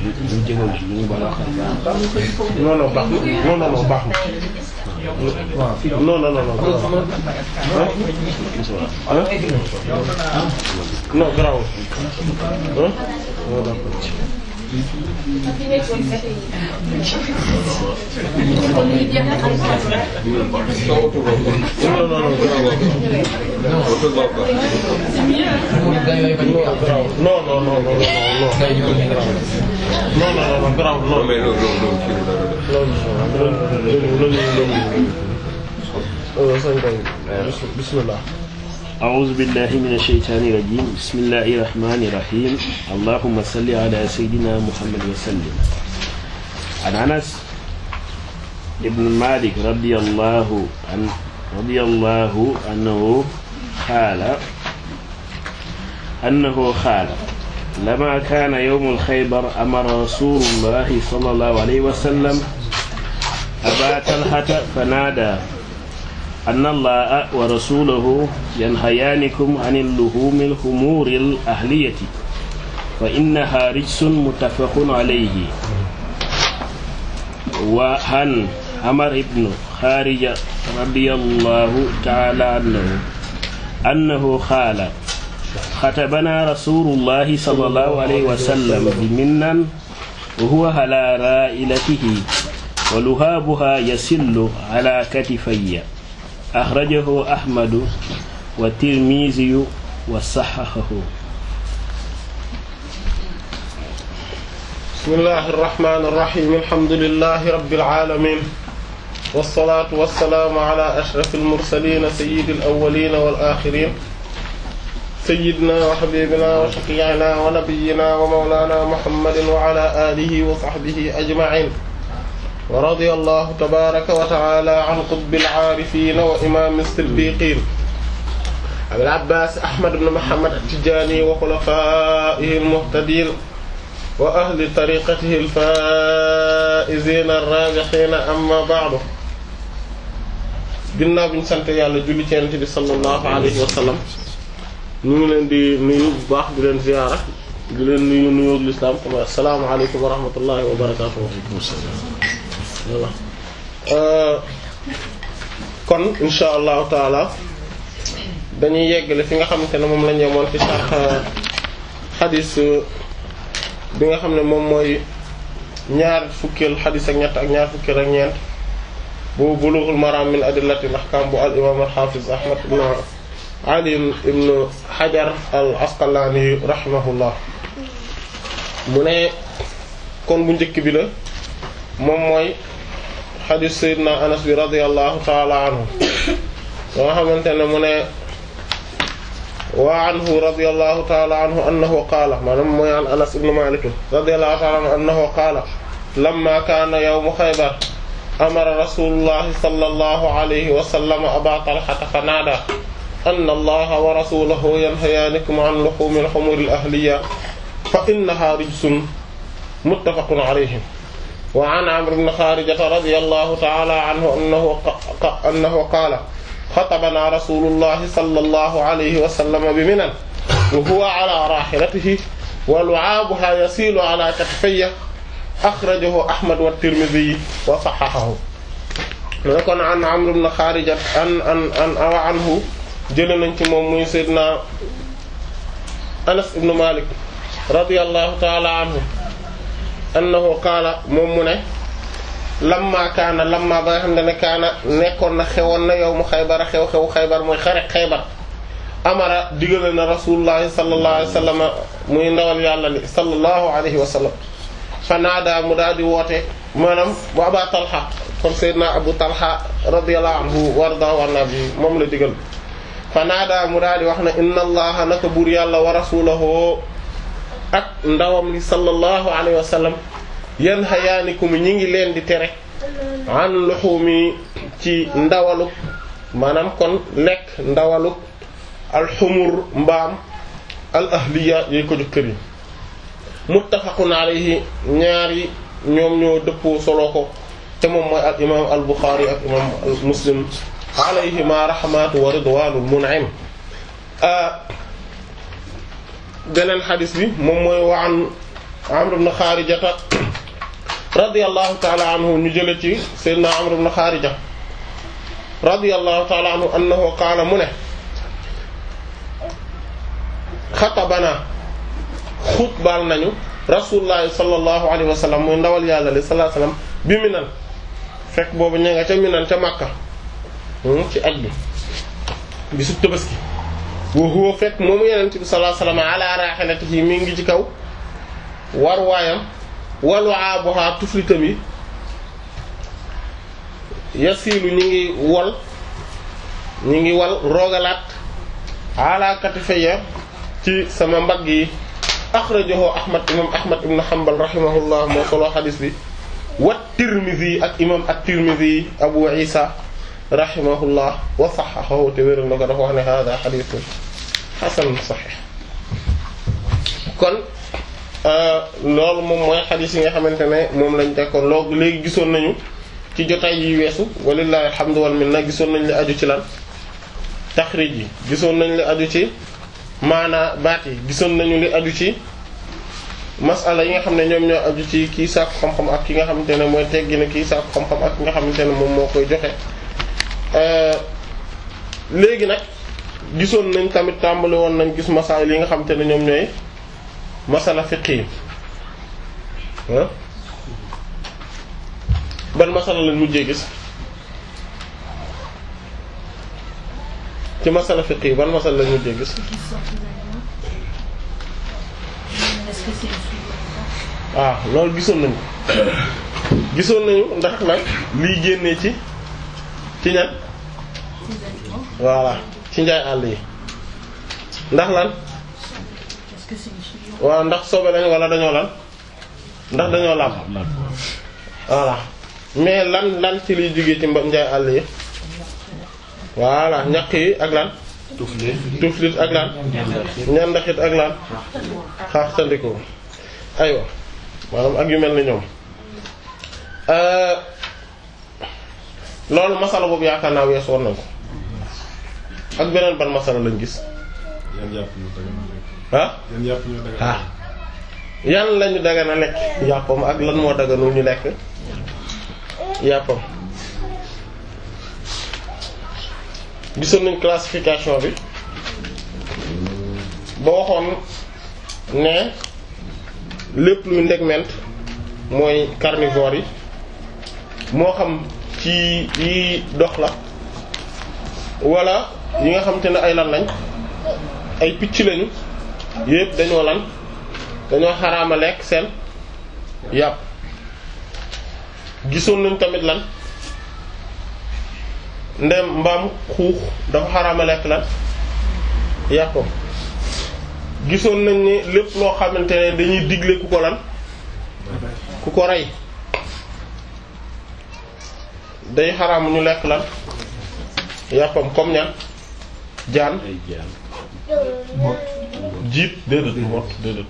ñu jégal ñu ngi baal wax non non baax na non non non baax na non non non non ah non garaawul ah non d'accord non non non garaawul non non non non non non non non garaawul non loolu loolu loolu bismillah أعوذ بالله من الشيطان الرجيم بسم الله الرحمن الرحيم اللهم صل على سيدنا محمد وسلم عن أنس ابن مالك رضي الله عن رضي الله عنه قال أنه قال لما كان يوم الخيبر أمر رسول الله صلى الله عليه وسلم أبا طلحة فنادى أن الله ورسوله ينهيانكم عن اللحوم الخمور الأهلية فإنها رجس متفق عليه وعن عمر بن خارجة رضي الله تعالى عنه أنه قال خطبنا رسول الله صلى الله عليه وسلم بمنا وهو على رائلته ولهابها يسل على كتفي أخرجه أحمد والترمذي وصححه بسم الله الرحمن الرحيم الحمد لله رب العالمين والصلاة والسلام على أشرف المرسلين سيد الأولين والآخرين سيدنا وحبيبنا وشفيعنا ونبينا ومولانا محمد وعلى آله وصحبه أجمعين ورضي الله تبارك وتعالى عن قطب العارفين وإمام الصديقين أبي العباس أحمد بن محمد التجاني وخلفائه المهتدين وأهل طريقته الفائزين الرابحين أما بعد ginnaaw bi ñu sant yàlla julli ci Yonent bi sallallahu alayhi wa sallam ñu ngi leen di nuyu bu baax di leen ziyaara di leen nuyu nuyoo lislaam comme assalaamu alaykum wa rahmatullahi wa barakatuh voilà kon insha allahu taala dañuy yeggale fi nga xamante ne moom la ñu yemoon ci sarx xadis bi nga xam ne moom mooy ñaar fukkeel xadis ak ñett ak ñaar fukkeel ak ñeent bu bulughul maram min adillatil ahkam bu al imam al hafiz ahmad ibn ali ibn hajar al asqalani rahimahullah mu ne kon bu njëkk bi la moom mooy xadis sayyidina anas bi radiyallahu taala anhu ba nga xamante ne mu ne wa anhu radiyallahu taala anhu annahu qaala maanaam mooy an anas ibn malik radiyallahu taala anhu annahu qaala lamma kaana yawmu xaybar amara rasulullahi sallallahu alayhi wa sallam aba talhata fa naada anna allaha wa rasulahu yanhayaanikum an luhumil humuril ahliya fa innaha rijsun muttafaqun alayhi wa an amr ibn xaarijata radiyallahu ta'ala anhu annahu annahu qaala xatabana rasulullahi sallallahu alayhi wa sallam bi minan wa huwa ala raahilatihi wa lu'aabuha yasiilu ala katifayya axrajahu ahmad wa tirmidhi wa sahhahahu ne kon an amr ibn xaarijata an an an awa anhu jële nañ ci moom muy sayyidina anas ibn malik radiyallahu ta'ala anhu annahu qaala moom mu ne lamma kaana lamma ba nga xam ne kaana nekkoon na xewoon na yow mu xaybar xew-xew xaybar mooy xare xaybar amara digale na rasulullahi sallallahu alayhi wa sallam muy ndawal yàlla li sallallahu alayhi wa sallam fa naada mu daal di woote maanaam bu aba talha kon sayyidina abu talha radiyallahu anhu warda war na bi moom la digal fa naada mu daal di wax ne inna allaha naka buur yàlla wa rasulahu ak ndawam li sallallahu alayhi wa sallam yan xayaanikum ñi ngi leen di tere an luxumi ci ndawalu maanaam kon lekk ndawalu alxumur mbaam al ahliya yooyu ko jox kër yi muttafaqun alayhi ñaari ñoom ñoo dëppoo solo ko te moom mooy al imam al buxaari ak imam al muslim alayhima rahmatu wa ridwanul mun'im beneen xadis bi moom mooy waan Amr ibn Xaarijata radiyallahu ta'ala anhu ñu jële ci sayyidina Amr ibn Xaarija radiyallahu ta'ala anhu annahu qaala mu ne xatabana xutbal nañu rasulullahi sallallahu alayhi wa sallam muy ndawal yàlla li sallallahu alayhi wa sallam bi Minan fekk boobu ña nga ca Minan ca Makka ci aj bi bisu Tabaski wa huwa fekk moomu Yonent bi sallallahu alayhi wa sallam ala rahilatihi mi ngi ci kaw war waayam walu aaboha tuflitam yi yasiilu ñi ngi wol ñi ngi wal roogalaat ala katifaya ci sama mbagg yi axrajahu ahmad imam ahmad ibn hanbal rahimahullah moo solo xadis bi wa tirmidhi ak imam at-tirmidhi abu isa rahimahullah wa sahhahahu te wéral na ko dafa wax ne hada xadisun xasan sahih kon loolu moom mooy xadis yi nga xamante ne moom lañ tekkoon loolu léegi gisoon nañu ci jotaay yi weesu walillahi alhamdu wal minna gisoon nañ li aju ci lan taxrij yi gisoon nañ li aju ci maanaa baat yi gisoon nañu li aju ci masala yi nga xam ne ñoom ñoo aju ci kii sàkku xam-xam ak ki nga xamante ne mooy teggi na kii sàkku xam-xam ak ki nga xamante ne moom moo koy joxe léegi nag gisoon nañ tamit tàmbali woon nañ gis masala yi nga xamante ne ñoom ñooy masala fiqh yi ban masala lañ mujjee gis ci masala fiqh yi ban masala lañ mujjee gis waaw loolu gisoon nañu gisoon nañu ndax nag liy génnee ci ci ñan voilà ci njaay àll yi ndax lan waaw ndax sobe lañ wala dañoo lan ndax dañoo laab voilà mais lan lan ci liy jógee ci mba njaay àll yi voilà ñaq yi ak lan tuflit tuflit ak lan ñandaxit ak lan xaax tandiko aywa maanaam ak yu mel ni ñoom loolu masala boobu yaakaar naa wees war nañ ko ak beneen ban masala lañ gis yan yàpp ñu dagan a lekk ah yan yàpp ñu dagan a ah yan lañu dagana lekk yàppam ak lan moo daganul ñu lekk yàppam gisoon nañ classification bi ba waxoon ne lépp luy ndegment mooy carnivore yi moo xam ci yi dox la wala yi nga xam te ne ay lan lañ ay picc lañu yépp dañoo lan dañoo xaraama lekk seen yàpp gisoon nañ tamit lan ndem mbaam xuux dafa xaraama lekk lan yàppam gisoon nañ ni lépp loo xamante ne dañuy digle ku ko lan ku ko rey day xaraam ñu lekk lan yàppam comme ñan jaan ay jaan jiit déedéet mot déedéet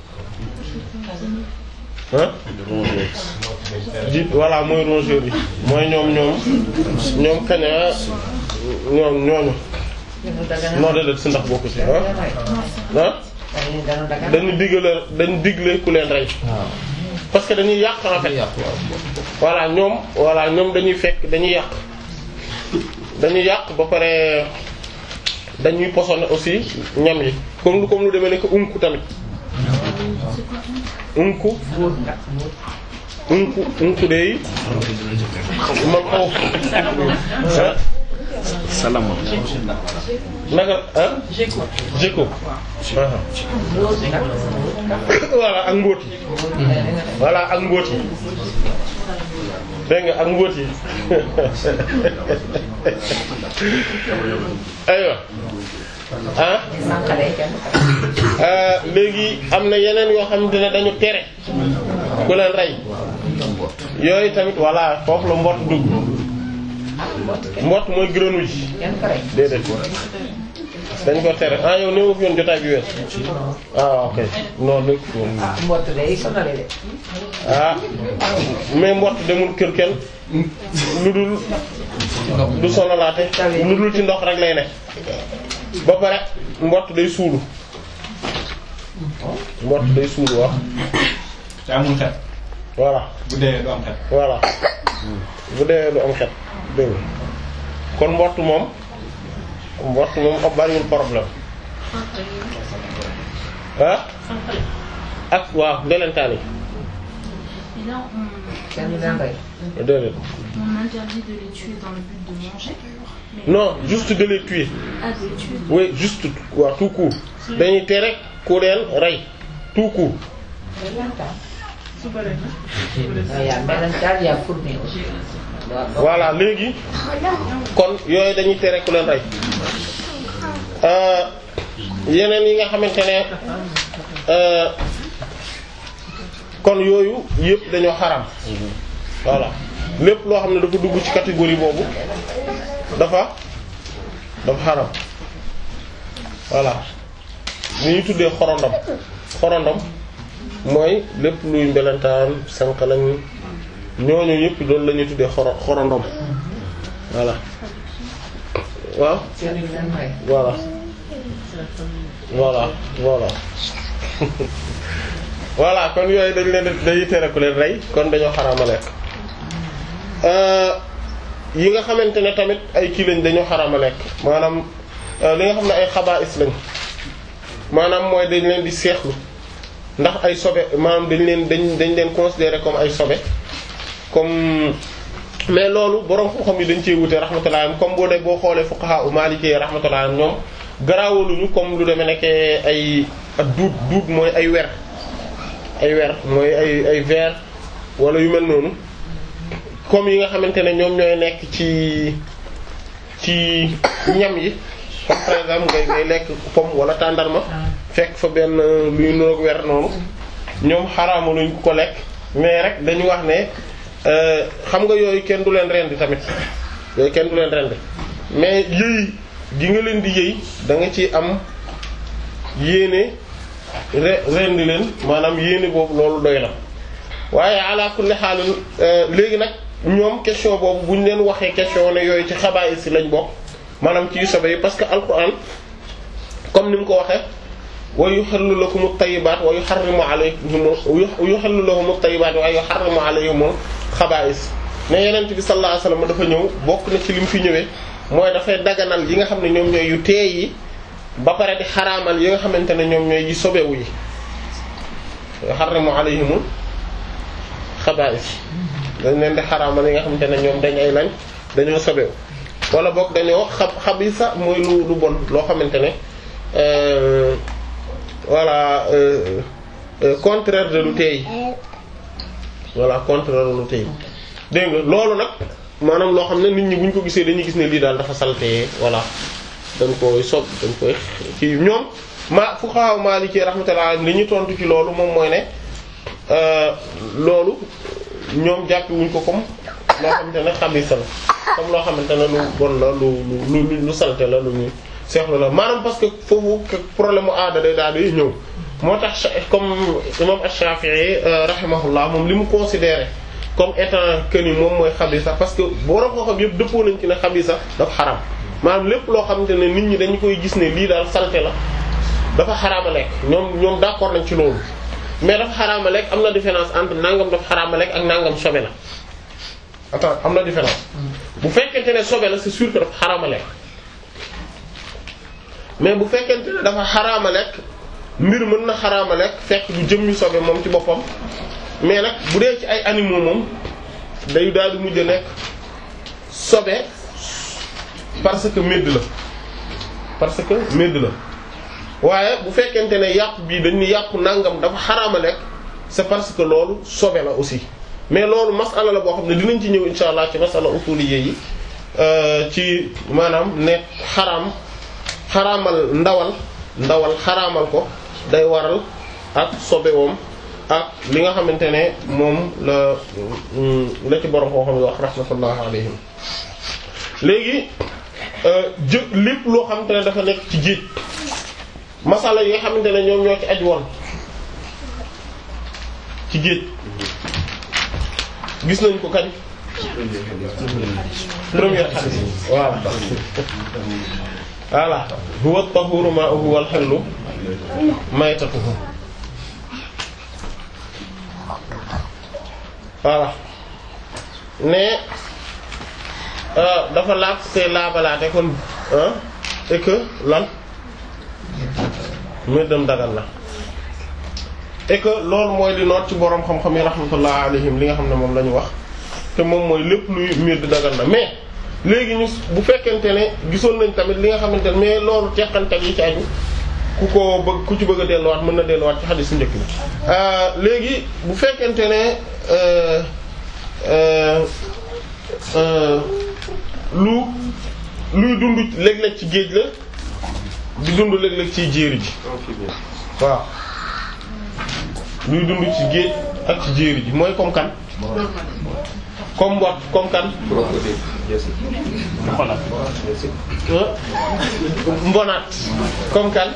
hein jiit voilà mooy rongeurs yi mooy ñoom ñoom ñoom kaña ñoom ñooñu non déedéet si ndax bokku ci ah ah dañu digle dañu digle ku leen rey parce que dañuy yàq en fait voilà ñoom voilà ñoom dañuy fekk dañuy yàq dañuy yàq ba pare dañuy posone aussi ñam yi comme lu comme lu demee nekk unku tamit unku unku unku de man xaw salama naka ah jeko voilà ak mbóot yi voilà ak mbóot yi dégg nga ak mbóot yi aywa ah léegi am na yeneen yoo xamante ne dañu tere ku leen rey yooyu tamit voilà foofu la mbott dugg mbott mooy grenouille ji déedéet dañ ko tere ah yow néew fi yoon jotaay bi wees ah ok non léegi mbott day sonale de. ah mais mbott demul kër kenn lu dul du sonalaate lu dul ci ndox rek lay ne ba pare mbott day suulu mbott day suulu wax te amul xet voilà bu dee du am xet voilà bu dee du am xet dégg nga kon mbott moom mbott moom ab bariwul problème ah ak waaw ndelentaan yi Et là, on, kenn du leen rey. déedéet on interdit de les tuer dans le but de manger. Mais non juste de les tuer Ah, de les tuer. oui juste waaw tout court dañuy tere ku leen rey tout court Il y a melentaan, il y a fourmi aussi. Waaw, bon. voilà léegi kon yooyu dañuy tere ku leen rey Euh, yeneen yi nga xamante ne euh, kon yooyu yëpp dañoo xaram voilà lépp loo xam ne dafa dugg ci catégorie boobu dafa dafa xaram voilà li ñu tuddee xorondom xorondom mooy lépp luy mbelentaan sànq lañ ñooñu yëpp loolu la ñuy tuddee xoro xorondom voilà waaw Kenn du leen rey. voilà voilà voilà voilà kon yooyu dañ leen dañuy tere ku leen rey kon dañoo xaraama lekk Euh, yi nga xamante ne tamit ay kii lañ dañoo xaraama lekk maanaam euh, li nga xam ne ay xabaa'is lañ maanaam mooy dañ leen di seexlu ndax ay sobe maanaam dañ leen dañ dañ leen considérer comme ay sobe comme mais loolu borom xam-xam yi dañ cee wute rahmatullah am comme boo dee boo xoolee fuqaha u maliki rahmatullah am ñoom garaawaluñu comme lu demee nekk ay ak duut duut mooy ay wer ay wer mooy ay ay verre wala yu mel noonu comme yi nga xamante ne ñoom ñooy nekk ci ci ñam yi comme par exemple ngay ngay lekk pomme wala tàndarma fekk fa benn luy nuroog wer noonu ñoom xaraama luñ ko lekk mais rek dañu wax ne euh, xam nga yooyu kenn du leen rendi tamit yooyu kenn du leen rendi mais yëy gi nga leen di yëy da nga ci am yéene re rendi leen maanaam yéene boobu loolu doy na waaye ala kulli xaal léegi nag ñoom question boobu bu ñu leen waxee question ne yooyu ci xabaar si lañ bokk maanaam ci yu sobe yi parce que alquran comme ni mu ko waxee wa yuhillu lakum at-tayyibat wa yuharrimu alaykum yuhillu lahum at-tayyibat wa yuharrimu alayhim al-khaba'is ne yenent bi sallallahu alayhi wasallam dafa ñëw bokk na ci li mu fi ñëwee mooy dafay daganal yi nga xam ne ñoom ñooy yu teey yi ba pare di xaraamal yi nga xamante ne ñoom ñooy yi sobewu yi yuharrimu alayhim al-khaba'is dañ leen di xaraamal yi nga xamante ne ñoom dañ ay lañ dañoo sobewu wala boog dañoo xab xabisa mooy lu lu bon loo xamante ne euh, voilà euh, euh, contraire de lu teey voilà contraire de lu teey dégg nga loolu nag maanaam loo xam ne nit ñi bu ñu ko gisee dañuy gis ne lii daal dafa salté voilà dañ koy sob dañ koy ci ñoom ma fuqaha Maliki rahmatullah li ñu tontu ci loolu moom mooy ne loolu ñoom jàppi wuñ ko comme loo xamante ne xabisa la comme loo xamante ne lu bon la lu lu lu lu salte la lu ñu seexlu la maanaam parce que foofu problème mu aada day daal di ñëw moo tax comme imam Ash-Shafi'i rahimahullah moom li mu considéré comme étant que ni moom mooy xabisa parce que borom koo xam yëpp dëppoo nañ ci ne xabisa dafa xaram maanaam lépp loo xamante ne nit ñi dañu koy gis ne lii daal salte la dafa xaraama lekk ñoom ñoom d'accord nañ ci loolu mais dafa xaraama lekk am na différence entre nangam dafa xaraama lekk ak nangam sobe la attends am na différence bu fekkente ne sobe la c'est sûr que dafa xaraama lekk mais bu fekkente ne dafa xaraama lekk mbir mën na xaraama lekk fekk du jëmmi sobe moom ci boppam mais nag bu dee ci ay animaux moom day daal di mujj a nekk sobe parce que médd la parce que médd la waaye bu fekkente ne yàpp bii dañ ni yàpp nangam dafa xaraama lekk c'est parce que loolu sobe la aussi mais loolu masala la boo xam ne dinañ ci ñëw insha allah ci masala usuliyé yi ci maanaam ne xaraam xaraamal ndawal ndawal xaraamal ko day waral ak sobewoom ak li nga xamante ne moom la la ci borom koo xam ne wax rahmatullah alayhim léegi jë lépp loo xamante ne dafa nekk ci géej masala yi nga xamante ne ñoom ñoo ci aj woon ci géej gis nañ ko kañ première hadith waaw voilà huwa at-tahuru ma'uhu wal hallu maytatuhu voilà ne euh, dafa laab te laabalaate kon ah et que lan méddam dagal na et que loolu mooy li noot ci boroom xam-xam yi rahmatullah alayhim li nga xam ne moom la ñu wax te moom mooy lépp luy médd dagal na mais léegi ñu bu fekkente ne gisoon nañ tamit li nga xamante ne mais loolu teqantal yi ci aju ku ko bëgg ku ci bëgg a delluwaat mën na delluwaat ci xadis su njëkk bi léegi bu fekkente ne euh, euh, euh, lu luy dund léeg-léeg ci géej la di dund léeg-léeg ci jéeri ji waaw luy dund ci géej ak ci jéeri ji mooy comme kan comme mbot comme kan ah mbonaat comme kan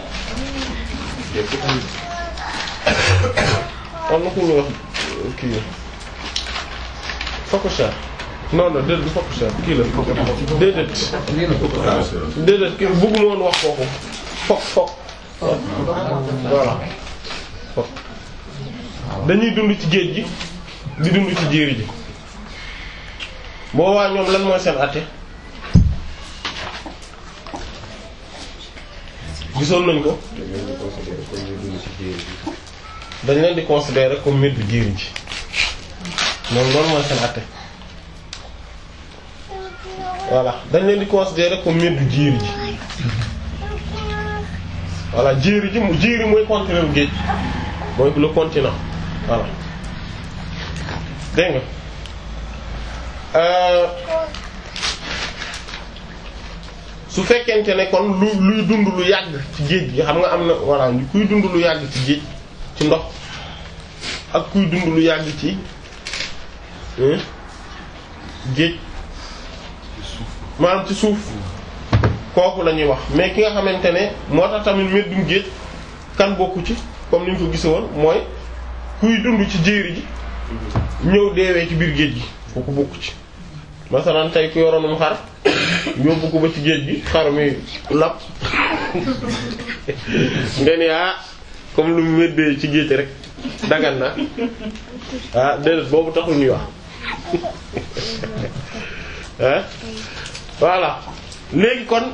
am na ku ñuy wax kii phocochère non non déedéet du phocochère kii la déedéet déedéet kii bëgguma woon wax kooku fok fok voilà fok dañuy dund ci géej gi di dund ci jéeri ji boobaa ñoom lan mooy seen àtte gisoon nañ ko dañ leen di considérer comme mbir bi jéeri ji ñoom loolu mooy seen àtte voilà dañ leen di considérer comme mbir bi jéeri ji voilà jéeri ji mu jéeri mooy continent géej mooy le continent voilà dégg nga euh su fekkente ne kon lu luy dund lu yàgg ci géej gi xam nga am na voilà kuy dund lu yàgg ci géej ci ndox ak kuy dund lu yàgg ci géej maanaam ci suuf kooku la ñuy wax mais ki nga xamante ne moo tax tamit meddum géej kan bokku ci comme ni ñu ko gise woon mooy kuy dund ci jéeri ji ñëw deewee ci biir géej gi kooku bokku ci masalan tey ku yoroonum xar yóbbu ko ba ci géej gi xar mi lap nga ni ah comme lu mu meddee ci géej rek dagan na ah déedéet boobu taxul ñuy wax ah voilà léegi kon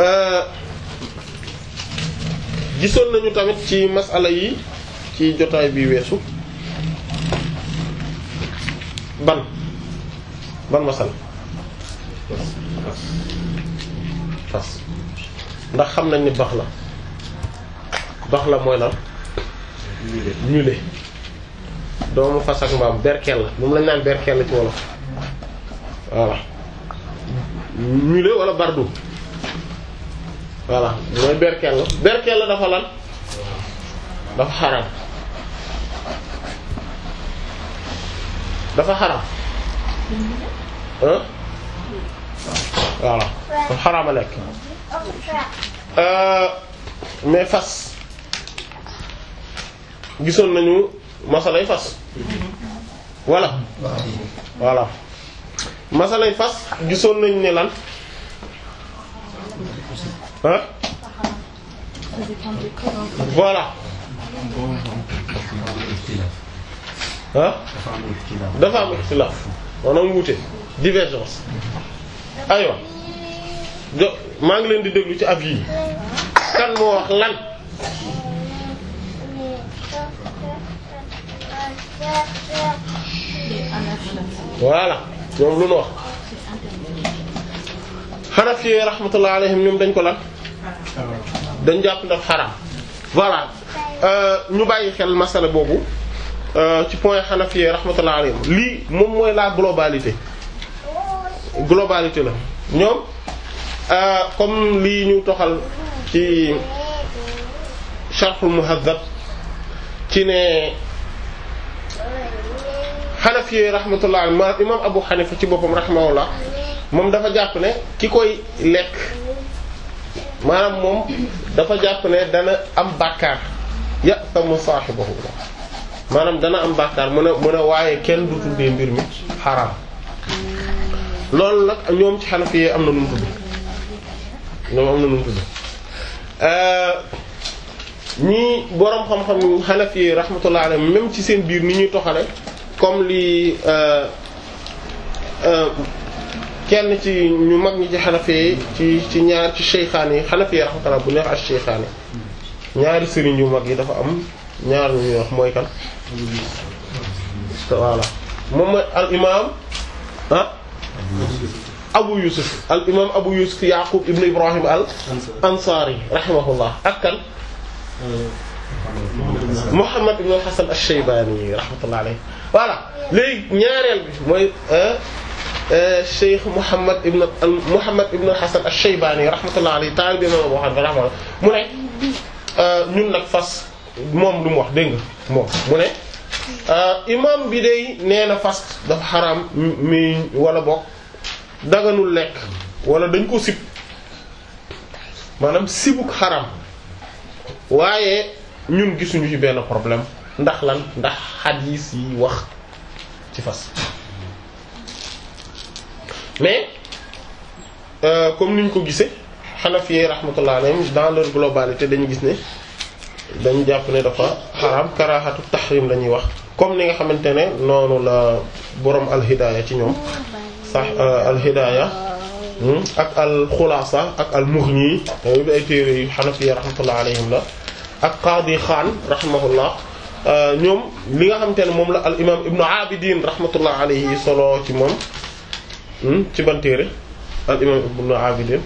gisoon nañu tamit ci masala yi ci jotaay bi weesu ban ban masala fas ndax xam nañ ni bax la bax la mooy lan mulet doomu fas ak mbaam berkel la moom lañ naan berkel la ci wolof voilà mulet wala bardu voilà mooy berkel la berkel la dafa lan dafa xaram dafa xaram hein voilà dafa xaraama lekk mais fas gisoon nañu masalay fas voilà voilà masalay fas gisoon nañu ne lan ah voilà ah dafa am ixtilaaf maanaam wuute divergence aywa jo maa ngi leen di déglu ci avis yi kan moo wax lan voilà ñoom lu nu wax Hanafi rahmatullah alayhim ñoom dañ ko lan dañ jàpp ndax xaraam voilà ñu bàyyi xel masala boobu ci point Hanafi rahmatullah alayhim lii moom mooy la globalité globalité la ñoom comme lii ñu toxal ci Sharhul Muhazzab ci ne Hanafi rahmatullah alayhi ma imam Abu Hanifa ci boppam rahimahullah moom dafa jàpp ne ki koy lekk maanaam moom dafa jàpp ne dana am bàkkaar ya'tamu saahibahu maanaam dana am bàkkaar mu ne mu ne waaye kenn du tuddee mbir mi xaraam loolu nag ñoom ci Hanafi yi am na nu mu tudd ñoom am na nu mu tudd ñii boroom xam-xam Hanafi rahmatullah alayhi même ci seen biir ni ñuy toxale comme li kenn ci ñu mag ñi ci Hanafi ci ci ñaar ci Shaykhaani yi Hanafi rahmatullah bu neex ak Shaykhaani ñaari sëriñ yu mag yi dafa am ñaar ñu ñuy wax mooy kan voilà moom mooy al imam ah Abu Yusuf al imam Abu Yusuf Yaqub ibn Ibrahim al Ansari rahimahullah ak kan Muhammad ibn Hasan ash-Shaybani rahmatullah alayhi voilà léegi ñaareel bi mooy Cheikh Muhammad ibn Muhammad ibn Hasan ash-Shaybani rahmatullah alayhi taalibe imam Abu Hanifa rahmatullah mu ne ñun nag fas moom lu mu wax dégg nga moom mu ne imam bi day nee na fas dafa xaraam mi wala bokk daganul lekk wala dañ ko sib maanaam sibuk xaram waaye ñun gisuñu ci benn problème ndax lan ndax xadiis yi wax ci fas mais euh, comme niñ ko gisee Hanafi rahmatullah alayhim dans leur globalité dañu gis ne dañu jàpp ne dafa xaram karaxatu tahrim la ñuy wax comme ni nga xamante ne noonu la borom alhidaaya ci ñoom sax alhidaaya ak al xulaasa ak al mughni ay téere yu Hanafi rahmatullah alayhim la ak qaadi xaan rahimahullah ñoom li nga xamante ne moom la al imam ibnu abidin rahmatullah alayhi solo ci moom ci ban téere al imam ibnu abidin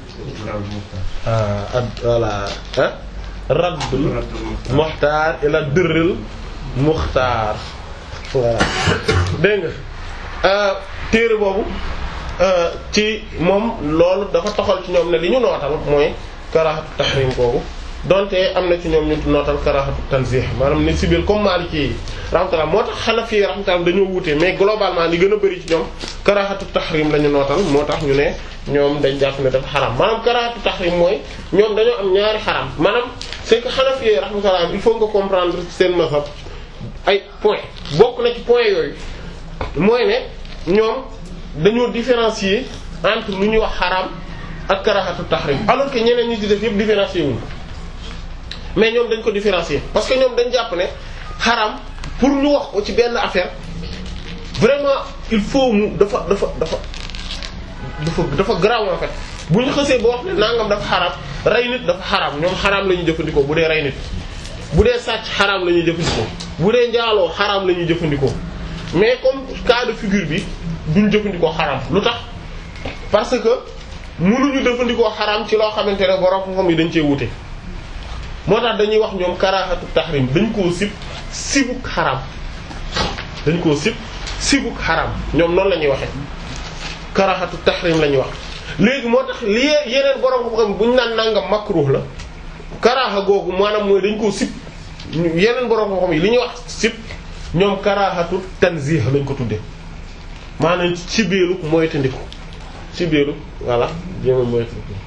ah voilà ah raddul muxtaar ila durril muxtaar voilà dégg nga téere boobu ci moom loolu dafa toxal ci ñoom ne li ñu nootal mooy karaxatu tahrim boobu donte am na ci ñoom ñu nootal karaxatu tanzih maanaam ne sibil comme Maliki yi rahmatullah moo tax Hanafi rahmatullah dañoo wuute mais globalement li gën a bari ci ñoom karaxatu tahrim la ñu nootal moo tax ñu ne ñoom dañ jàpp ne dafa xaram maanaam karaxatu tahrim mooy ñoom dañoo am ñaari xaram maanaam c'est que Hanafi rahmatullah il faut nga comprendre seen mazhab ay point bokk na ci point yooyu mooy ne ñoom dañoo différencier entre lu ñuy wax xaram ak karaxatu tahrim alors que ñeneen ñi ci def yëpp différencier wuñ mais ñoom dañ ko différencier parce que ñoom dañ jàpp ne xaram pour ñu wax ko ci benn affaire vraiment il faut mu dafa dafa dafa dafa dafa grave en fait bu ñu xësee ba wax ne nangam dafa xaram rey nit dafa xaram ñoom xaram la ñuy jëfandikoo bu dee rey nit bu dee sàcc xaram la ñuy jëfandikoo bu dee njaaloo xaram la ñuy jëfandikoo mais comme cas de figure bi duñ jëfandikoo xaram lu tax parce que mënuñu jëfandikoo xaram ci loo xamante ne borom xam-xam yi dañ cee wute moo tax dañuy wax ñoom karaxatu tahrim dañ koo sib sibuk xaram dañ koo sib sibuk xaram ñoom noonu la ñuy waxee karaxatu tahrim la ñuy wax léegi moo tax li yeneen borom xam-xam bu ñu naan nangam makruh la karaxa googu maanaam mooy dañ koo sib yeneen borom xam-xam yi li ñuy wax sib ñoom karaxatu tanzih lañ ko tudde maanaam ci biiru mooy tandiku ci biiru voilà jéema mooy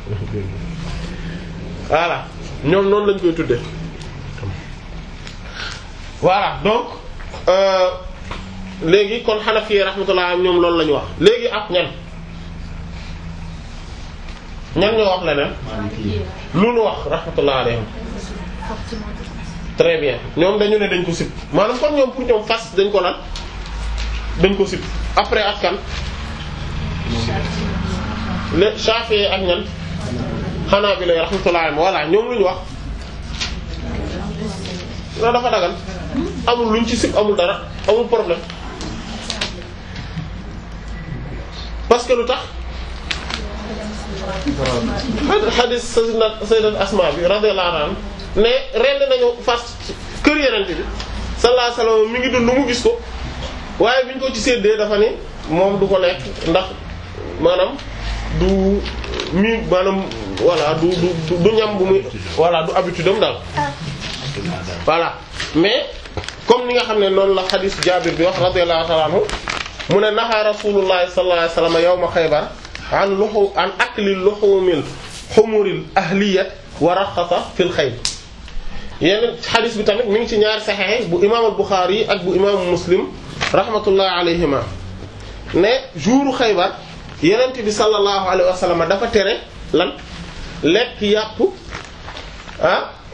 voilà ñoom noonu lañ koy tudde voilà donc euh, léegi kon Hanafi rahmatullah ñoom loolu la ñu wax léegi ak ñan ñan ñoo wax leneen lu nu wax rahmatullah alayhim très bien ñoom dañu ne dañ ko sib maanaam kon ñoom pour ñoom fas dañ ko lan dañ ko sib après ak kan le Shafi'i ak ñan xanaa bi lay rahmatullah voilà ñoom lu ñu wax loolu dafa dagal amul luñ ci sib amul dara amul problème parce que lu tax hadith sayyidat sayyidat Asma bi radiyallahu anha ne rend nañu fas kër yenente bi sallallahu alayhi wasallam mi ngi dund mu gis ko waaye biñ ko ci séddee dafa ni moom du ko lekk ndax maanaam du mi maanaam voilà du du du ñam bu muy voilà du habitude am daal voilà mais comme ni nga xam ne noonu la xadis Jaabir bi wax radiyallahu ta'ala anhu mu ne naha rasulullah sallallahu alayhi wasallam yawma Xaybar an luhu an akli luhumil humuril ahliyat wa raxasa fil xayl yeneen xadis bi tamit mi ngi ci ñaari saxexe bu imam al-Bukhari ak bu imam Muslim rahmatullah alayhima ne jouru Xaybar yenent bi sallallahu alayhi wa sallam dafa tere lan lekk yàpp ah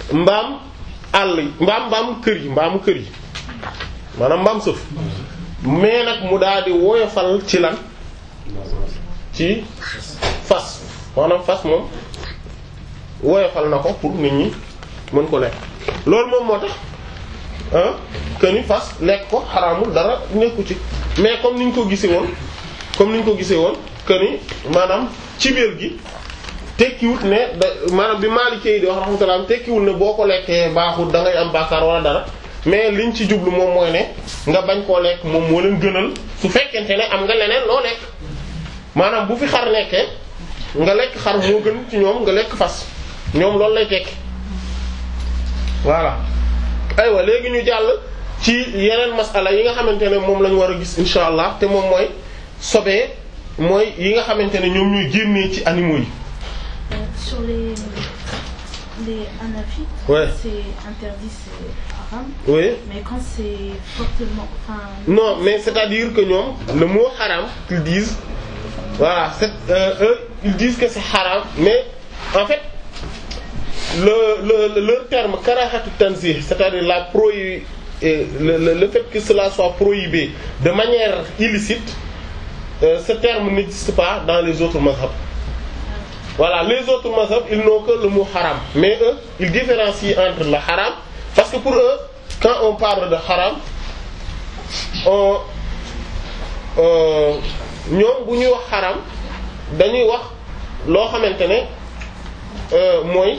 mbaam àll yi mbaam mbaam kër yi mbaamu kër yi maanaam mbaam sëf mais nag mu daal di woyofal ci lan ci fas maanaam fas moom woyofal na ko pour nit ñi mën ko lekk loolu moom moo tax ah que ni fas lekk ko xaraamul dara nekku ci mais comme ni ñu ko gisee woon comme ni ñu ko gisee woon que ni maanaam ci biir gi tekkiwut ne da maanaam bi Maalikee yi di wax rahmatullah tekkiwul ne boo ko lekkee baaxul da ngay am bàkkaar wala dara mais liñ ci jublu moom mooy ne nga bañ koo lekk moom moo leen gënal su fekkente ne am nga leneen loo lekk maanaam bu fi xar nekkee nga lekk xar moo gën ci ñoom nga lekk fas ñoom loolu lay tekki voilà aywa léegi ñu jàll ci yeneen masala yi nga xamante ne moom lañu war a gis insha allah te moom mooy sobee mooy yi nga xamante ne ñoom ñuy génnee ci animaux yi Euh, sur les, les anafites, Ouais. c'est interdit, c'est haram. oui Mais quand c'est fortement. Enfin, non mais c'est-à-dire que ñoom le mot haram qu'ils disent voilà c'est euh, eux ils disent que c'est haram mais en fait le le, le leur terme karahatu tanzih c'est-à-dire la prohi euh, le, le le fait que cela soit prohibé de manière illicite euh, ce terme n'existe pas dans les autres mazhabs voilà les autres mazhabs ils n'ont que le mot haram mais eux ils différencient entre le haram parce que pour eux quand on parle de haram on euh, ñoom bu ñuy wax xaram dañuy wax loo xamante ne euh, mooy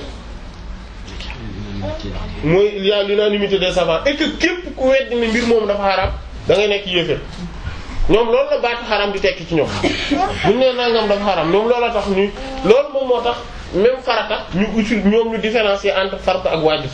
mooy il y a l'unanimité des savants et que képp ku weddi ne mbir moom dafa xaram da ngay nekk yéeféer ñoom loolu la baatu xaram di tekki ci ñoom buñ nee nangam dafa xaram ñoom loolu la tax ñu loolu moom moo tax même farata ñu uti ñoom ñu différencier entre farata ak waajib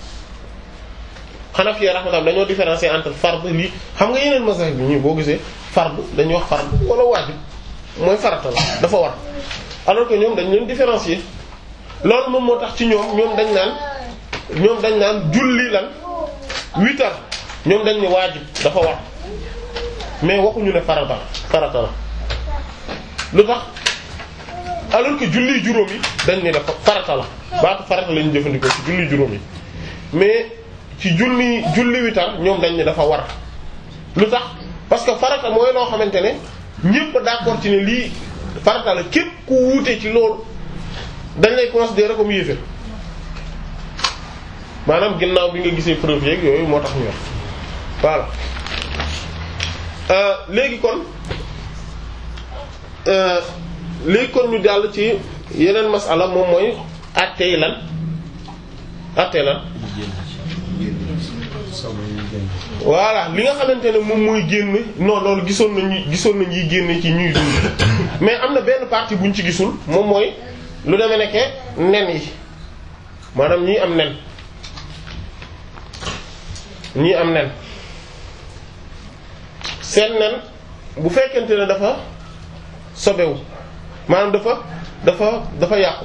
Hanafi rahmatullah dañoo différencier entre fard lii xam nga yeneen mazahib bi ñu boo gisee fard dañuy wax fard wala waajib mooy farata la dafa war alors que ñoom dañ leen différencier loolu moom moo tax ci ñoom ñoom dañ naan ñoom dañ naan julli lan huit heures ñoom dañ ne waajib dafa war mais waxuñu ne farata la farata la lu tax alors que julli juróom yi dañ ne dafa farata la baatu farata lañu jëfandikoo ci julli juróom yi mais ci julli julli witar ñoom dañ ne dafa war lu tax parce que farata mooy loo xamante ne ñépp d'accord ci ne lii farata la képp ku wuute ci loolu dañ lay considérer comme yéefér maanaam ginnaaw bi nga gisee preuve yeeg yooyu moo tax ñu wax voilà euh, léegi kon euh, léegi kon ñu jàll ci yeneen masala moom mooy àttee lan àttee lan voilà li nga xamante ne moom mooy génn non loolu gisoon nañu gisoon nañ yi génne ci ñuy dund mais am na benn partie buñ ci gisul moom mooy lu demee nekke nen yi maanaam ñii am nen ñii am nen seen nen bu fekkente ne dafa sobewu maanaam dafa dafa dafa yàqu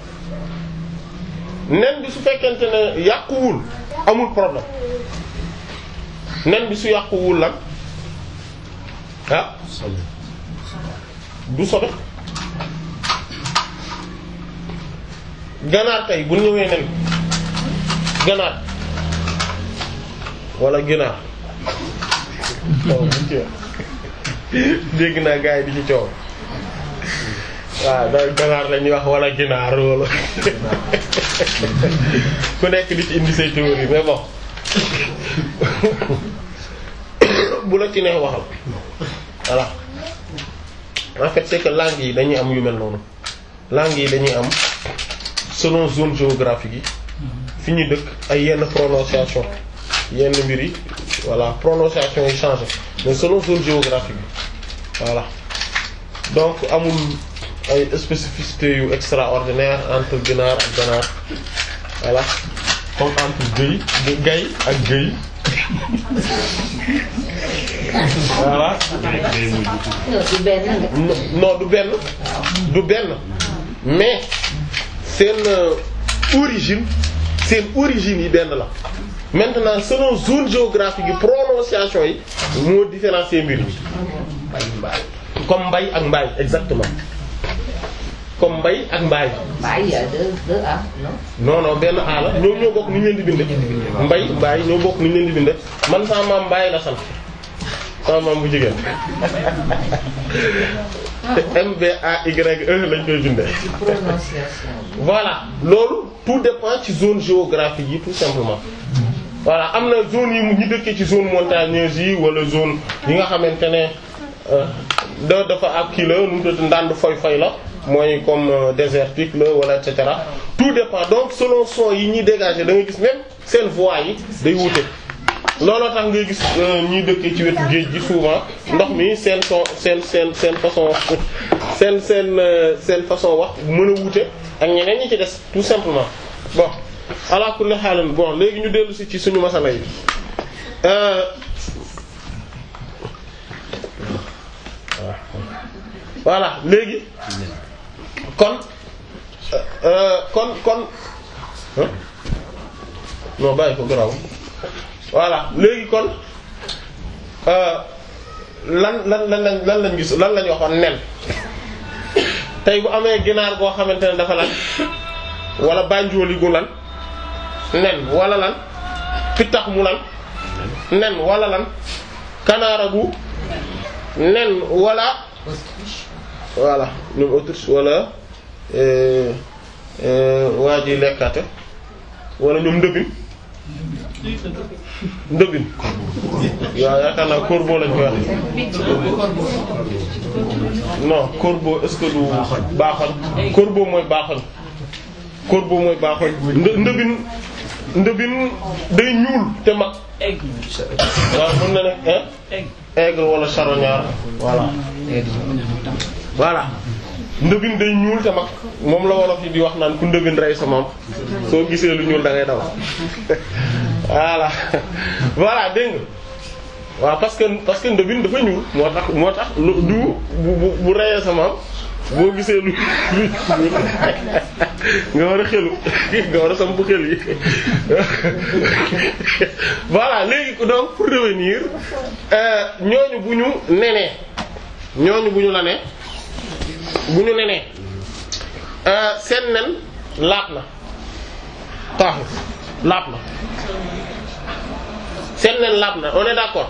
nen bi su fekkente ne yàquwul amul problème nen bi su yàquwul lan ah du sobe ganaar tey bu ñëwee nen ganaar wala ginaar waaw buñ ci dégg naa gars yi di ci coow waaw da ganaar lañuy wax wala ginaar wala ku nekk di ci indi say théorie mais bon bu la ci neex waxal voilà en fait c'est que langue yi dañuy am yu mel noonu langue yi dañuy am selon zone géographique yi fi ñu dëkk ay yenn prononciation yenn mbir yi voilà prononciation yi changé mais selon zone géographique bi voilà donc amul ay spécificité yu extraordinaire entre ginaar ak ganaar voilà comme entre gëy gay ak gëy voilà du benn nga. non du benn du benn mais seen euh, origine seen origine yi benn la maintenant selon zone géographique yi prononciation yi moo différencier mbir mi comme mbay ak mbaay exactement comme mbay ak mbaay Bah, il y a deux, deux A, non non non benn A la ñoom ñoo bokk ni ñu leen di binde mbay mbaay ñoo bokk ni ñu leen di binde man sama maam mbaay la sant sama maam bu jigéen te M B A Y E lañ koy binde Prononciation. voilà loolu tout dépend ci zone géographique yi tout simplement voilà am na zone yi ñu dëkkee ci zone montagneuse yi wala zone yi nga xamante ne euh, da dafa ak kii la nu mu tudd ndànd foy foy la mooy comme euh, désertique la wala et cetera tout dépend donc selon son yi ñuy dégager da nga gis même seen voix yi day wute looloo tax ngay gis ñuy dëkkee ci wetu géej gi souvent ndox mi seen son seen seen seen façon seen seen euh, seen façon wax mën a wute ak ñeneen ñi ci des tout simplement bon ala kulli haal bon léegi ñu dellu si ci suñu masala yi euh, voilà léegi kon euh, kon kon hein? non bàyyi ko garaw voilà léegi kon euh, lan lan lan lañ lan lañ gis lan lañ waxoon nen tey bu amee ginaar goo xamante ne dafa lan wala bànjooli gu lan nen wala lan pittax mu lan nen wala lan kanaara gu nen wala voilà ñoom autriche wala euh, euh, waa ji lekkate wala ñoom ndëbin ndëbin waaw yaakaar naa corbeau lañ koy wax non corbeau est-ce que du baaxal corbeau mooy baaxal corbeau mooy baaxal ndë- ndëbin ndëbin day ñuul te mag waaw mën na nekk hein aigle wala charognard voilà voilà ndëbin day ñuul te mag moom la wolof yi di wax naan ku ndëbin rey sa moom soo gisee lu ñuul da ngay daw voilà voilà dégg nga waaw parce que parce que ndëbin dafa ñuul moo tax moo tax lu du bu bu bu reyee sa moom boo gisee lu lu nga war a xelu nga war a samp xel yi voilà léegi donc pour revenir euh, ñooñu bu ñu nenee ñooñu bu ñu la ne bu ñu nenee euh, seen nen laat na taxu laat na seen nen laat na on est d'accord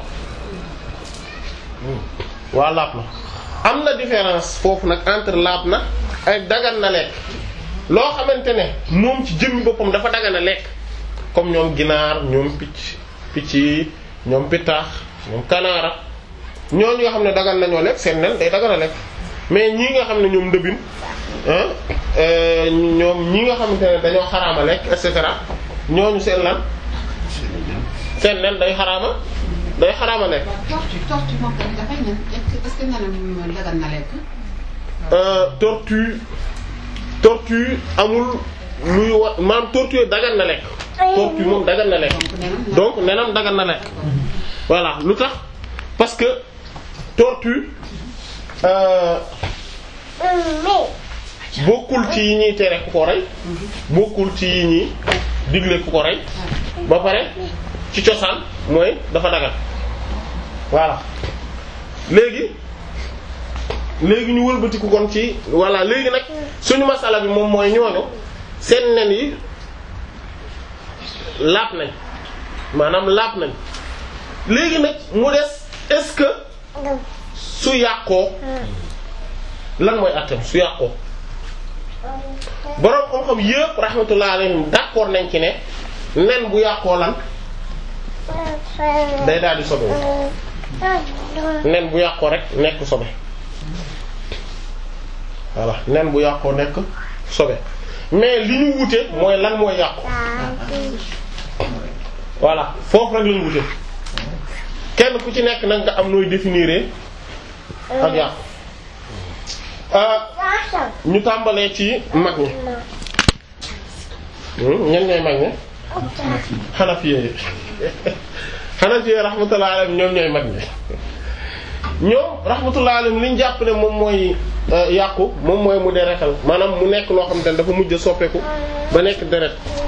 waa laat na am na différence foofu nag entre laab na ak dagan na lekk loo xamante ne moom ci jëmmi boppam dafa dagan a lekk comme ñoom ginaar ñoom picc picc yi ñoom pittaax ñoom kanaara ñooñu nga xam ne dagan nañoo lekk seen nen day dagan a lekk mais ñii nga xam ne ñoom ndëbin ah euh, ñoom ñi nga xamante ne dañoo xaraama lekk et cetera ñooñu seen lan seen nen day xaraama day xaraama lekk tortue tortue moom tamit dafay nen est-ce que est-ce que nenam dagan na lekk. Euh, tortue tortue amul luy wa maanaam tortue dagan na lekk tortue moom dagan na lekk donc nenam donc nenam dagan na lekk voilà lu tax parce que tortue euh, bokkul ci yi ñuy tere ku ko rey bokkul ci yi ñuy digle ku ko rey ba pare ci cosaan mooy dafa dagan voilà léegi léegi ñu wëlbatiku kon ci voilà léegi nag suñu masala bi moom mooy ñooñu seen nen yi laab nañ maanaam laab nañ léegi nag mu des est-ce que su yàqoo lan mooy àttam su yàqoo boroom xam-xam yépp rahmatullah alayhim d'accord nañ ci ne nen bu yàqoo lan day daal di sobe nen bu yàqoo rek nekk sobe voilà nen bu yàqoo nekk sobe mais li ñu wute mooy lan mooy yàqu voilà foofu rek la ñu wute kenn ku ci nekk nag nga am nooy définir ak yàqu ah ñu tàmbalee ci mag ñi ñan ñooy mag ñi xanafiye yi xanafiye rahmatullah alayhim ñoom ñooy mag ñi ñoom rahmatullah alayhim li ñu jàpp ne moom mooy yàqu moom mooy mu deretal maanaam mu nekk loo xam te ne dafa mujj a soppeeku ba nekk deret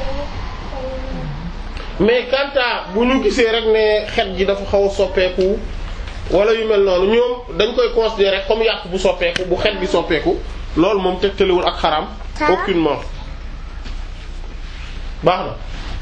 mais kanta bu ñu gisee rek ne xet gi dafa xaw a soppeeku wala yu mel noonu ñoom dañ koy considérer comme yàqu bu soppeeku bu xet gi soppeeku loolu moom tegtalewul ak xaraam aucunement baax na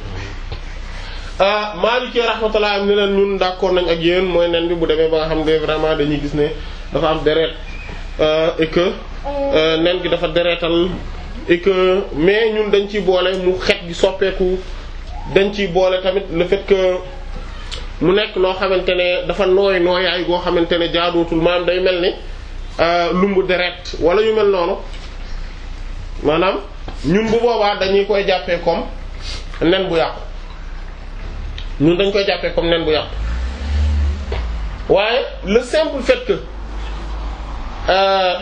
ah Maliki rahmatullah am ne leen ñun d'accord nañ ak yéen mooy nen bi bu demee ba nga xam ne vraiment dañuy gis ne dafa am deret et que nen gi dafa deretal et que mais ñun dañ ciy boole mu xet gi soppeeku dañ ciy boole tamit le fait que mu nekk loo xamante ne dafa nooy nooyaay goo xamante ne jaadootul maanaam day mel ni lumbu deret wala yu mel noonu maanaam ñun bu boobaa dañuy koy jàppee comme nen bu yàqu ñun dañ koy jàppee comme nen bu yàqu waaye le simple fait que euh,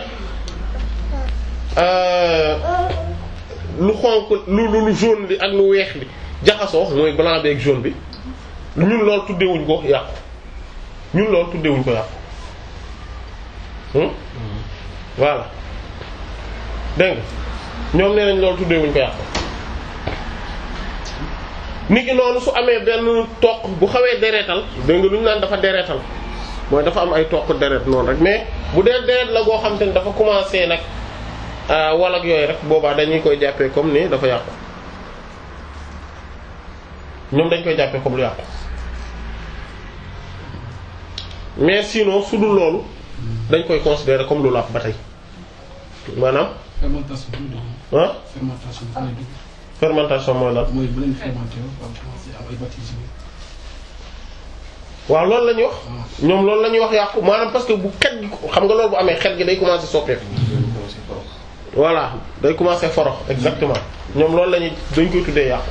euh, lu xonq lu lu lu jaune li ak lu weex li jaxasoo mooy blanc bi ak jaune bi ñun loolu tuddewuñ ko yàqu ñun loolu tuddewuñ ko yàqu hmm voilà dégg nga ñoom nee nañ loolu tuddewuñ ko yàqu nit ki noonu su amee benn toq bu xawee deretal dégg nga lu ñu naan dafa deretal mooy dafa am ay toq deret noonu rek mais bu dee deret la goo xam te ne dafa commencé nag wala ak yooyu rek boobaa dañuy koy jàppee comme ni dafa yàqu ñoom dañ koy jàppee comme lu yàqu mais sinon su dul loolu dañ koy considérer comme lu làpp ba tey maanaam fermentation bi ñu dugg. ah fermentation bi ñu dugg. fermentation mooy lan mooy bu leen fermenté ba commencé am ay bactéries waaw loolu la ñuy wax ñoom loolu la ñuy wax yàqu maanaam parce que bu xet gi xam nga loolu bu amee xet gi day commencer soppeeku voilà day commencer forox exactement ñoom loolu la ñuy dañ koy tuddee yàqu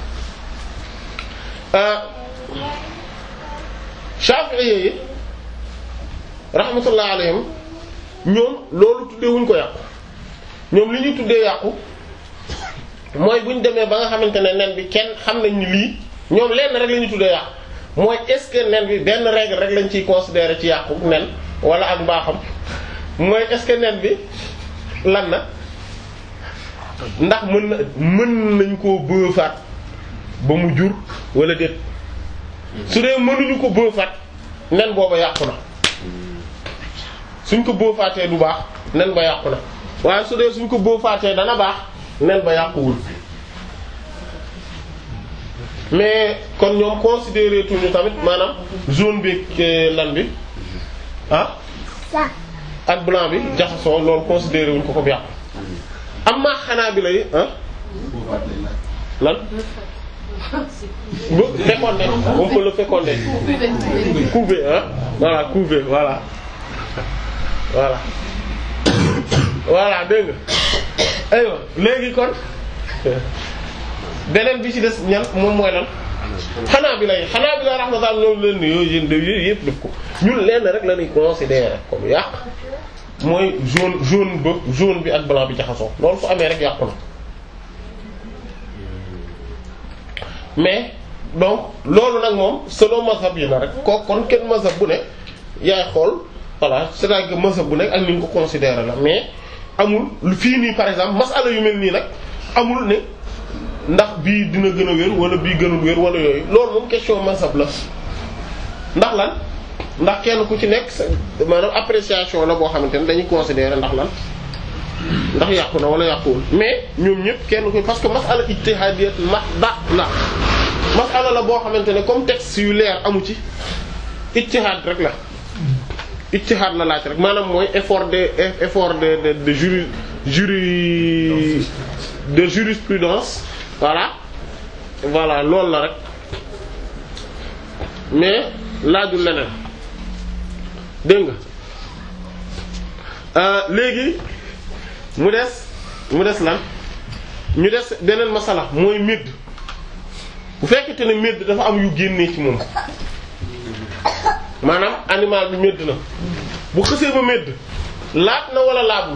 Shafi'i yi rahmatullah alayhim ñoom loolu tuddee wuñ ko yàqu ñoom li ñuy tuddee yàqu mooy bu ñu demee ba nga xamante ne nen bi kenn xam nañ ni lii ñoom lenn rek la ñuy tuddee yàqu mooy est-ce que nen bi benn règle rek lañ ciy considérer ci yàqu nen wala ak mbaaxam mooy est-ce que nen bi lan na ndax mën na mën nañ koo bëefaat ba mu jur wala déet su dee mënuñu ko bëefaat nen booba yàqu na suñ ko bëefaatee du baax nen ba yàqu na waaye su dee suñ ko bëefaatee dana baax nen ba yàquwul mais kon ñoom considéré tuñu tamit maanaam jaune bi ak lan bi ah ak blanc bi jaxasoo loolu considéré wuñ ko ko yàqu am maa xanaa bi lay ah lan bu fécondé on peut le féconder couver ah voilà couver voilà voilà voilà dégg nga aywa léegi kon beneen bi ci des ñan moom mooy lan xanaa bi lay xanaa bi lay rahmatullah ñoom leen ni yooyu yéen yooyu yëpp def ko ñun lenn rek la ñuy considérer comme yàq mooy jaune jaune ba jaune bi ak blanc bi jaxasoo loolu fu amee rek yàqu na mais donc loolu nag moom selon mazhab yi la rek kooku kon kenn mazhab bu ne yaay xool voilà c'est-à-dire que mazhab bu nekk ak ni nga ko considérer la mais amul fii nii par exemple masala yu mel nii nag amul ne ndax bii dina gën a wér wala bii gënul wér wala yooyu loolu moom question mazhab la ndax lan ndax kenn ku ci nekk sa maanaam appréciation la boo xamante ne dañuy considérer ndax lan ndax yàqu na wala yàquwul mais ñoom ñëpp kenn ko parce que masala ijtihadiyat mahda la masala la boo xamante ne comme texte yu leer amu ci ijtihad rek la ijtihad la laaj rek maanaam mooy effort de effort de de de juri juri de jurisprudence voilà voilà loolu la rek mais laajul leneen dégg nga léegi mu des mu des lan ñu des beneen masala mooy médd bu fekkente ne médd dafa am yu génnee ci moom maanaam animal bi médd na bu xësee ba médd laat na wala laabul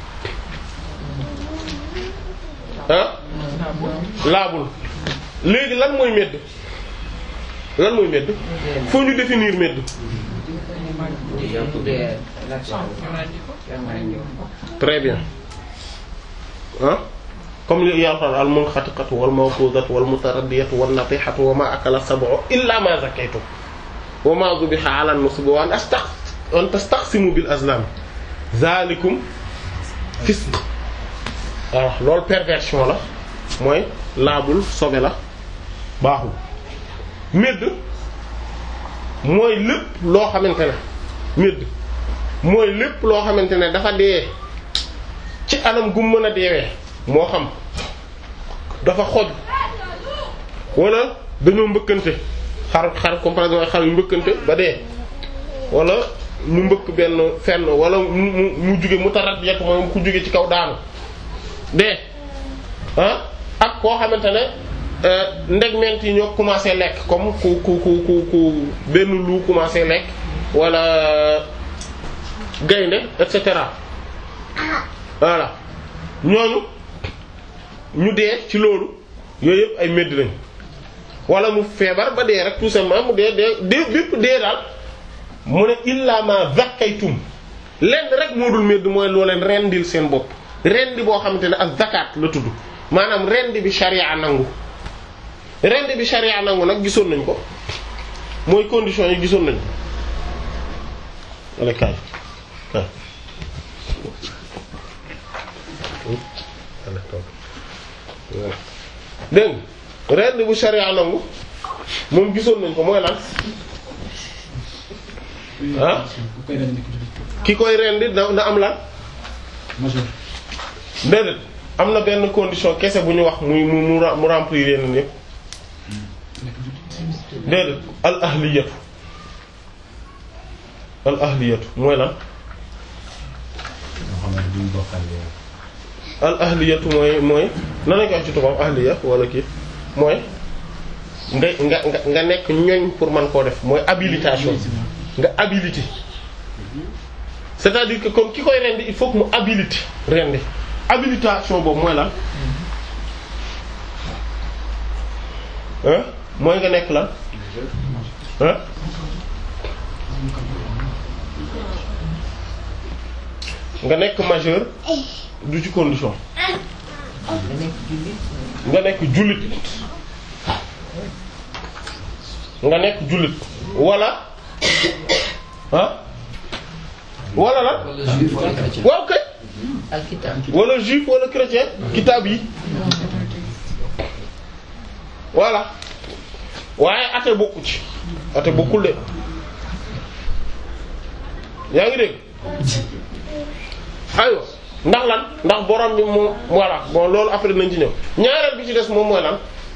ah laabul léegi lan mooy médd lan mooy médd faut ñu définir médd très bien ah comme li yàlla al munxatiqatu wal mawqudatu wal mutaraddiyatu wan natihatu wa ma akala sab'u illa ma zakaytum wa ma dhubiha ala an-nusb wa an tastaqsimu bil azlam zalikum fisq waaw loolu perversion la mooy laabul sobe la baaxul médd mooy lépp loo xamante ne médd mooy lépp loo xamante ne dafa dee ci anam gu mën a deewee moo xam dafa xoj wala dañoo mbëkkante xar xar comme par exemple xar yu mbëkkante ba dee wala ñu mbëkk benn fenn wala mu mu mu jóge mu tarat yekk mooy ku jóge ci kaw daanu dee ah ak koo xamante ne ndegment yi ñoo commencé lekk comme ku ku ku ku ku benn lu commencé lekk wala gaynde et cetera voilà ñooñu ñu dee ci loolu yooyu yëpp ay médd lañ wala mu feebar ba dee rek tout simplement mu dee dee dee bépp dee daal mu ne illa ma zakkaytum lenn rek moo dul médd mooy loo leen rendil seen bopp rendi boo xamante ne ak zakat la tudd maanaam rendi bi sharia nangu rendi bi sharia nangu nag gisoon nañ ko mooy condition yi gisoon nañ wala kaay kaay dégg rendi bu sharia nangu moom gisoon nañ ko mooy lan ah ku koy rendi ko jullit ki koy rendi na na am lan majeur déedéet am na benn condition kese bu ñu wax muy mu mu mu remplir yeneen yëpp nekk jullit déedéet al ahliyatu al ahliyatu mooy lan al ahliyatu mooy mooy nan lañ ko wax ci tubaab ahliya wala kii mooy nga nga nga nga nekk ñoñ pour man koo def mooy habilitation nga habilité c'est-à-dire que comme ki koy rendi il faut que mu habilité rendi habilitation boobu mooy lan hein mooy nga nekk lan hein nga nekk majeur du ci condition nga nekk jullit nga nekk jullit nga nekk jullit wala ah wala la waaw kay alkitab wala juif wala chrétien kitaab yi voilà waaye ate bokku ci ate bokkul de yaa ngi dégg aywa ndax lan ndax borom bi moom voilà bon loolu après nañ ci ñëw ñaareel bi ci des moom mooy lan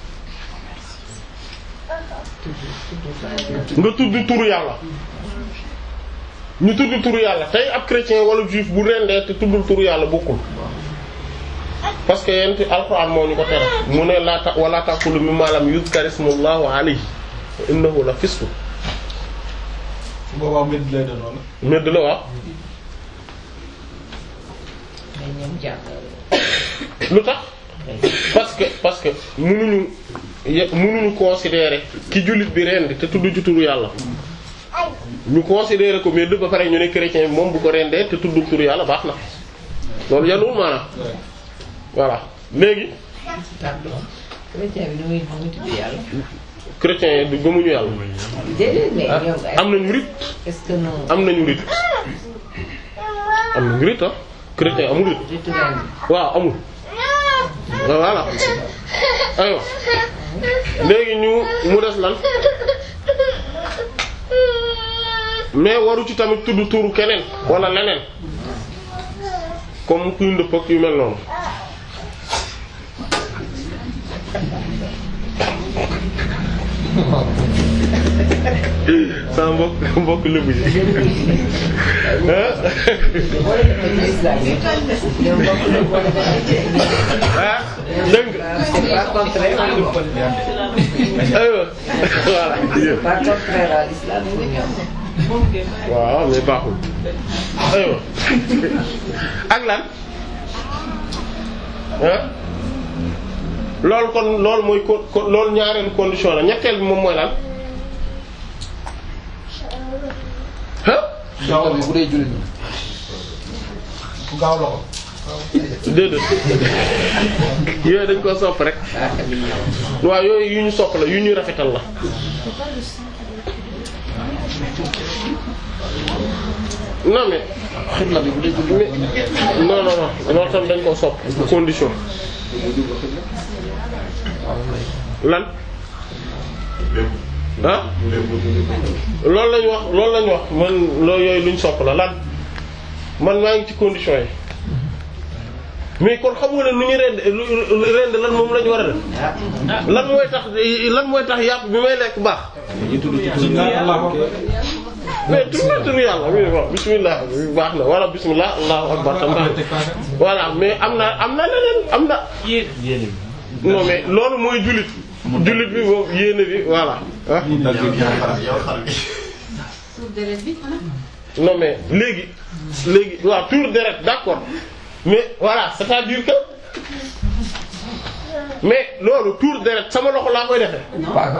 nga tudd turu yàlla ñu tudd turu yàlla tey ab chrétien wala juif bu rendee te tuddul turu yàlla bokkul parce que yent alxuraan moo ñu ko tere mu ne laa ta wala taqulu mimma lam yuzkar ismullahi alayhi innahu la fisq su boobaa mbir lay doon wala medd la wax ngay ñëw jàpp lu tax parce que parce que mënuñu ye- mënuñu considérer ki jullit bi rendi te tudd ci turu yàlla ñu considérer ko medd ba pare ñu ne chrétien bi moom bu ko rendee te tudd turu yàlla baax na loolu yanuwul maanaam voilà léegi pardon chrétien bi nu muy nu muy tudd yàlla chrétien yi du gëmuñu yàlla déedéet mais ah, ñoom ay am nañu rit est-ce que non am nañu rit am nañu rit ah chrétien amul rit ritu ren waaw amul voilà aywa léegi ñu mu des lan mais waru ci tamit tudd turu keneen wala leneen comme kuy ndëpp ak yu mel noonu sama mbokk mbokk lébu yi ah boo defee islam yi ñoom bokk na boo defee ah dégg nga c'est pas contraire aywa voilà pas contraire à l'islam yi ñoom waaw mais baaxul aywa ak lan ah loolu kon loolu mooy ko ko- loolu ñaareelu condition la ñetteel bi moom mooy lan ah gaaw bu dee jullit ñi ku gaaw loxo déedéet yooyu dañ ko sopp rek waaw yooyu yu ñu sopp la yu ñu rafetal la non mais xibla bi bu dee jublu mais non non non loolu tam dañ koo sopp condition lan ah loolu lañu wax loolu lañu wax man loolu yooyu luñ sopp la lan man maa ngi ci condition yi mais kon xam nga ne nu ñu rend lu rend lan moom la ñu war a def lan mooy tax lan mooy tax yàpp bi may lekk baax mais tur na tur yàlla oui bon bismillah baax na wala bismillah allahu akbar tam baax voilà mais am na am na leneen am na yéene non mais loolu mooy jullit jullit bi boobu yéene bi voilà ah Sauf de la vie, voilà. non mais léegi léegi waaw tour deret d'accord mais voilà c'est-à-dire que mais loolu tour deret sama loxo laa koy defee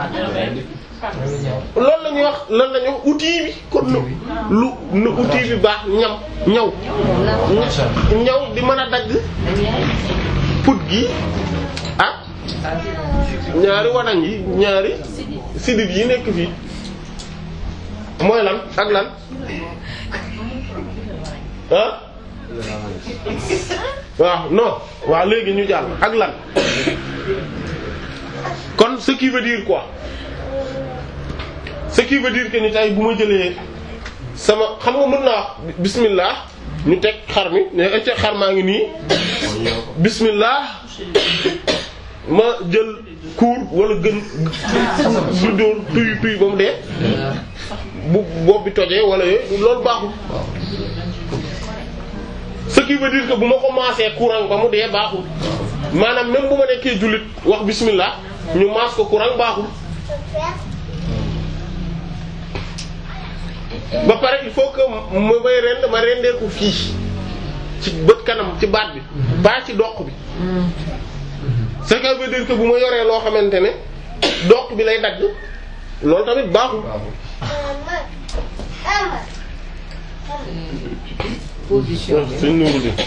loolu la ñuy wax lan la ñuy wax outil bi kon lu lu lu outil bi baax ñam ñaw ñaw di mën a dagg put gi ah ñaari wanañ yi ñaari sidit yi nekk fii mooy lan ak lan ah waaw non waaw léegi ñu jàll ak lan kon ce qui veut dire quoi ce qui veut dire que ni tey bu ma jëlee sama xam nga mën naa wax bismillah ñu teg xar mi ne ecce xar maa ngi nii bismillah ma jël kuur wala gën du dóor tuy tuy ba mu dee bu bopp bi tojee wala yooyu loolu baaxul ce qui veut dire que bu ma commencé courant ba mu dee baaxul maanaam même bu ma nekkee jullit wax bismillah ñu maas ko courant baaxul ba pare il faut que ma may rend ma rendee ko fii ci bët kanam ci baat bi pas ci doq bi ce qui veut dire que bu ma yoree loo xamante ne doq bi lay dagg loolu tamit baaxul position bi suñ nuru di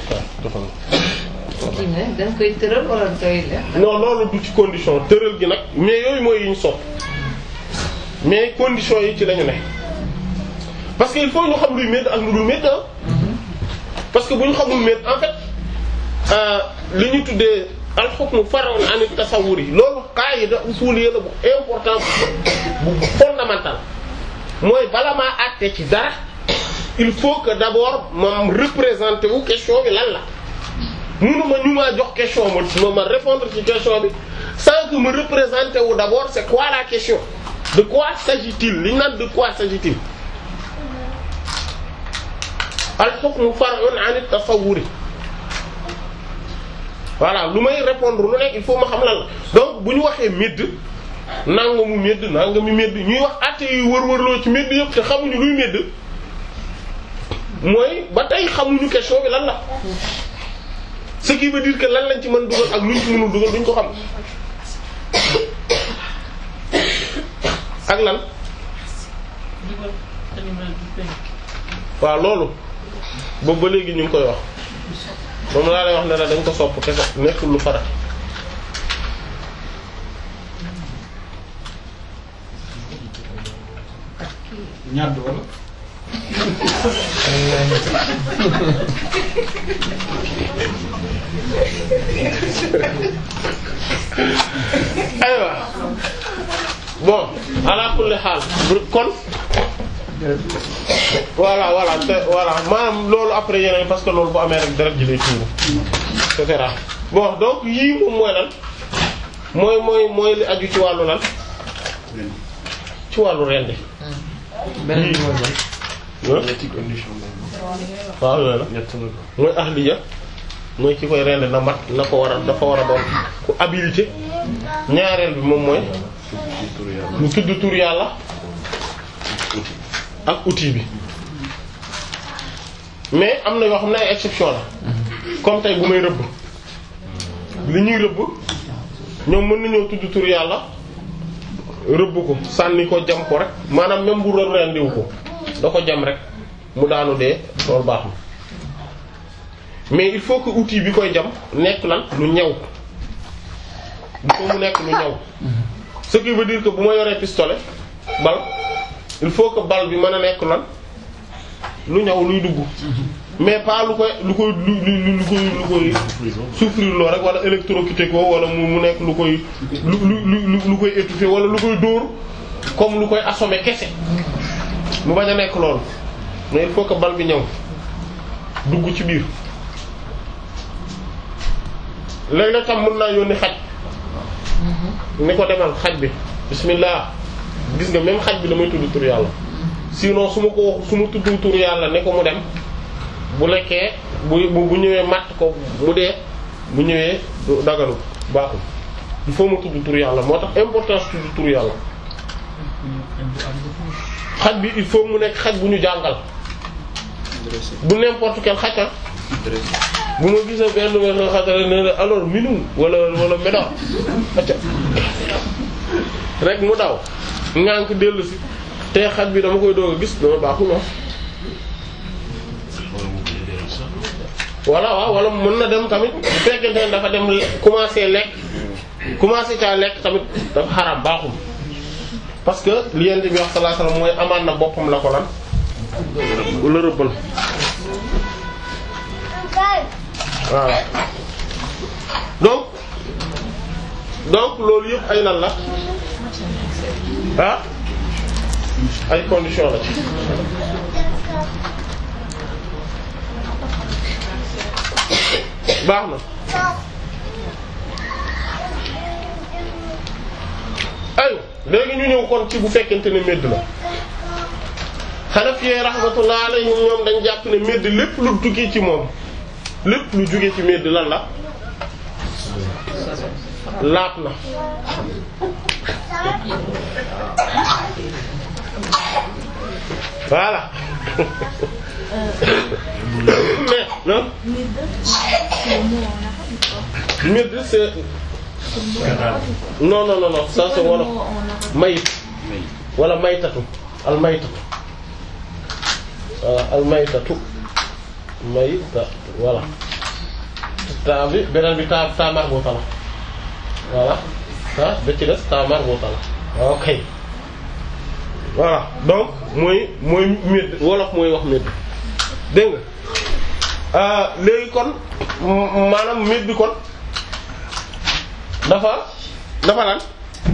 kii ne dañ koy tëral wala dañ koy def. non loolu du ci condition tëral gi nag mais yooyu mooy yi ñu sopp mais condition yi ci lañu ne parce que il faut ñu xam luy médd ak lu dul médd ah parce que bu ñu xamul médd en fait euh, li ñu tuddee al-hukmu far'un 'an at-tasawwur yi loolu qaida usuliyya la bu important bu fondamental mooy bala maa àtte ci dara il faut que d'abord ma représenter wu question bi lan la mënuma ñu maa jox question ma ma répondre ci question bi sans que me représenter wu d'abord c'est quoi la question de quoi s'agit-il li ñu naan de quoi s'agit-il al-hukmu far'un 'an at-tasawwur voilà lu may répondre lu nekk il faut ma xam lan la donc bu ñu waxee médd nangamu médd nangamu médd ñuy wax àtte yu wër-wërloo ci médd yëpp te xamuñu luy médd mooy ba tey xamuñu question bi lan la ce qui veut dire que lan lañ ci mën dugal ak luñ ci mënul dugal duñ ko xam ak lan waaw loolu boobu ba léegi ñu ngi koy wax moom laa lay wax ne la dañ ko sopp kese nekkul lu farat ñadd wala aywa bon ala kulli xaal kon voilà voilà te voilà maanaam loolu après yeneen parce que loolu bu amee rek deret ji lay tuuru et cetera bon donc yii moom mooy lan mooy mooy mooy li aju ci wàllu lan ci wàllu rendi beneen bi mooy ban ah ñetti condition waaw yooyu la ñett la ko mooy ahliya mooy ki koy rend na mat na ko war a dafa war a doon ku habilité ñaareel bi moom mooy ci tur yàlla mu tudd tur yàlla ak outil bi mais am na yoo xam ne ay exception la comme tey bu may rëbb li ñuy rëbb ñoom mën nañoo tudd tur yàlla rëbb ko sànni ko jam ko rek maanaam même bu doon rendiwu ko da ko jam rek mu daanu dee loolu baax na mais il faut que outil bi koy jam nekk lan lu ñaw il faut mu nekk lu ñaw ce qui veut dire que bu ma yoree pistolet bal il faut que bal bi mën a nekk lan lu ñaw luy dugg mais pas lu koy lu koy lu lu lu koy lu koy souffrir loo rek wala électrocuté ko wala mu mu nekk lu koy lu lu lu lu koy étouffé wala lu koy dóor comme lu koy assommer kese mu bañ a nekk loolu mais il faut que bal bi ñëw dugg ci biir léegi nag tam mën naa yónni xaj ni ko demal xaj bi bismillah gis nga même xaj bi damay tudd tur yàlla sinon su ma ko wax su ma tudd tur yàlla ne ko mu dem bu lekkee bu bu bu ñëwee matt ko mu dee bu ñëwee du dagalu baaxul il faut ma tudd tur yàlla moo tax importance tudd tur yàlla xaj bi il faut mu nekk xaj bu ñu jàngal bu n'importe quel xaj ah bu ma gisee benn benn xatale ne la alors minu wala wala médaw acca rek mu daw ngànk dellu si te xaj bi dama koy doog a gis dama baaxul wax voilà waaw wala mën na dem tamit bu fekkente ne dafa dem commencer lekk commencer caa lekk tamit dafa xaram baaxul parce que li yent bi wax sallallahu alayhi wasallam mooy amaan na boppam la ko lan la rëbbal voilà donc donc loolu yëpp ay lan la ah ay conditions la ci baax na ayo léegi ñu ñëw kon ci bu fekkente ne medd la Hanafi rahmatullah alayhim ñoom dañ jàpp ne medd lépp lu tukki ci moom lépp lu jóge ci medd lan la laat na voilà mais non medd c'est non non non non ça c'est wolof mayit wala maytatu al maytatu voilà al maytatu maytatu voilà taa bi beneen bi taa taa marbuta la voilà ah ba ci des taa marbuta la ok voilà donc mooy mooy médd wolof mooy wax médd dégg nga léegi kon maanaam médd kon dafa dafa lan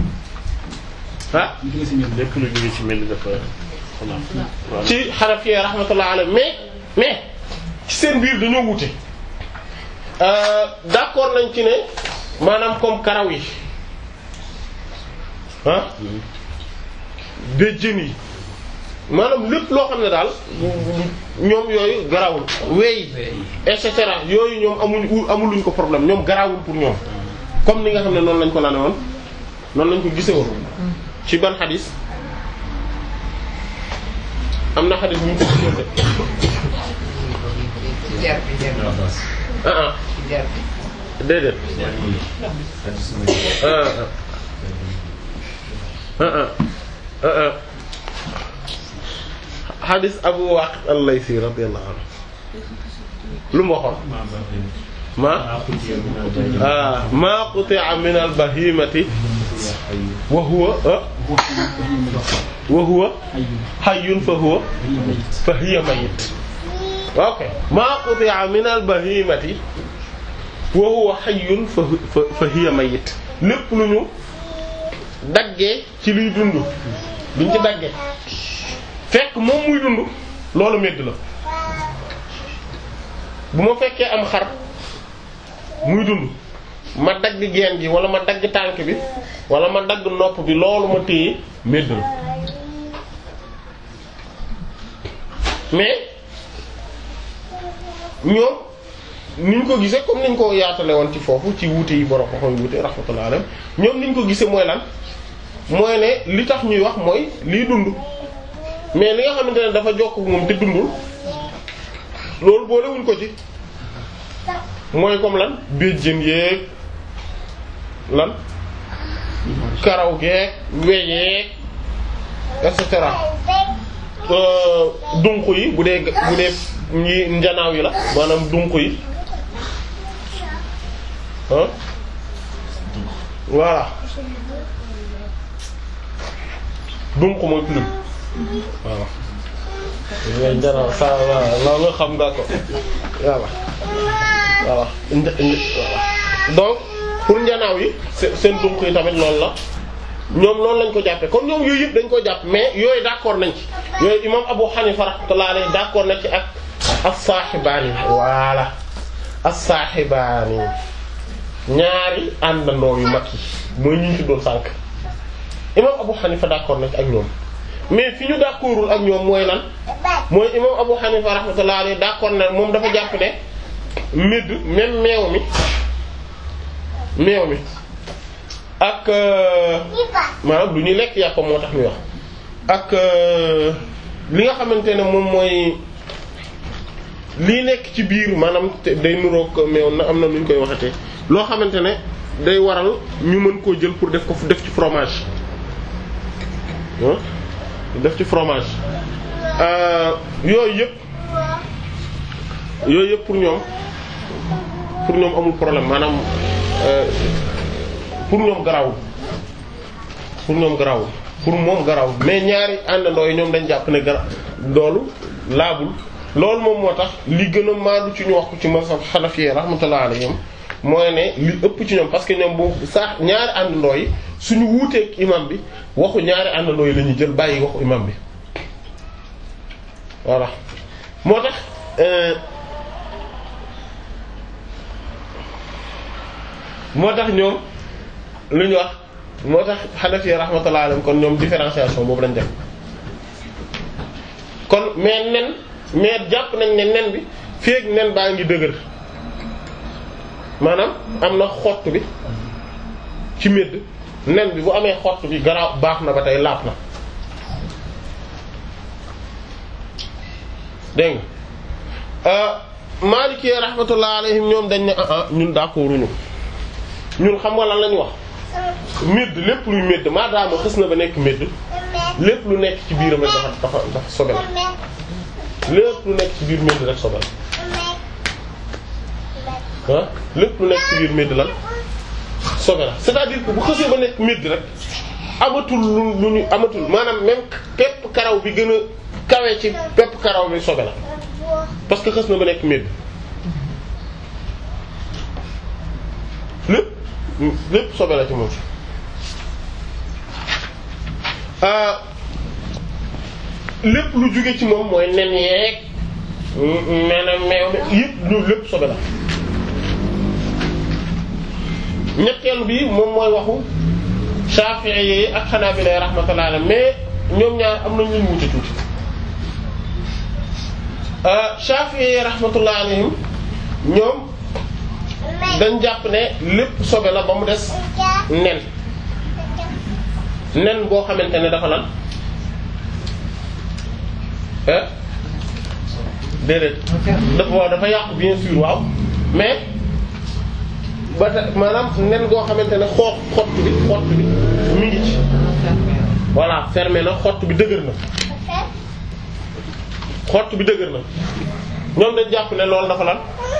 ah lépp lu jóge ci mel ni dafa xanaa waaw ci Hanafi rahmatullah alayhi mais mais ci seen biir dañoo wute euh, d'accord nañ ci ne maanaam comme karaw yi ah béjjën yi maanaam lépp loo xam ne daal ñoom yooyu garawul weey et cetera yooyu ñoom amuñ amuluñ ko problème ñoom garawul pour ñoom comme ni nga xam ne noonu lañ ko lane woon noonu lañ ko gise woon ci ban xadis am na xadis bu ñu ko gisoon de ci jar bi jar bi ah ah ci jar bi déedéet ah ah ah ah ah xadis Abu Waqid al-Laysi radiyallahu anhu lu mu waxoon ma ah ma quti'a min al-bahimati wa huwa ah wa huwa hayyun fa huwa fa hiya mayyit ok ma quti'a min al-bahimati wa huwa hayyun fa fa fa hiya mayyit lépp lu ñu daggee ci luy dund luñ ci daggee fekk moom muy dund loolu medd la bu ma fekkee am xar muy dund ma dagg geen gi wala ma dagg tànk bi wala ma dagg nopp bi loolu ma téye medd la mais ñoom niñ ko gisee comme niñ ko yaatale woon ci foofu ci wuute yi borom ko koy wuute rahmatullah alayhi ñoom niñ ko gisee mooy lan mooy ne li tax ñuy wax mooy liy dund mais li nga xamante ne dafa jokk moom te dundul loolu boolewuñ ko ci mooy comme lan béjjën yeeg lan karaw geeg weyeeg et cetera dunq yi bu dee bu dee ñi njanaaw yi la maanaam dunq yi ah voilà dunq mooy plume waaw ngay njanaaw sa waaw loolu xam nga ko voilà voilà nja- nja- voilà donc pour njanaaw yi se- seen dunq yi tamit loolu la ñoom loolu lañ ko jàppee kon ñoom yooyu yëpp dañ ko jàpp mais yooyu d'accord nañ ci yooyu imam Abu Hanifa rahmatullahi alayhi d'accord na ci ak as-saahibaani voilà as-saahibaani ñaari àndandoo yu mag yi mooy ñu ci doon sànk imam Abu Hanifa d'accord na ci ak ñoom mais fi ñu d'accordul ak ñoom mooy lan mooy imam Abu Hanifa rahmatullahi alayhi d'accord na moom dafa jàpp ne médd même meew mi meew mi ak euh, maanaam lu ñuy lekk yàppam moo tax muy wax ak euh, li nga xamante ne moom mooy lii nekk ci biir maanaam te day nuroog meew na am na nu ñu koy waxatee loo xamante ne day waral ñu mën koo jël pour def ko def ci fromage ah def ci fromage euh, yooyu yëpp yooyu yëpp pour ñoom pour ñoom amul problème maanaam euh, pour ñoom garawul pour ñoom garawul pour moom garawul mais ñaari àndandoo yi ñoom dañ jàpp ne gara loolu laabul loolu moom moo tax li gën a maandu ci ñu wax ko ci mazhab Hanafi rahmatullah alayhim mooy ne li ëpp ci ñoom parce que ñoom bu sax ñaari àndandoo yi suñu wuuteeg imam bi waxu ñaari àndandoo yi la ñuy jël bàyyi waxu imam bi voilà moo tax euh, moo tax ñoom lu ñu wax moo tax Hanafi rahmatullah alayhim kon ñoom différenciation boobu lañ def kon mais nen mais jàpp nañ ne nen bi feek nen baa ngi dëgër maanaam am na xott bi ci médd nen bi bu amee xott bi garaaw baax na ba tey laap na dégg nga Maliki rahmatullah alayhim ñoom dañ ne ah ah ñun d'accorduñu ñun xam nga lan lañu wax médd lépp luy médd maadaama xës na ba nekk médd lépp lu nekk ci biiram rek dafa dafa dafa sobe la lépp lu nekk ci biir médd rek sobe la ah lépp lu nekk ci biir médd lan sobe la c'est-à-dire que bu xësee ba nekk médd rek amatul lu lu ñu amatul maanaam même pepp karaw bi gën a kawe ci pepp karaw bi sobe la parce que xës na ba nekk médd lépp lépp sobe la ci moom ah lépp lu jóge ci moom mooy nen yeeg maanaam meew mi yëpp lu lépp sobe la ñetteel bi moom mooy waxu Shafi'i yi ak Hanabila rahmatullah alayhi mais ñoom ñaar am nañu ñu wute tuuti Shafi'i yi rahmatullah alayhim ñoom dañ jàpp ne lépp sobe la ba mu des nen nen boo xamante ne dafa lan eh déedéet dafa waaw dafa yàqu bien sûr waaw mais ba ta maanaam nen goo xamante ne xoo xott bi xott bi mi ngi ci voilà fermé na xott bi dëgër na xott bi dëgër na ñoom dañ jàpp ne loolu dafa lan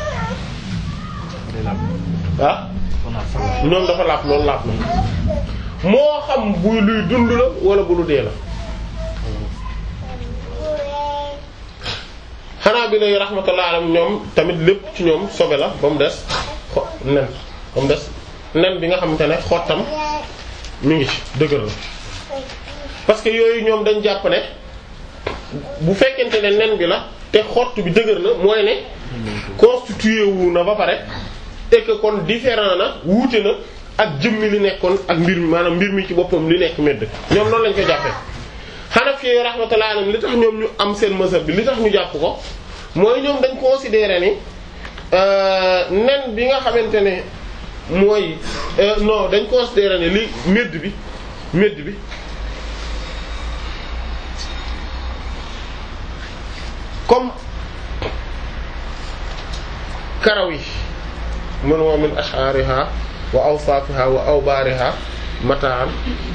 ah ñoom dafa laap loolu laap na moo xam buy luy dund la wala bu lu dee la xanaa bi lay rahmatullah alayhim ñoom tamit lépp ci ñoom sobe la ba mu des xo nen ba mu des nen bi nga xamante ne xottam mi ngi ci dëgër la parce que yooyu ñoom dañ jàpp ne bu fekkente ne nen bi la te xott bi dëgër na mooy ne constitué wu na ba pare et que kon différent na wuute na ak jëmmi li nekkoon ak mbir mi maanaam mbir mi ci boppam li nekk medd ñoom noonu lañ ko jàppee Hanafi rahmatullahi alayhim li tax ñoom ñu am seen mazhab bi li tax ñu jàpp ko mooy ñoom dañ considérer ni nen bi nga xamante ne mooy non dañ considérer ne li medd bi medd bi comme karaw yi mun wa min ash'ariha wa awsafiha wa awbariha mataan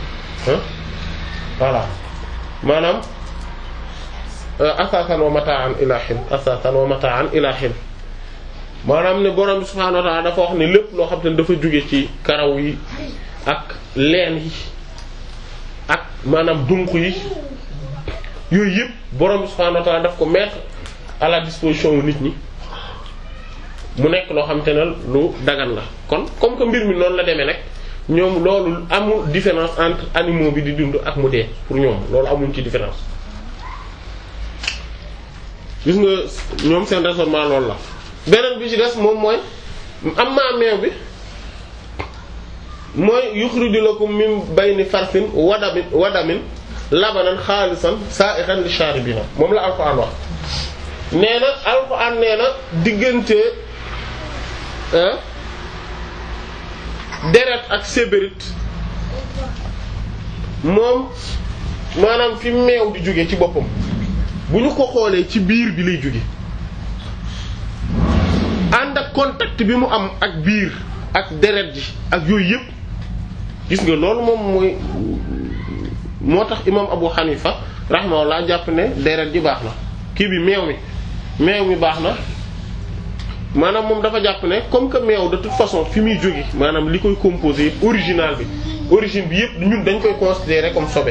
voilà maanaam asasan wa mataan ila hin asasan wa mataan ila hin maanaam ne borom bi subhanahu wa ta'ala dafa wax ne lépp loo xam te ne dafa jóge ci karaw yi ak leen yi ak maanaam dunq yi yooyu yëpp borom bi subhaanahu wa ta'ala daf ko mettre à la disposition wu nit ñi mu nekk loo xam te ne lu dagan la kon comme que mbir mi noonu la demee nag ñoom loolu amul différence entre animaux bi di dund ak mu dee pour ñoom loolu amuñ ci différence gis nga ñoom seen raisonnement loolu la beneen bi ci des moom mooy am maa meew bi mooy yuxriju lakum min bayni farsin wadamin wadamin labanan xaalisan sa'igan li sharibina moom la alxuraan wax nee na alxuraan nee na diggante deret ak sébérit moom maanaam fi meew di jóge ci boppam bu ñu ko xoolee ci biir bi lay jóge ànd ak contact bi mu am ak biir ak deret ji ak yooyu yëpp gis nga loolu moom mooy moo tax imam Abu Hanifa rahimahullah jàpp ne deret ji baax na kii bi meew mi meew mi baax na maanaam moom dafa jàpp ne comme que meew de toute façon fi muy jóge maanaam li koy composé yëpp original bi origine bi yëpp ñun dañ koy considérer comme sobe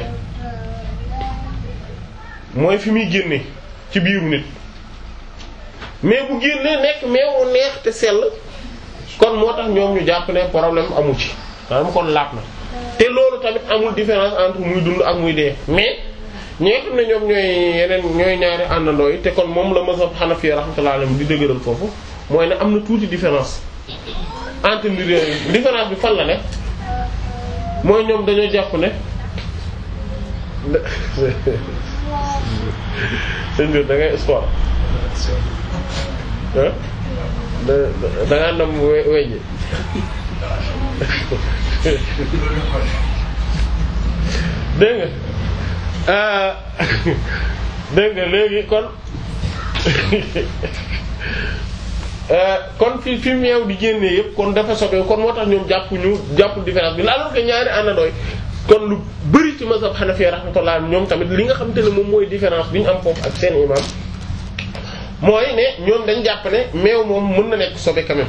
mooy fi muy génne ci biiru nit mais bu génnee nekk meew neex te sell kon moo tax ñoom ñu jàpp ne problème amu ci maanaam kon laat na te loolu tamit amul différence entre muy dund ak muy dee mais ñi nga xam ne ñoom ñooy yeneen ñooy ñaari àndandoo yi te kon moom la mazhab Hanafi rahmatullahi alayhi di dëgëral foofu mooy ne am na tuuti différence entre mbir yooyu différence bi fan la ne mooy ñoom dañoo jàpp ne sëñ bi da ngay sport ah da da ngaa nam we weññi dégg nga dégg nga léegi kon kon fi fi meew di génnee yëpp kon dafa sobe kon moo tax ñoom jàpp ñu jàpp différence bi alors que ñaari àndandooy kon lu bari ci mazhab Hanafi rahmatullah ñoom tamit li nga xamante ne moom mooy différence bi ñu am foofu ak seen imam mooy ne ñoom dañ jàpp ne meew moom mën na nekk sobe quand même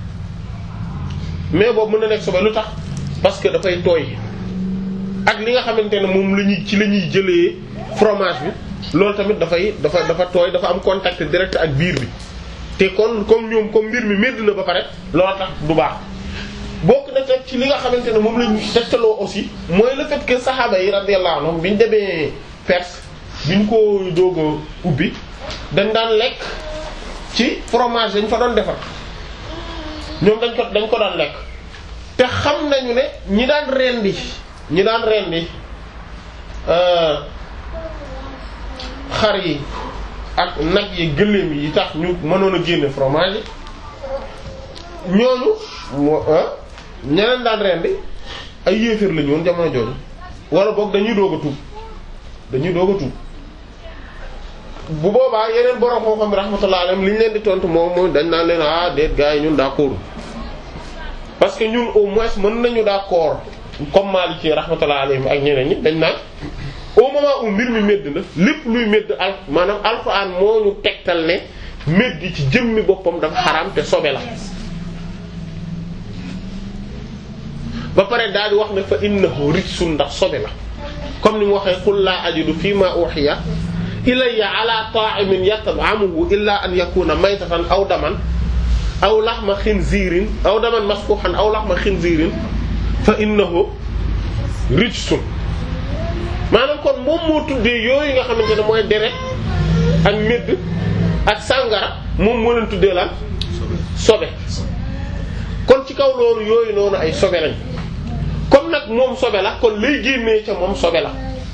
meew boobu mën na nekk sobe lu tax parce que dafay tooy ak li nga xamante ne moom la ñuy ci la ñuy jëlee fromage bi loolu tamit dafay dafa dafa tooy dafa am contact direct ak biir bi te kon comme ñoom comme mbir mi medd na ba pare loolu tax du baax bokk na teg ci li nga xamante ne moom lañu tegtaloo aussi mooy le fait que saxaaba yi radiyallahu anhum bi ñu demee Perse bi ñu ko doog a ubbi dañ daan lekk ci fromage dañ fa doon defar ñoom dañ ko dañ ko daan lekk te xam nañu ne ñi daan rendi ñi daan rendi xar yi ak nag yi gëléem yi tax ñu mënoon a génne fromage yi ñooñu moo ñeneen daan rendi ay yéeféer lañu woon jamono jooju wala boog dañuy doog a tuub dañuy doog a tuub bu boobaa yeneen borom moo xam rahmatullah alayhim li ñu leen di tontu moom mooy dañ naan leen ah déet gars yi ñun d'accord parce que ñun au moins mën nañu d'accord comme Maliki rahmatullah alayhim ak ñeneen ñi dañ naan au moment où mbir mi medd na lépp luy medd al maanaam alxuraan moo ñu tegtal ne medd ci jëmmi boppam dafa xaraam te sobe la ba pare daal di wax ne fa innahu rijsun ndax sobe la comme ni mu waxee qul laa ajidu fii ma uhiya ilayya ala ta'imin yat'amuhu illa an yakuna maytatan aw daman aw lahma khinzirin aw daman masfuhan aw lahma khinzirin fa innahu rijsun maanaam kon moom moo tuddee yooyu nga xamante ne mooy deret ak médd ak sàngara moom moo leen tuddee lan sobe kon ci kaw loolu yooyu noonu ay sobe lañ comme nag moom sobe la kon lay génnee ca moom sobe la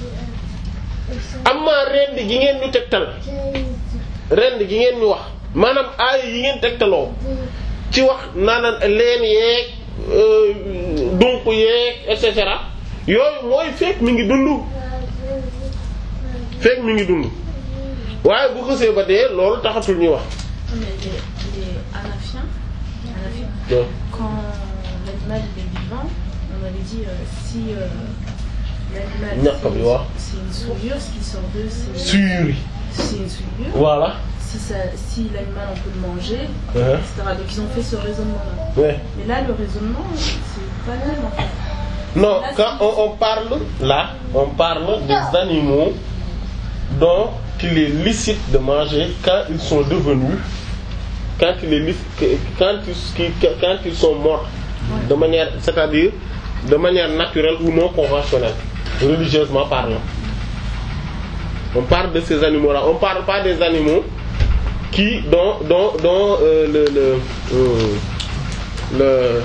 amma rend gi ngeen ñu tegtal rend gi ngeen ñu wax maanaam aaya yi ngeen tegtaloo ci wax naanaan leen yeeg dunq yeeg et cetera yooyu mooy fekk mi ngi dund fekk mi ngi dund waaye bu xësee ba dee loolu taxatul ñuy wax Mais les, les Hanafiens, Hanafiens, Ouais. quand l'animal il est vivant, on avait dit euh, si euh, l'animal Ñàkk bi wax. c'est une souillure, ce qui sort d'eux c'est suri c'est une souillure. voilà Si, ça, si l'animal on peut le manger, Ouais. etc. Donc ils ont fait ce raisonnement-là. ouais. Mais là le raisonnement c'est pas le même en fait. non quand on, on parle là on parle des animaux dont il est licite de manger quand ils sont devenus quand il est lic- quand ils, quand ils sont morts de manière c'est-à-dire de manière naturelle ou non conventionnelle religieusement parlant on parle de ces animaux là on parle pas des animaux qui dont dont dont euh, le le euh, le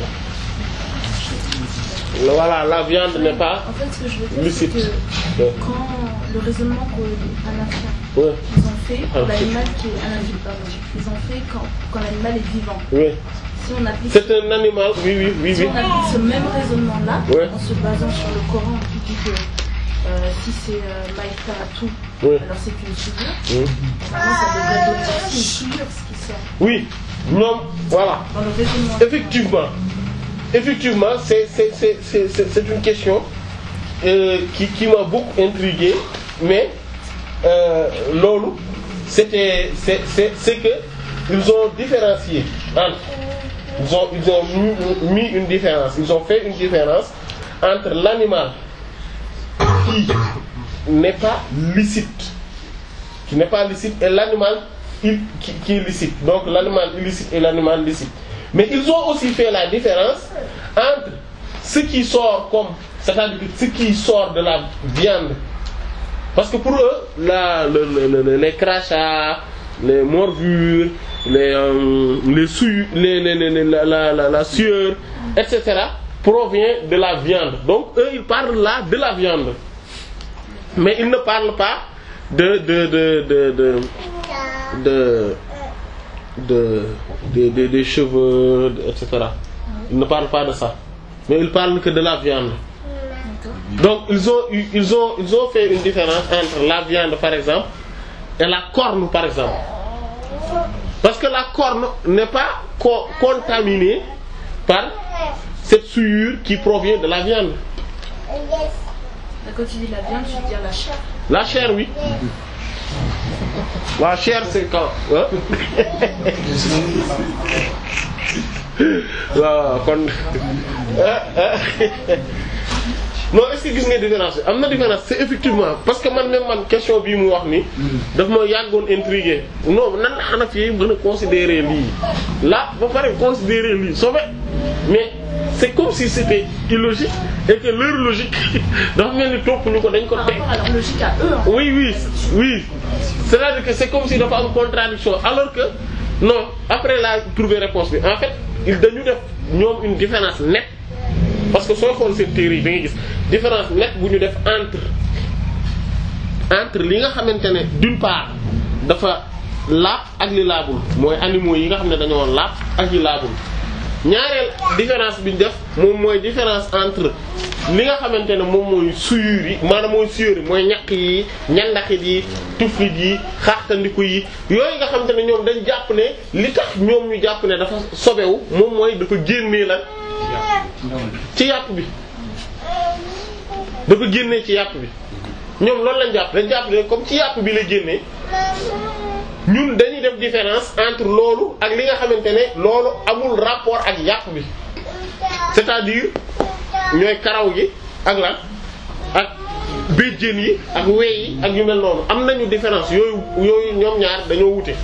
le- voilà la viande n'est pas En fait, ce que je veux dire, c'est licite que Ouais. quand le raisonnement qu'un affaire Ouais. ils ont fait pour Ah, l'animal qui est un animal, pardon, ils ont fait quand, quand l'animal est vivant. oui Si on applique, c'est un animal oui oui oui si oui on applique ce même raisonnement-là, Ouais. en se basant sur le Coran qui dit que euh, si c'est euh, Maïka à tout, Oui. alors c'est une souillure. Oui. Normalement, ça devrait donner aussi une souillure, ce qui sort oui ñoom voilà dans le raisonnement. effectivement effectivement c'est c'est c'est c'est c'est c'est une question euh, qui qui m'a beaucoup intrigué mais euh, loolu c'était c'est c'est c'est que ils ont différencié entre ils ont ils ont mis, mis une différence ils ont fait une différence entre l'animal qui n'est pas licite qui n'est pas licite et l'animal il- qui, qui est licite. Donc l'animal illicite et l'animal licite. Mais ils ont aussi fait la différence entre ce qui sort comme, c'est-à-dire que ce qui sort de la viande. Parce que pour eux, la, le, le- le- les crachats, les morvures, les, euh, les souilles, les, les, les- les- la, la, la, la sueur, etc. provient de la viande. Donc eux, ils parlent là de la viande. Mais ils ne parlent pas de de de de de de de, de- de- des cheveux, de- etc. Ils ne parlent pas de ça. Mais ils parlent que de la viande. Donc ils ont eu- ils ont ils ont fait une différence entre la viande par exemple et la corne par exemple. Parce que la corne n'est pas co- contaminée par cette souillure qui provient de la viande. Là, Quand tu dis la viande, tu veux dire la chair. La chair, oui. La chair, c'est quand hein? waaw kon non est-ce que gis nga différence bi am na différence c'est effectivement parce que man même man question bii mu wax ni daf ma yàggoon intrigué non nan la Hanafi yi mën a considérer lii là ba pare considérer lii sobe mais c'est comme si c'était illogique et que leur logique dafa mel ni topp ñu ko dañ ko Par teg rapport à leur logique à eux, en fait. oui oui oui c'est-à-dire que c'est comme si dafa am contradiction alors que non après la trouver réponse bi en fait il dañu def ñoom une différence nette parce que sooy xool seen théorie yi da ngay gis différence nette bu ñu def entre entre li nga xamante ne d'une part dafa laab ak li laabul mooy animaux yi nga xam ne dañoo laab ak yi laabul ñaareel différence bi ñu def moom mooy différence entre li nga xamante ne moom mooy suyur yi maanaam mooy suyur yi mooy ñaq yi ñandaxit yi tuflit yi xaaxtandiku yi yooyu nga xamante ne ñoom dañ jàpp ne li tax ñoom ñu jàpp ne dafa sobewu moom mooy dafa génnee la ci yàpp bi dafa génnee ci yàpp bi ñoom loolu lañ jàpp dañ jàpp ne comme ci yàpp bi la génnee ñun dañuy def différence entre loolu ak li nga xamante ne loolu amul rapport ak yàpp bi c'est-à-dire ñooy karaw gi ak lan ak béjjén yi ak wey yi ak yu mel noonu am nañu différence yooyu yooyu ñoom ñaar dañoo wute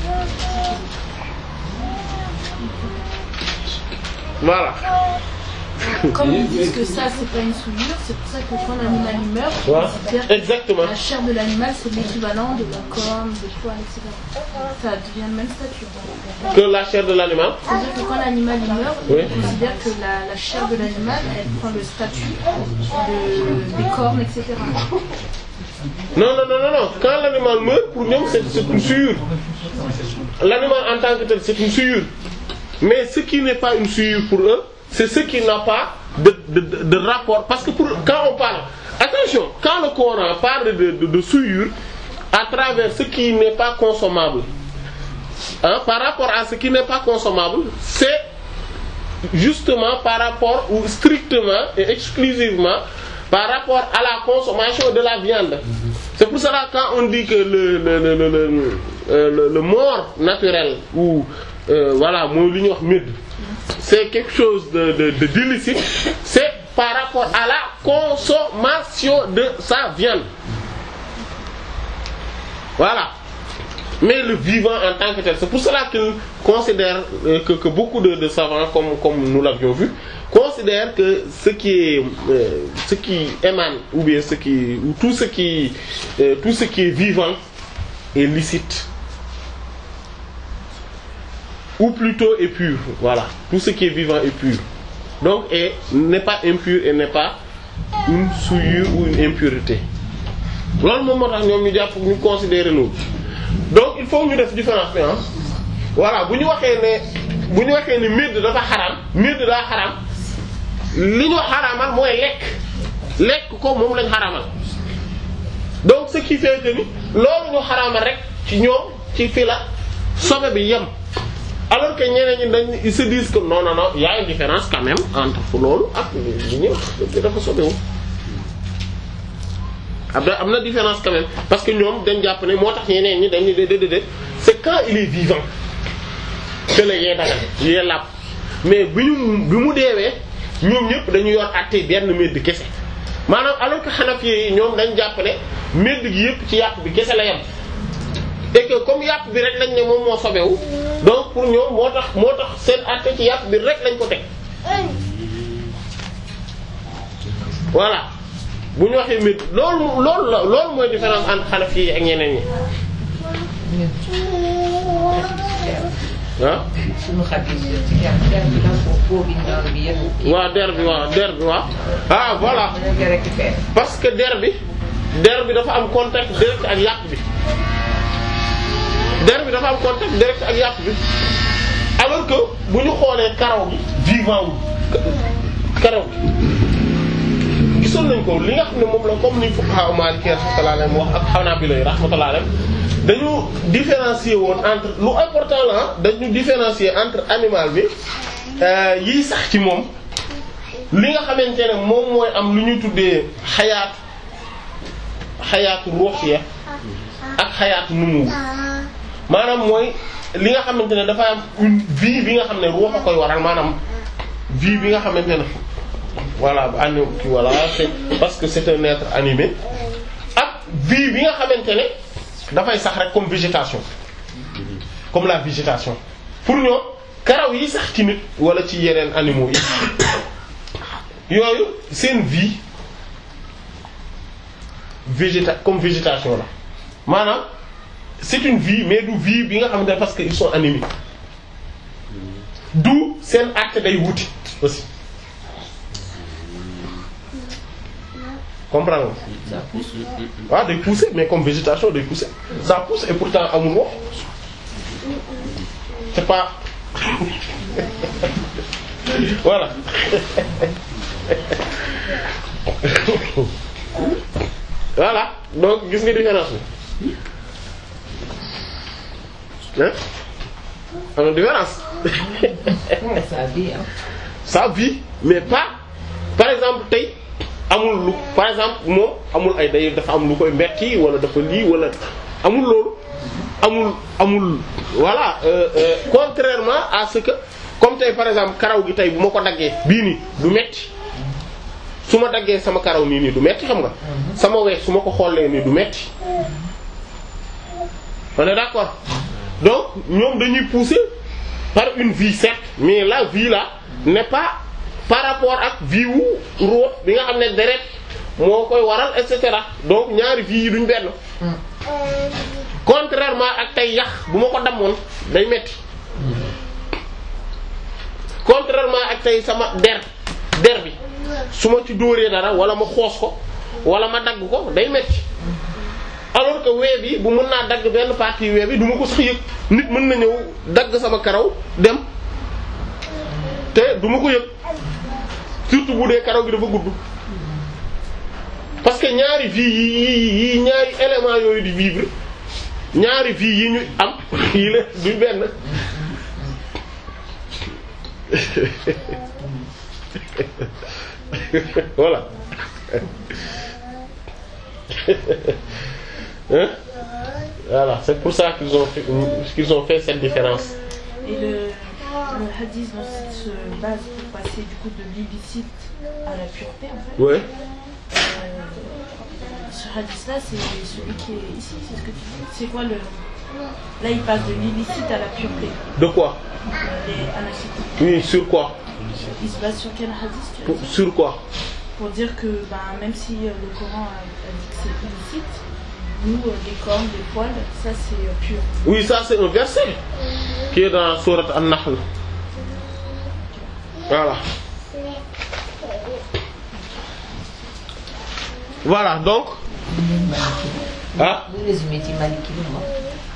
voilà Comme ils disent que ça, c'est pas une souillure, c'est pour ça que quand l'animal il meurt, on Voilà. considère que exactement la chair de l'animal, c'est l'équivalent de la corne, des poils, etc. Ça devient le même statut. que la chair de l'animal C'est-à-dire que quand l'animal il meurt, Oui. on considère que la, la chair de l'animal, elle prend le statut de, des cornes, etc. non non non non non quand l'animal meurt pour ñoom c'est c'est une souillure l'animal en tant que tel c'est une souillure mais ce qui n'est pas une souillure pour eux c'est ce qui n'a pas de, de, de, de rapport parce que pour quand on parle attention quand le Coran parle de, de, de souillure à travers ce qui n'est pas consommable hein, par rapport à ce qui n'est pas consommable c'est justement par rapport ou strictement et exclusivement par rapport à la consommation de la viande. C'est pour cela quand on dit que le le le le le, euh, le- le mort naturel ou euh, voilà mooy li ñuy wax médd c'est quelque chose de de de d'illicite, c'est par rapport à la à la consommation de sa viande. voilà mais le vivant en tant que tel c'est pour cela qu'ils considèrent euh, que que beaucoup de de savants comme comme nous l'avions vu considèrent que ce qui est euh, ce qui émane ou bien ce qui ou tout ce qui euh, tout ce qui est vivant est licite ou plutôt est pur voilà tout ce qui est vivant est pur donc et n'est pas impur et n'est pas une souillure ou une impureté loolu moom moo tax ñoom ñu jàpp ñu considérer loolu donc il faut ñu def différence bi ah voilà bu ñu waxee ne bu ñu waxee ne médd dafa xaraam médd daa xaraam li ñu xaraamal mooy lekk lekk ko moom lañ xaraamal donc ce qui fait que ni loolu ñu xaraamal rek ci ñoom ci fi la sobe bi yem alors que ñeneen ñi dañ ils se disent que non non non y a une différence quand même entre loolu ak li ñuy wax dafa sobewu am na am na différence quand même parce que ñoom dañ jàpp ne moo tax ñeneen ñi dañuy déedéet c'est quand il est vivant que la yee dagal yee làpp mais bi ñu bi mu deewee ñoom ñëpp dañu yor àtte benn medd kese maanaam alors que Hanafi yi ñoom dañ jàpp ne medd gi yëpp ci yàpp bi kese la yem et que comme yàpp bi rek lañ ne moom moo sobewu donc pour ñoom moo tax moo tax seen àtte ci yàpp bi rek lañ ko teg voilà bu ñu waxee medd loolu loolu la loolu mooy différence entre Hanafi yi ak ñeneen ñi ah suñu xadis ci der der bi da ko foo bi ñaan bi yëpp. waaw der bi waaw der bi waaw ah voilà dañu koy récupérer. parce que der bi der bi dafa am contact direct ak yàpp bi der bi dafa am contact direct ak yàpp bi alors que bu ñu xoolee karaw gi vivant wu karaw gi gisoon nañ ko li nga xam ne moom la comme ni fuqaha Maliki rahmatullahi alayhim wax ak Hanabila rahmatullahi alayhim dañu différencier woon entre lu important la dañu différencier entre animal bi yiy sax ci moom li nga xamante ne moom mooy am lu ñuy tuddee xayaatu xayaatu ruuxiya ak xayaatu numu maanaam mooy li nga xamante ne dafa am une vie bi nga xam ne ruux a koy waral maanaam vie bi nga xamante ne voilà ani ki voilà c'est parce que c'est un être animé ak vie bi nga xamante ne dafay sax rek comme végétation comme la végétation pour ñoom karaw yi sax ci nit wala ci yeneen animaux yi yooyu seen vie végéta comme végétation la maanaam c'est une vie mais du vie bi nga xamante ne parce que ils sont animés du seen acte day wuti aussi comprendre nga waaw day pousser mais comme végétation day pousser ça pousse et pourtant amul wax c'est pas voilà voilà donc gis nga différence bi hein am na différence ça vie ah. ça vit mais pas par exemple tey amul lu par exemple moom amul ay day dafa am lu koy metti wala dafa lii wala amul loolu amul amul voilà euh, euh, contrairement à ce que comme tey par exemple karaw gi tey bu ma ko daggee bii nii du metti su ma daggee sama karaw nii nii du metti xam nga sama weex su ma ko xoolee nii du metti on est d'accord donc ñoom dañuy pousser par une vie certes mais la vie là n'est pas par rapport ak vie wu ruux bi nga xam ne deret moo koy waral et cetera donc ñaari vie yi duñ benn contrairement ak tey yax bu ma ko dammoon day metti contrairement ak tey sama der der bi su ma ci dóoree dara wala ma xoos ko wala ma dagg ko day metti alors que wee bi bu mën naa dagg benn partie wee bi du ma ko sax yëg nit mën na ñëw dagg sama karaw dem te du ma ko yëg surtout bu dee karaw gi dafa gudd parce que ñaari vie yi yi yi ñaari éléments yooyu di vivre ñaari vie yi ñu am yi la du benn voilà hein voilà c'est pour ça qu'ils ont fait, qu'ils ont fait cette différence Et le, le hadith dont il se base pour passer du coup de l'illicite à la pureté, en fait, ouais euh, ce hadith-là, c'est celui qui est ici, c'est ce que tu dis. C'est quoi le. Là, il passe de l'illicite à la pureté, de quoi euh, les anacites. oui sur quoi Il se base sur quel hadith tu as Pour- dit sur quoi Pour dire que ben, même si euh, le Coran a, a dit que c'est illicite, nous, euh, les cornes, les poils, ça c'est euh, pur. oui ça c'est un verset qui est dans sourate An-Nahl voilà voilà donc ah bu résumé ci Maliki lu mu wax.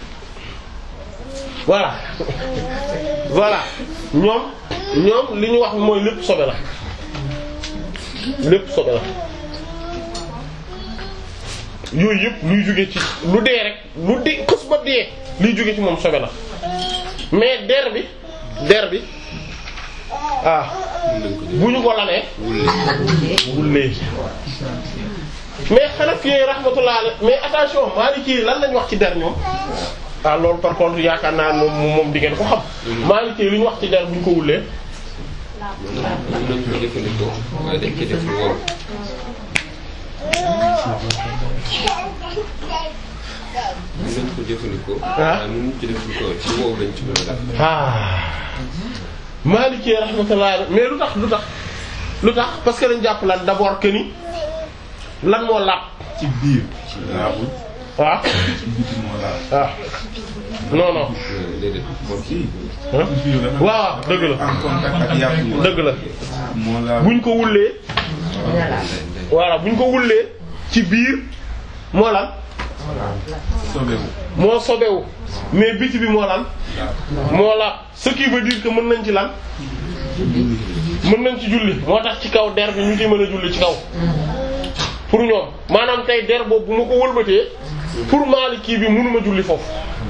voilà voilà ñoom ñoom li ñu wax mooy lépp sobe la lépp sobe la yooyu yëpp luy jóge ci lu dee rek lu dee xës ba dee liy jóge ci moom sobe la mais der bi der bi ah bu ñu ko lalee wullee mais Hanafi yi rahmatullah alayhi mais attention Maliki yi lan lañ wax ci der ñoom ah loolu par contre yaakaar naa moom moom di ngeen ko xam Maliki yi lu ñu wax ci der bu ñu ko wullee mën nañ ko jëfandikoo waaye dañ ci def lu wow mën nañ ko jëfandikoo waaye mën nañ ci def lu ko ci wow lañ ci mën a def ah Maliki yi rahmatullah alayhi mais lu tax lu tax lu tax parce que dañ jàpp lan d'abord que ni lan moo laab ci biir laabul ah ci biti moo laab ah non non Euh, déedéet moom kii ah biir dafa waaw dëgg la en contact ak yàpp yi dëgg la moo laab buñ ko wullee dina laal. voilà buñ ko wullee ci biir moo lan sobewu moo sobewu mais biti bi moo lan moo la ce qui veut dire que mën nañ ci lan mën nañ ci julli moo tax ci kaw der bi ñu ci mën a julli ci kaw pour ñoom maanaam tey der boobu bu ma ko wëlbatee pour Maliki bi mënuma julli foofu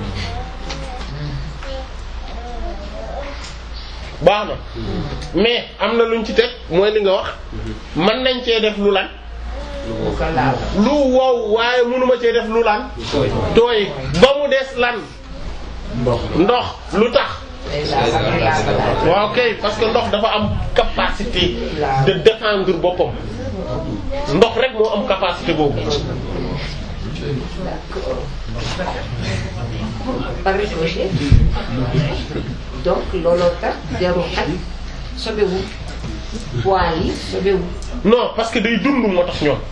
baax na mais am na luñ ci teg mooy li nga wax mën nañ cee def lu lan bu ko laal. lu wow waaye mënuma cee def lu lan tooy ba mu des lan ndox lu tax day laal day laal. waaw kay parce que ndox dafa am capacité de défendre boppam ndox rek moo am capacité boobu par ricochet. donc looloo tax jaru xaj sobewu poil yi sobewu. non parce que day dund moo tax ñoom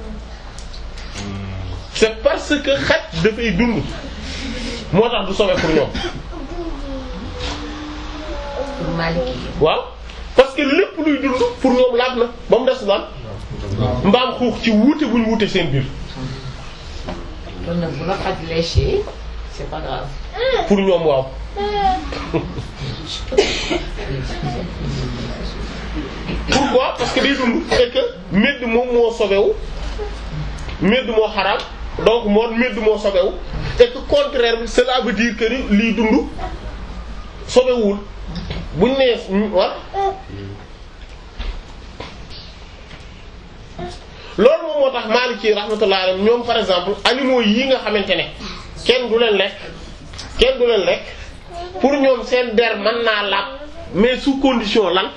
c'est parce que xaj dafay dund moo tax du sobe pour ñoom pour Maliki yi. waaw parce que lépp luy dund pour ñoom laab na ba mu des lan mbaam xuux ci wuute bu ñu wuute seen biir kon nag bu la xaj léché c'est pas grave. pour ñoom waaw pourquoi parce que day dund et que medd moom moo sobewu medd moo xaraam donc moo medd moo sobewu et que contraire bi cela veut dire que ni liy dund sobewul buñ nee war loolu moom moo tax Maliki rahmatullah alayhi ñoom par exemple animaux yi nga xamante ne kenn du leen lekk kenn du leen lekk pour ñoom seen der mën naa laab mais sous condition lan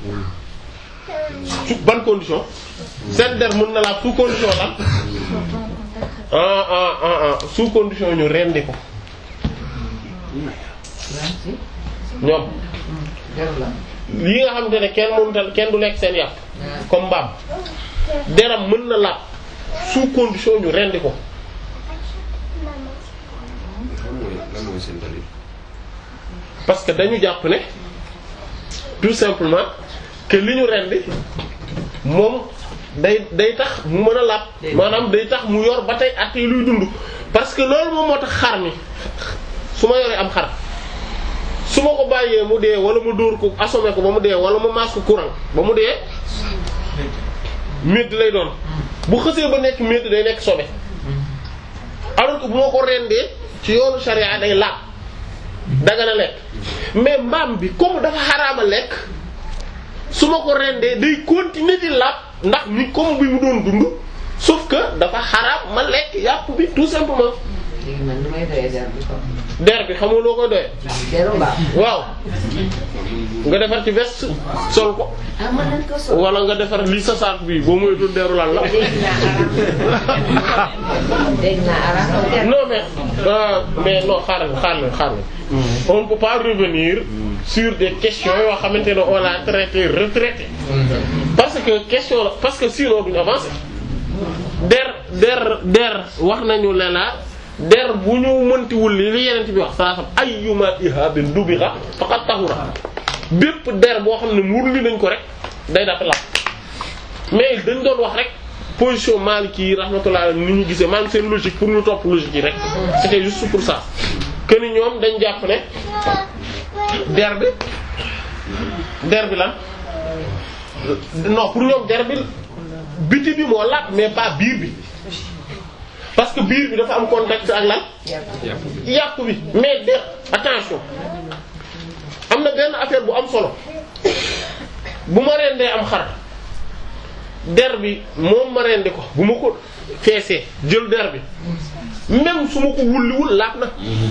su ban condition seen der mën na laab sous condition lan ah ah ah ah sous condition ñu rendi ko merci. ñoom jaru la. yi nga xamante ne kenn mënutal kenn du lekk seen yàpp comme mbaam deram mën na laab sous condition ñu rendi ko lan mooy lan mooy seen dalil parce que dañu jàpp ne tout simplement que li ñu rendi moom day day tax mu mën a laab maanaam day tax mu yor ba tey at yi luy dund parce que loolu moom moo tax xar mi su ma yoree am xar su ma ko bàyyee mu dee wala mu dóor ko assommé ko ba mu dee wala mu maas ko courant ba mu dee médd lay doon bu xësee ba nekk médd day nekk sobe alors que bu ma ko rendee ci yoonu charia day laab dagana lekk mais mbaam bi comme dafa xaraama lekk su ma ko rendee day continuer di laab ndax ni comme bi mu doon dund sauf que dafa xaraam ma lekk yàpp bi tout simplement léegi man nu may doyee der bi ko der bi xamul loo koy doyee deru mbaam waaw nga defar ci veste sol ko ah man nañ ko sol wala nga defar lii sa saak bi boo moytul deru lan la dégg naa araam dégg naa araam der non mais euh, mais non xaaral xaaral xaaral on ne peut pas revenir sur des questions yoo xamante ne on a traité retraité parce que question la parce que sinon duñu avancer der der der wax nañu ne la der bu ñu mëntiwul li li yeneen bi wax saa sam ayyuma ihabin dubiha faqad tahura bépp der boo xam ne muur li nañ ko rek day dafa la mais dañ doon wax rek position Maliki yi rahmatullah ni ñu gisee maanaam seen logique pour ñu topp logique yi rek c'était juste pour ça que ni ñoom dañ jàpp ne der bi der bi lan non pour ñoom der bi biti bi moo lapp mais pas biir bi parce que biir bi dafa am contact ak lan yàpp bi mais der attention am na benn affaire bu am solo bu ma rendee am xar der bi moom ma rendi ko bu ma ko feesee jël der bi même su ma ko wulliwul laab na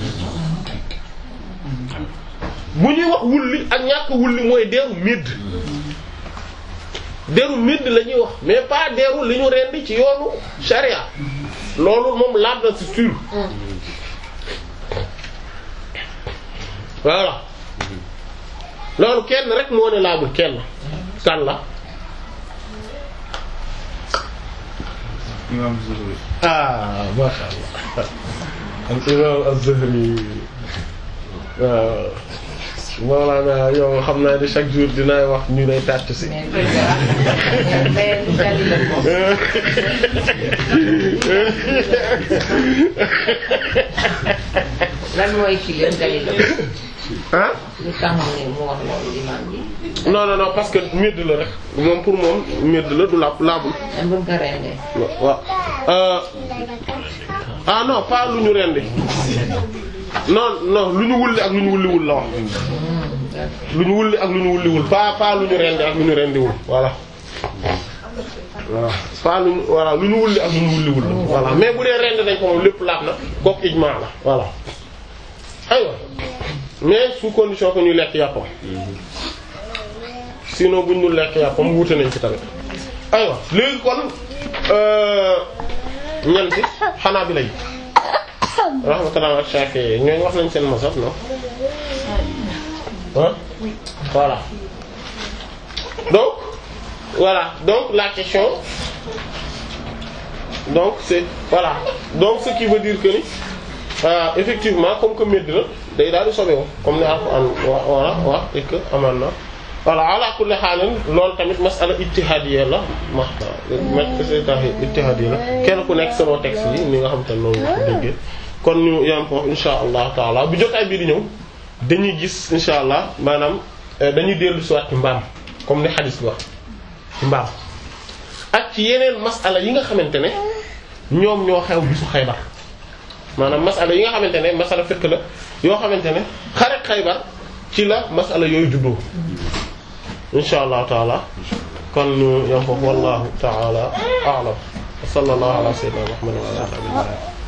bu ñuy wax wulli ak ñàkk wulli mooy deru midd deru midd la ñuy wax mais pas deru li ñu rendi ci yoonu sharia loolu moom laab na c'est sûr voilà loolu kenn rek moo ne laabul kenn kan la imam Zuhri ah masha Allah al imam az-Zuhri waaw Mawlana yow xam naa ne chaque jour dinaay wax ñu lay tàcc si mais mais mais lu dalil la moom lan mooy ci leen dalil la ah lu tax mu ne mu wax loolu imam bi non non non parce que medd la rek moom pour moom medd la du laab laabul même bu ñu ko rendee waaw euh, ah non pas lu ñu rendi non non lu ñu wulli ak lu ñu wulliwul la wax lu ñu wulli ak lu ñu wulliwul pas pas lu ñu rendi ak lu ñu rendiwul voilà voilà pas lu ñu voilà lu ñu wulli ak lu ñu wulliwul la voilà mais bu dee rendi nañ ko moom lépp laab na kooku ijmaa la voilà aywa mais sous condition que ñu lekk yàppam sinon buñ ñu lekk yàppam wuute nañ ci tamit aywa léegi kon euh ñanti xanaa bi lay rahmatullah ak Shafi'i ñooñu wax nañ seen masaf non hein voilà donc voilà donc la question donc c'est voilà donc ce qui veut dire que ni euh, effectivement comme que medd na day daal di sobewu comme ni Alxuraan wa voilà wax et que amaan na voilà ala kulli xaalin loolu tamit masala ijtihadiyya la ma ma ijtihadiyya la kenn ku nekk selon texte yi ni nga xam te ne noonu nga ko déggee kon ñu yam foofu insha allah taala bu jotaay bii di ñëw dañuy gis insha allah maanaam euh, dañuy dellu si waat ci mbaam comme ni xadis bi wax ci mbaam ak ci yeneen masala yi nga xamante ne ñoom ñoo xew bisu xaybar maanaam masala yi nga xamante ne masala fekk la yoo xamante ne xare xaybar ci la masala yooyu juddoo insha allah taala kon ñu yam foofu wallahu taala a'lam wa sallallahu ala sayyidina muhammadin wa ala alihi wa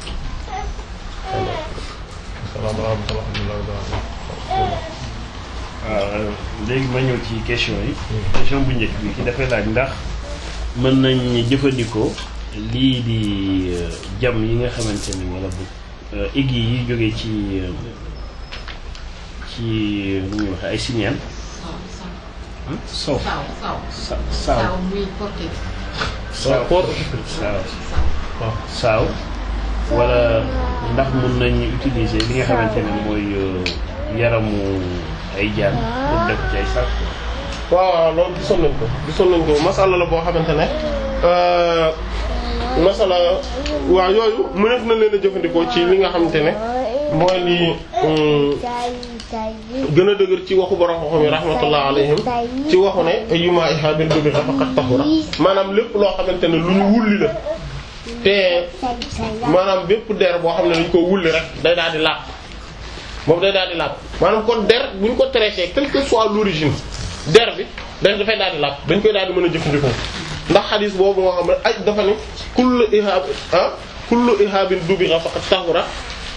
sahbihi waaw léegi ma ñëw ci question yi question bu njëkk bi ki dafay laaj ndax mën nañ jëfandikoo lii di euh, jam yi nga xamante ni wala bu igg yi jógee ci euh, ci nu ñuy waxee ay signal sow Saw saw. sa saaw Saw muy porté. saaw Port- saaw saaw wala ndax mën nañ utiliser li nga xamante ne mooy euh, yaramu ay jaan pour def ci ay sac waaw waaw loolu gisoon nañ ko gisoon nañ ko masala la boo xamante ne euh, masala waaw yooyu mëneef na leen a jëfandikoo ci li nga xamante ne mooy li hum, gën a dëgër ci waxu borom xam yi rahmatullah alayhim ci waxu ne ayyuma ihabin dubiha faqad tahura maanaam lépp loo xamante ne lu ñu wulli la te maanaam bépp der boo xam ne dañ ko wulli rek day daal di laab moom day daal di laab maanaam kon der bu ñu ko traité quelle que soit l'origine der bi dañ dafay daal di laab dañ koy daal di mën a jëfandikoo ndax xadis boobu moo xam ne ay dafa ne kullu ihab ah kullu ihabin dubiha faqad tahura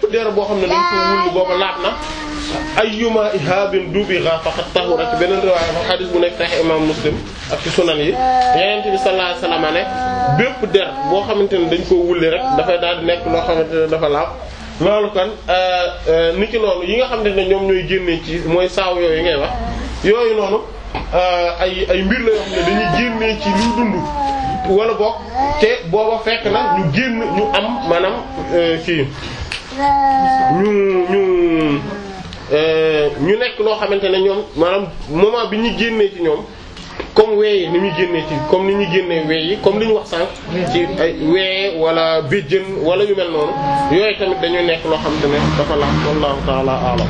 der boo xam ne dañ ko wulli booba laab na ayyuma ihabin dubigha faqad tahura ci beneen riwaaya fa xadis bu nekk tax imam muslim ak ci sunan yi yeneen bi sallallahu alayhi wasallam ne bépp der boo xamante ne dañ koo wulli rek dafay daal di nekk loo xamante ne dafa laab loolu kon ni ki noonu yi nga xamante ne ñoom ñooy génnee ci mooy saaw yooyu ngay wax yooyu noonu ay ay mbir la yoo xam ne dañuy génnee ci luy dund wala bokk te booba fekk na ñu génn ñu am maanaam kii ñu ñu ñu nekk loo xamante ne ñoom maanaam moment bi ñu génnee ci ñoom comme wee yi ni muy génnee ci comme ni ñuy génnee wee yi comme li ñu wax sànq ci ay wee wala béjjën wala yu mel noonu yooyu tamit dañuy nekk loo xamante ne dafa la wallahu ta'ala a'lam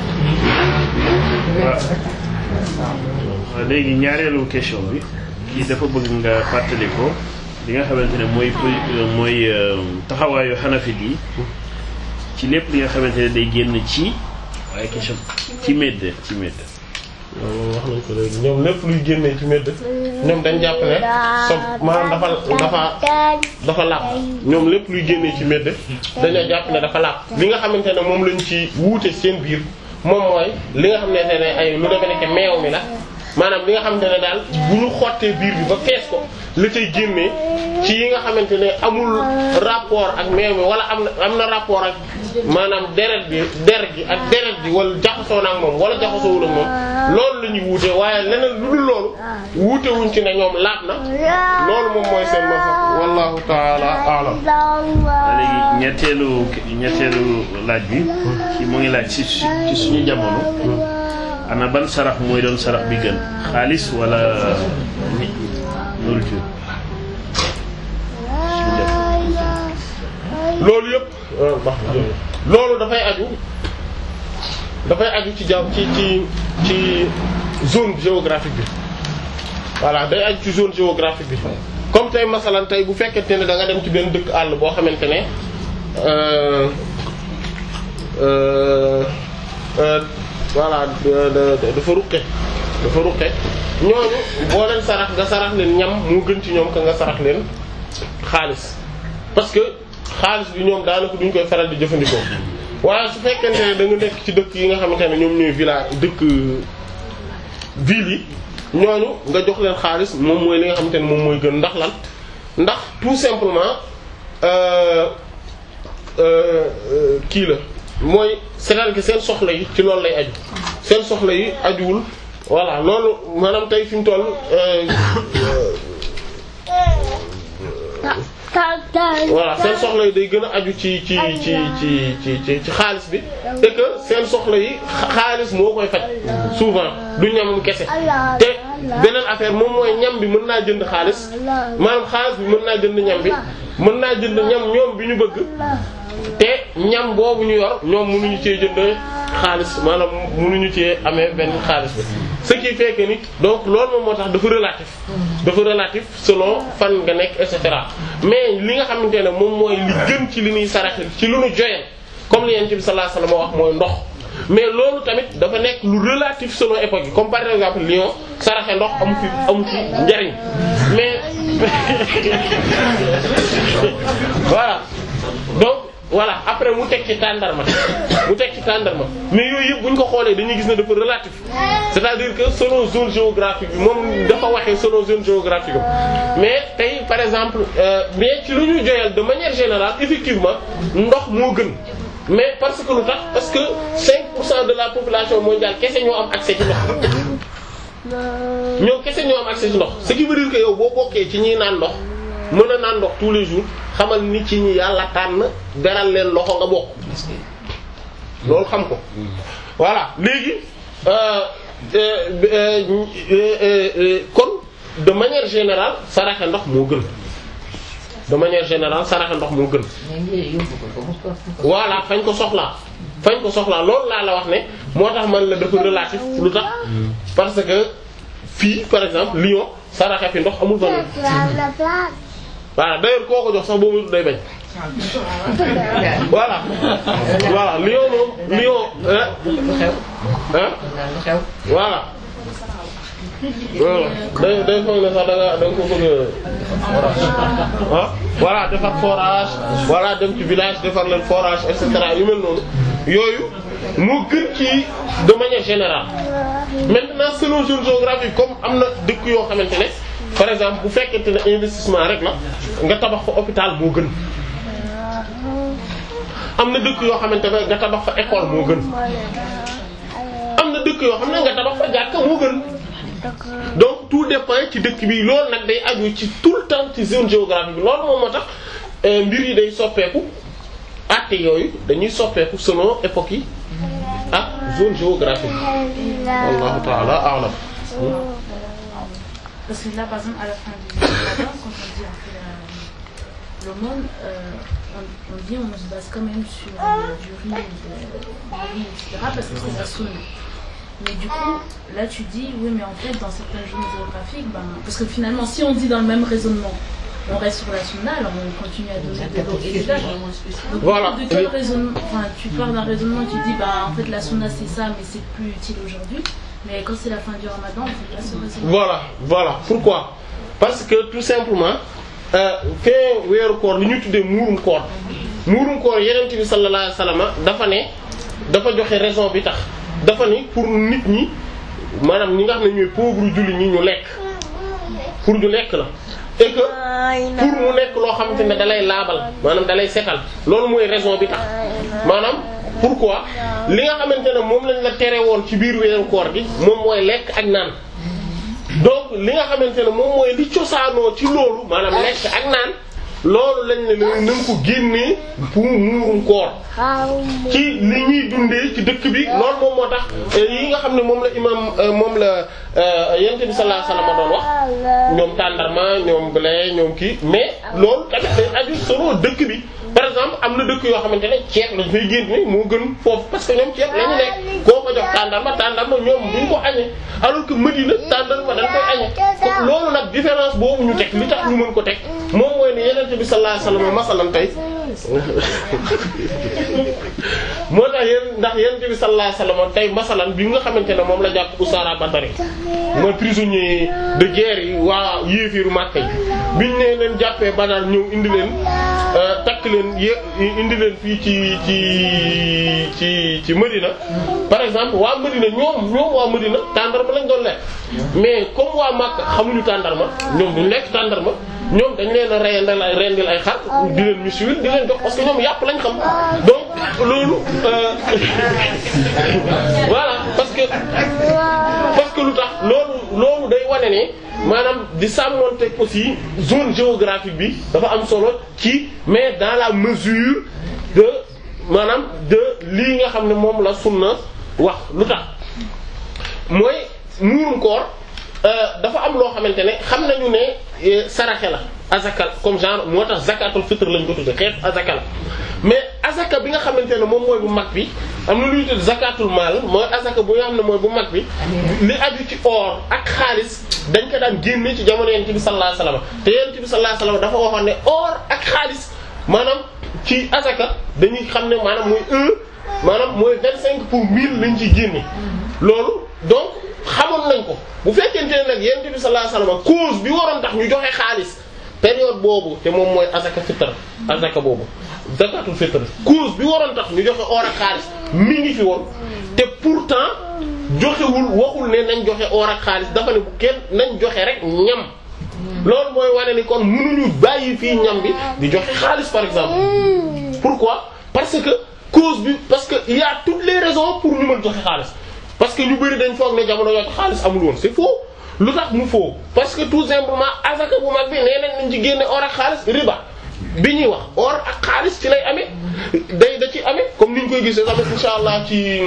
waaw léegi ñaareelu question bi kii dafa bëgg nga fàttali ko li nga xamante ne mooy mooy taxawaayu xanafit yi ci lépp li nga xamante ne day génn ci waaye question ci medd ci medd loolu wax nañ ko léegi ñoom lépp luy génnee ci medd ñoom dañ jàpp ne sob maanaam dafa dafa dafa laab ñoom lépp luy génnee ci medd dañoo jàpp ne dafa laab li nga xamante ne moom lañ ci wuute seen biir moom mooy li nga xamante ne ay lu demee nekk meew mi la maanaam li nga xamante ne daal bu ñu xottee biir bi ba fees ko la cay génnee ci yi nga xamante ne amul rapport ak meew mi wala am na am na rapport ak maanaam deret bi der gi ak deret gi wala jaxasoo na ak moom wala jaxasoowul ak moom loolu la ñuy wuute waaye leneen lu dul loolu wuute wuñ ci ne ñoom laab na loolu moom mooy seen ma wallahu taala a'lam léegi ñetteelu ñetteelu laaj bi ci mu ngi laaj ci ci suñu jamono ana ban sarax mooy doon sarax bi gën xaalis wala nit nourriture loolu yëpp loolu dafay aju dafay aju ci jaww ci ci ci zone géographique bi voilà day aju ci zone géographique bi comme tey masalan tey bu fekkente ne da nga dem ci benn dëkk àll boo xamante ne euh euh euh voilà dafa ruqe dafa ruqe ñooñu boo leen sarax nga sarax leen ñam moo gën ci ñoom ka nga sarax leen xaalis parce que xaalis bi ñoom daanaka duñ koy faral di jëfandikoo waaye su fekkente ne da nga nekk ci dëkk yi nga xamante ne ñoom ñooy village dëkk ville yi ñooñu nga jox leen xaalis moom mooy li nga xamante ne moom mooy gën ndax lan ndax tout simplement euh euh kii la mooy c'est-à-dire que seen soxla yi ci loolu lay aju seen soxla yi ajuwul voilà loolu maanaam tey fi mu toll voilà seen soxla yi day gën a aju ci ci ci ci ci ci ci xaalis bi et que seen soxla yi xaalis moo koy faj souvent du ñamam kese te beneen affaire moom mooy ñam bi mën naa jënd xaalis maanaam xaalis bi mën naa jënd ñam bi mën naa jënd ñam ñoom bi ñu bëgg te ñam boobu ñu yor ñoom mënuñu cee jënd xaalis maanaam mënuñu cee amee benn xaalis bi ce qui fait que ni donc loolu moom moo tax dafa relatif dafa relatif selon fan nga nekk et cetera mais li nga xamante ne moom mooy li gën ci li ñuy saraxe ci lu ñu joyal comme li Yonent bi sallallahu alayhi wasallam wax mooy ndox mais loolu tamit dafa nekk lu relatif selon époque yi comme par exemple Lyon saraxe ndox amu fi amu fi njariñ mais voilà donc voilà après mu teg ci tàndarma mu teg ci tàndarma mais yooyu yëpp bu ñu ko xoolee dañuy gis ne dafa relatif c'est-à-dire que selon zone géographique bi moom dafa waxee selon zone géographique am mais tey par exemple euh, mais ci lu ñu joyal de manière générale effectivement ndox moo gën mais parce que lu tax parce que 5% de la population mondiale kese ñoo am accès ci ndox ñoo kese ñoo am accès ci ndox ce qui veut dire que yow boo bokkee ci ñiy naan ndox mën a naan ndox tous les jours xamal ni ci ñi yàlla tànn beral leen loxo nga bokk loolu xam ko voilà léegi kon de manière générale saraxe ndox moo gën de manière générale saraxe ndox moo gën voilà fañ ko soxlaa fañ ko soxlaa loolu laa la wax ne moo tax man la dafa relatif lu tax parce que fii par exemple Lyon saraxe fi ndox amul valeur voilà d'ailleurs koo ko jox sax boobu day bañ voilà voilà Lyon moom Lyon hein hein voilà voilà day day foog ne sax da nga da nga ko bëgg a ah voilà defar forage voilà dem ci village defar leen forage et cetera yu mel noonu yooyu moo gën ci de manière générale maintenant selon zone géographique comme am na dëkk yoo xamante ne par exemple bu fekkente ne investissement rek la nga tabax fa hôpital moo gën am na dëkk yoo xamante ne nga tabax fa école moo gën am na dëkk yoo xam ne nga tabax fa jàkka moo gën donc tout dépend ci dëkk bi loolu nag day aju ci tout le temps ci zone géographique bi loolu moom moo tax euh, mbir yi day soppeeku àtte yooyu dañuy soppeeku selon époque yi ak zone géographique wallahu ta'ala a'lam Parce que là, par exemple, à la fin du ramadan, quand on dit on fait la- l'aumône, euh, on, on dit on se base quand même sur euh, du riz, de- du riz, etc. Parce que c'est la sunna. Mais du coup, là tu dis, oui, mais en fait, dans certaines zones géographiques, ben, parce que finalement, si on dit dans le même raisonnement, on reste sur la sunna, alors on continue à donner de l'eau et de l'âge. Donc, Voilà. de quel raisonnement, enfin, tu pars d'un raisonnement, tu dis, bah, en fait, la sunna c'est ça, mais c'est plus utile aujourd'hui. Mais quand c'est la fin du ramadan, on fait pas ce raisonnement. voilà voilà pourquoi parce que tout simplement euh, fee weeru koor li ñu tuddee muurum koor muurum koor yeneen bi sallallahu alayhi wasallam dafa ne dafa joxe raison bi tax dafa ni pour nit ñi maanaam ñi nga xam ne ñooy pauvre julli ñi ñu lekk pour ñu lekk la et que pour mu nekk loo xamante ne dalay laabal maanaam dalay setal loolu mooy raison bi tax maanaam pourquoi li nga xamante ne moom lañ la tere woon ci biir weeru koor gi moom mooy lekk ak naan donc li nga xamante ne moom mooy li cosaanoo ci loolu maanaam lekk ak naan loolu lañ ne la na nga ko génnee pour muurum koor ci li ñuy dundee ci dëkk bi loolu moom moo tax euh, yi nga xam ne moom la imam euh, moom la euh, yonent bi sallallahu alayhi wasallam doon wax ñoom tàndarma ñoom blé ñoom kii mais loolu tamit day aju solo dëkk bi par exemple am na dëkk yoo xamante ne ceeb lañ fay génne moo gën foofu parce que ñoom ceeb la ñu nekk koo ko jox tàndarma tàndarma ñoom duñ ko añee alors que Medina tàndarma dañ koy añee ko loolu nag différence boobu ñu teg li tax ñu mën ko teg moom mooy ne yonent bi sallallahu alayhi wasallam masalan tey moo tax yéen ndax yonent bi sallallahu alayhi wasallam tey masalan bi nga xamante ne moom la jàpp Usaara Badari mooy prisonnier de guerre yi waa yéefiiru Makka yi biñ ne leen jàppee Badar ñëw indi leen euh, takk leen yé indi leen fii ci ci ci ci Medina par exemple waa Medina ñoom ñoom waa Medina tàndarma lañ doon lekk mais comme waa Makka xamuñu tàndarma ñoom duñ lekk tàndarma ñoom dañ leen a reyandal ay rendil ay xar di leen misuwil di leen jox parce que ñoom yàpp lañ xam donc loolu euh, voilà parce que parce que lu tax loolu loolu day wane ne maanaam di sàmmonte aussi zone géographique bi dafa am solo ci mais dans la mesure de maanaam de lii nga xam ne moom la sunna wax lu tax mooy muurum koor euh, dafa am loo xamante ne xam nañu ne eh, saraxe la azaka comme genre moo tax zakatul fitr lañ ko tudde xeet azaka la mais azaka bi nga xamante ne moom mooy bu mag bi am na lu ñuy tudd zakatul mal mooy azaka bu nga xam ne mooy bu mag bi li aju ci or ak xaalis dañ ko daan génne ci jamono yonent bi sallallahu alayhi wasallam te yonent bi sallallahu alayhi wasallam dafa waxoon ne or ak xaalis maanaam ci azaka dañuy xam ne maanaam mooy un maanaam mooy vingt cinq pour mille lañ ciy génne loolu donc xamoon nañ ko bu fekkente ne nag yonent bi sallallahu alayhi wasallam cause bi waroon tax ñu joxe xaalis période boobu te moom mooy azaka fitr azaka boobu zakatul fitr cause bi waroon tax ñu joxe or ak xaalis mi ngi fi woon te pourtant joxewul waxul ne nañ joxe or ak xaalis dafa ne bu kenn nañ joxe rek ñam loolu mooy wane ni kon mënuñu bàyyi fii ñam bi di joxe xaalis par exemple pourquoi parce que cause bi parce que il y a toutes les raisons pour ñu mën joxe xaalis parce que ñu bari dañ foog ne jamono yooyu xaalis amul woon c'est faux lu tax mu faux parce que tout simplement azaka bu mag bi nee nañ nañ ci génne or ak xaalis riba bi ñuy wax or ak xaalis ci lay amee day da ci amee comme ni ñu koy gisee tamit insha allah ci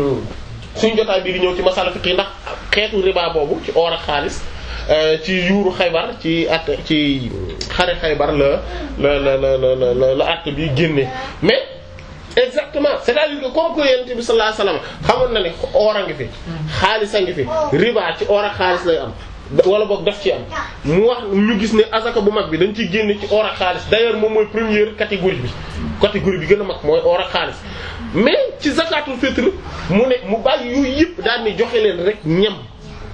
suñu jotaay bi di ñëw ci masala fiqh ndax xeetu riba boobu ci or ak xaalis ci yuuru xaybar ci at ci xare xaybar la la la la la la la at bi génne mais exactement c'est-à-dire que comme que yonent bi sallallahu alayhi wasallam xamoon na ne or a ngi fi xaalis a ngi fi riba ci or ak xaalis lay am wala boog daf ci am mu wax ñu gis ne azaka bu mag bi dañ ciy génne ci or ak xaalis d'ailleurs moom mooy première catégorie bi catégorie bi gën a mag mooy or ak xaalis mais ci zakatul fitr mu ne mu bàyyi yooyu yëpp daal ni joxe leen rek ñam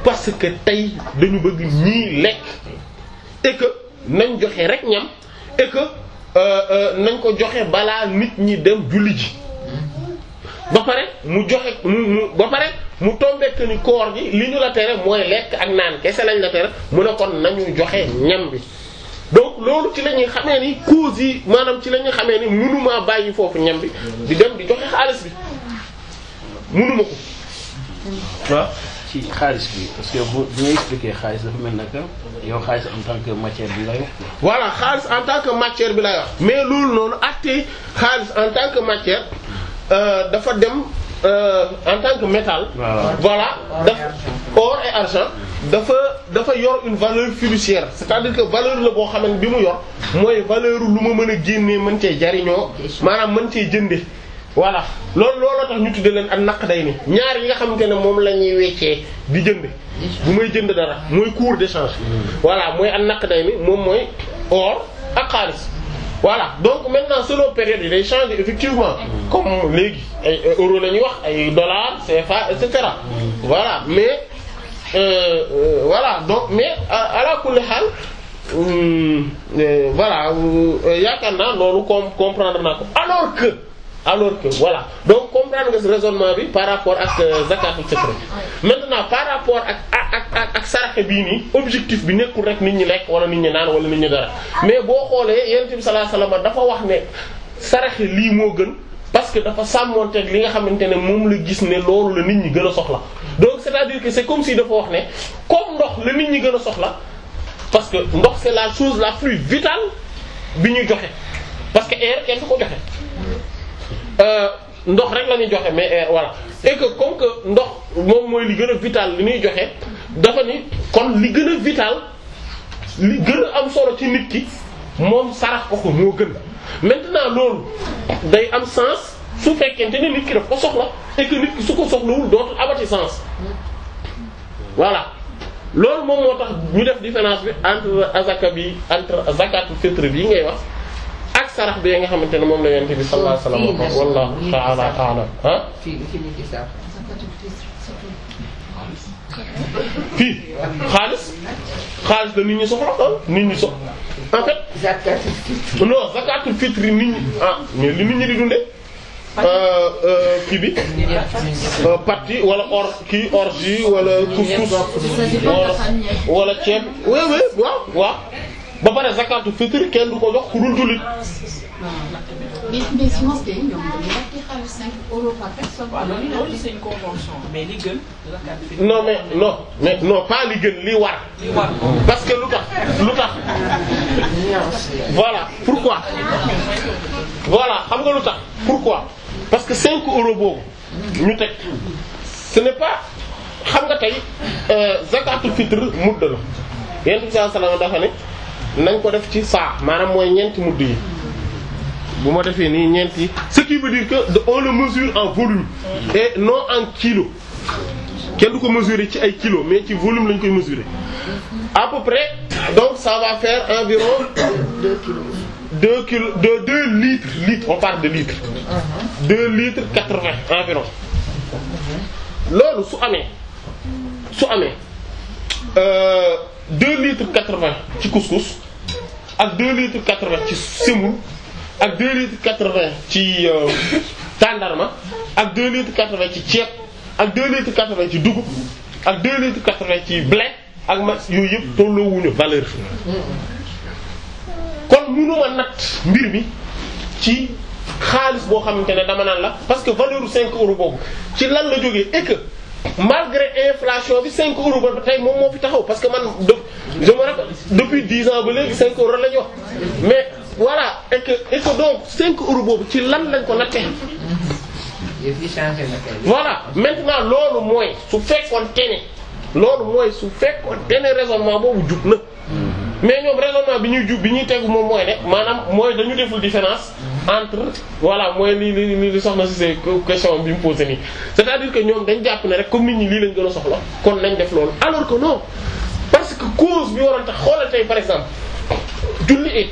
parce que tey dañu bëgg ñii lekk et que nañ joxe rek ñam et que euh, euh, nañ ko joxe balaa nit ñi dem julli ji ba pare mu joxe mu mu ba pare mu tombé que ni koor gi li ñu la tere mooy lekk ak naan kese lañ la tere mu ne kon nañu joxe ñam bi donc loolu ci la ñuy xamee ni cause yi maanaam ci la ñuy xamee ni mënumaa bàyyi foofu ñam bi di dem di joxe xaalis bi mënuma ko waaw ci xaalis bi parce que bu bu nga expliquer xaalis dafa mel naka yow xaalis en tant que matière bi ngay wax quoi. voilà xaalis en tant que matière bi lay wax mais loolu noonu acte xaalis en tant que matière euh, dafa dem euh, en tant que métal Voilà. voilà daf or et argent dafa dafa yor une valeur fiduciaire c'est-à-dire que valeur la boo xamante bi mu yor mooy valeur lu ma mën a génnee mën cee jariñoo maanaam mën cee jënde voilà loolu looloo tax ñu tudde leen ak naq day ni ñaar yi nga xamante ne moom la ñuy weccee di jënd bu may jënd dara mooy cours d'échange voilà mooy ak naq day ni moom mooy or ak xaalis voilà donc maintenant selon période yi day changer effectivement comme léegi ay euro la ñuy wax ay dollars CFA et cetera voilà mais euh, euh, voilà donc mais à la kulli xaal hum, euh, voilà euh, yaakaar naa loolu com comprendre naa ko alors que alors que voilà donc comprendre nga ce raisonnement bi par rapport ak euh, zakatul fitr maintenant par rapport ak ak ak ak saraxe bii nii objectif bi nekkul rek nit ñi lekk wala nit ñi naan wala nit ñi dara mais boo xoolee yonent bi sallallahu alayhi wasallam dafa wax ne saraxe lii moo gën parce que dafa sàmmonteeg li nga xamante ne moom la gis ne loolu la nit ñi gën a soxla donc c'est-à-dire que c'est comme si dafa wax ne comme ndox la nit ñi gën a soxla parce que ndox c'est la chose la plus vitale bi ñuy joxe parce que air kenn du ko joxe euh, ndox rek la ñuy joxe mais air voilà et que comme que ndox moom mooy li gën a vital li ñuy joxe dafa ni kon li gën a vital li gën a am solo ci nit ki moom sarax ko ko moo gën maintenant loolu day am sens su fekkente ni nit ki daf ko soxla et que nit ki su ko soxlawul dootul amati sens voilà loolu moom moo tax ñu def différence bi entre azaka bi entre zakatul fitr bi ngay wax ak sarax bi nga xamante ne moom la yonent bi sallallahu alayhi wa sallam wallahu ta'ala a'lam ah fii fii ñu gis sax. fii xaalis xaalis da nit ñi soxla ah nit ñi soxla en fait zakatul fitr. non zakatul fitr nit ñi ah mais li nit ñi di dundee euh, euh, kii bi euh, patti wala or kii orge wala couscous Ça dépend de wala la famille. wala ceeb oui oui waaw waaw ba pare zakatul fitr kenn du ko jox ku dul jullit mais mais sinon c'était ñoom dañuy laajte xaalis 5 euros par personne. waaw loolu loolu c'est une convention mais li gën zakat bi non mais non mais non pas li gën li war li war parce que lu tax lu tax voilà pourquoi voilà xam nga lu tax pourquoi parce que 5 euros boobu ñu teg ce n'est pas xam nga tey euh, zakatul fitr mudd la yent bi sallallahu alayhi wasallam dafa ne nañ ko def ci saa maanaam mooy ñeenti mudd yi bu ma defee nii ñeenti ce qui veut dire que de- on le mesure en volume et non en kilo kenn du ko mesurer ci ay kilos mais ci volume lañ koy mesurer à peu près donc ça va faire environ 2 kilos de 2 litres litres on parle de litres 2 litres 80 environ loolu su amee su amee euh, 2 litres 80 ci couscous ak 2 litres 80 ci semoule ak 2 litres 80 ci euh, tàndarma ak 2 litres 80 ci ceeb ak 2 litres 80 ci dugub ak 2 litres 80 ci blé ak ma yooyu yëpp tolloowuñu valeur kon mënuma natt mbir mi ci xaalis boo xamante ne dama naan la parce que valeur u 5 euros boobu ci lan la jógee et que malgré inflation bi 5 euros ba tey moom moo fi taxaw parce que man de je me rappelle depuis 10 ans ba léegi 5 euros la ñu wax mais voilà et que et que donc 5 euros boobu ci lan lañ ko nattee yëf yi changé na kay. voilà maintenant loolu mooy su fekkoon tene loolu mooy su fekkoon tene raisonnement boobu jub na mais ñoom raisonnement bi ñuy jub bi ñuy tegu moom mooy ne maanaam mooy dañu deful différence entre voilà mooy li li li li soxna si c'est question bi mu posé nii c'est-à-dire que ñoom dañ jàpp ne rek comme nit ñi lii lañ gën a soxla kon nañ def loolu alors que non parce que cause bi waroon tax xoolal tey par exemple julli it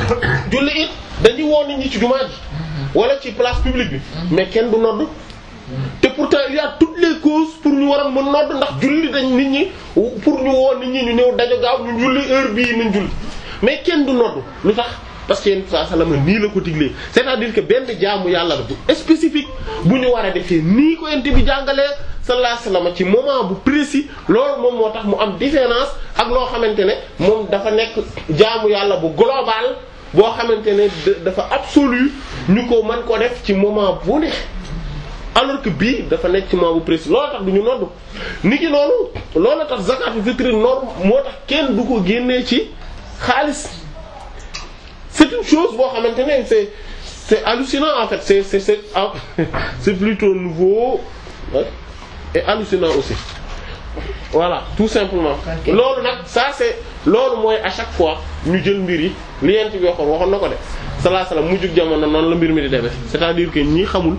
julli it dañuy woo nit ñi ci jumaa ji wala ci place publique bi mais kenn du nodd te pourtant il y a toutes les causes pour ñu war a mën nodd ndax julli dañ nit ñi pour ñu woo nit ñi ñu ñëw dajo gaaw ñu julli heure bii nañ julli mais kenn du nodd lu tax parce que yéen saa salama nii la ko diglee c'est-à-dire que benn jaamu yàlla la bu spécifique bu ñu war a defee nii ko yent bi jàngalee sallallahu alayhi wasallam ci moment bu précis loolu moom moo tax mu am différence ak loo xamante ne moom dafa nekk jaamu yàlla bu global boo xamante ne dafa absolu ñu ko mën ko def ci moment bu ne alors que bii dafa nekk ci moment bu précis loolu tax du ñu nodd ni ki noonu loolu tax zakatu fitri norme moo tax kenn du ko génnee ci xaalis c'est une chose boo xamante ne c'est c'est hallucinant en fait c'est c'est c'est c'est plutôt nouveau et hallucinant aussi voilà tout simplement loolu nag ça c'est loolu mooy à chaque fois ñu jël mbir yi li yent bi waxoon waxoon na ko de sallallahu alayhi wasallam mujjug jamono noonu la mbir mi di demee c'est-à-dire que ñi xamul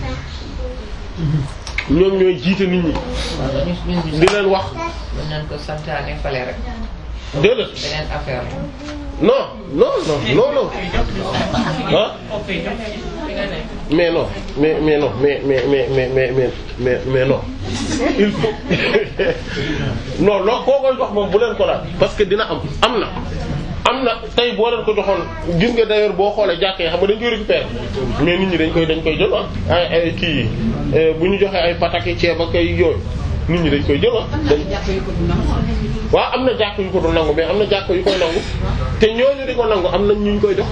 ñoom ñooy jiite nit ñi di leen wax mën nañ ko santaane fale rek déedéet beneen affaire non non non non non ah mais non mais mais non mais mais mais mais mais mais mais mais non il faut non loo koo koy jox moom bu leen ko laal parce que dina am am na am na tey boo leen ko joxoon gis nga d'ailleurs boo xoolee jàkkee xam nga dañ koy récupérer mais nit ñi dañ koy dañ koy jël ah ay ay kii bu ñu joxee ay pataki ceeb ak ay yooyu nit ñi dañ koy jël ah dañ waaw am na jàkk yu ko du nangu mais am na jàkk yu koy nangu te ñooñu di ko nangu am nañ ñu ñu koy jox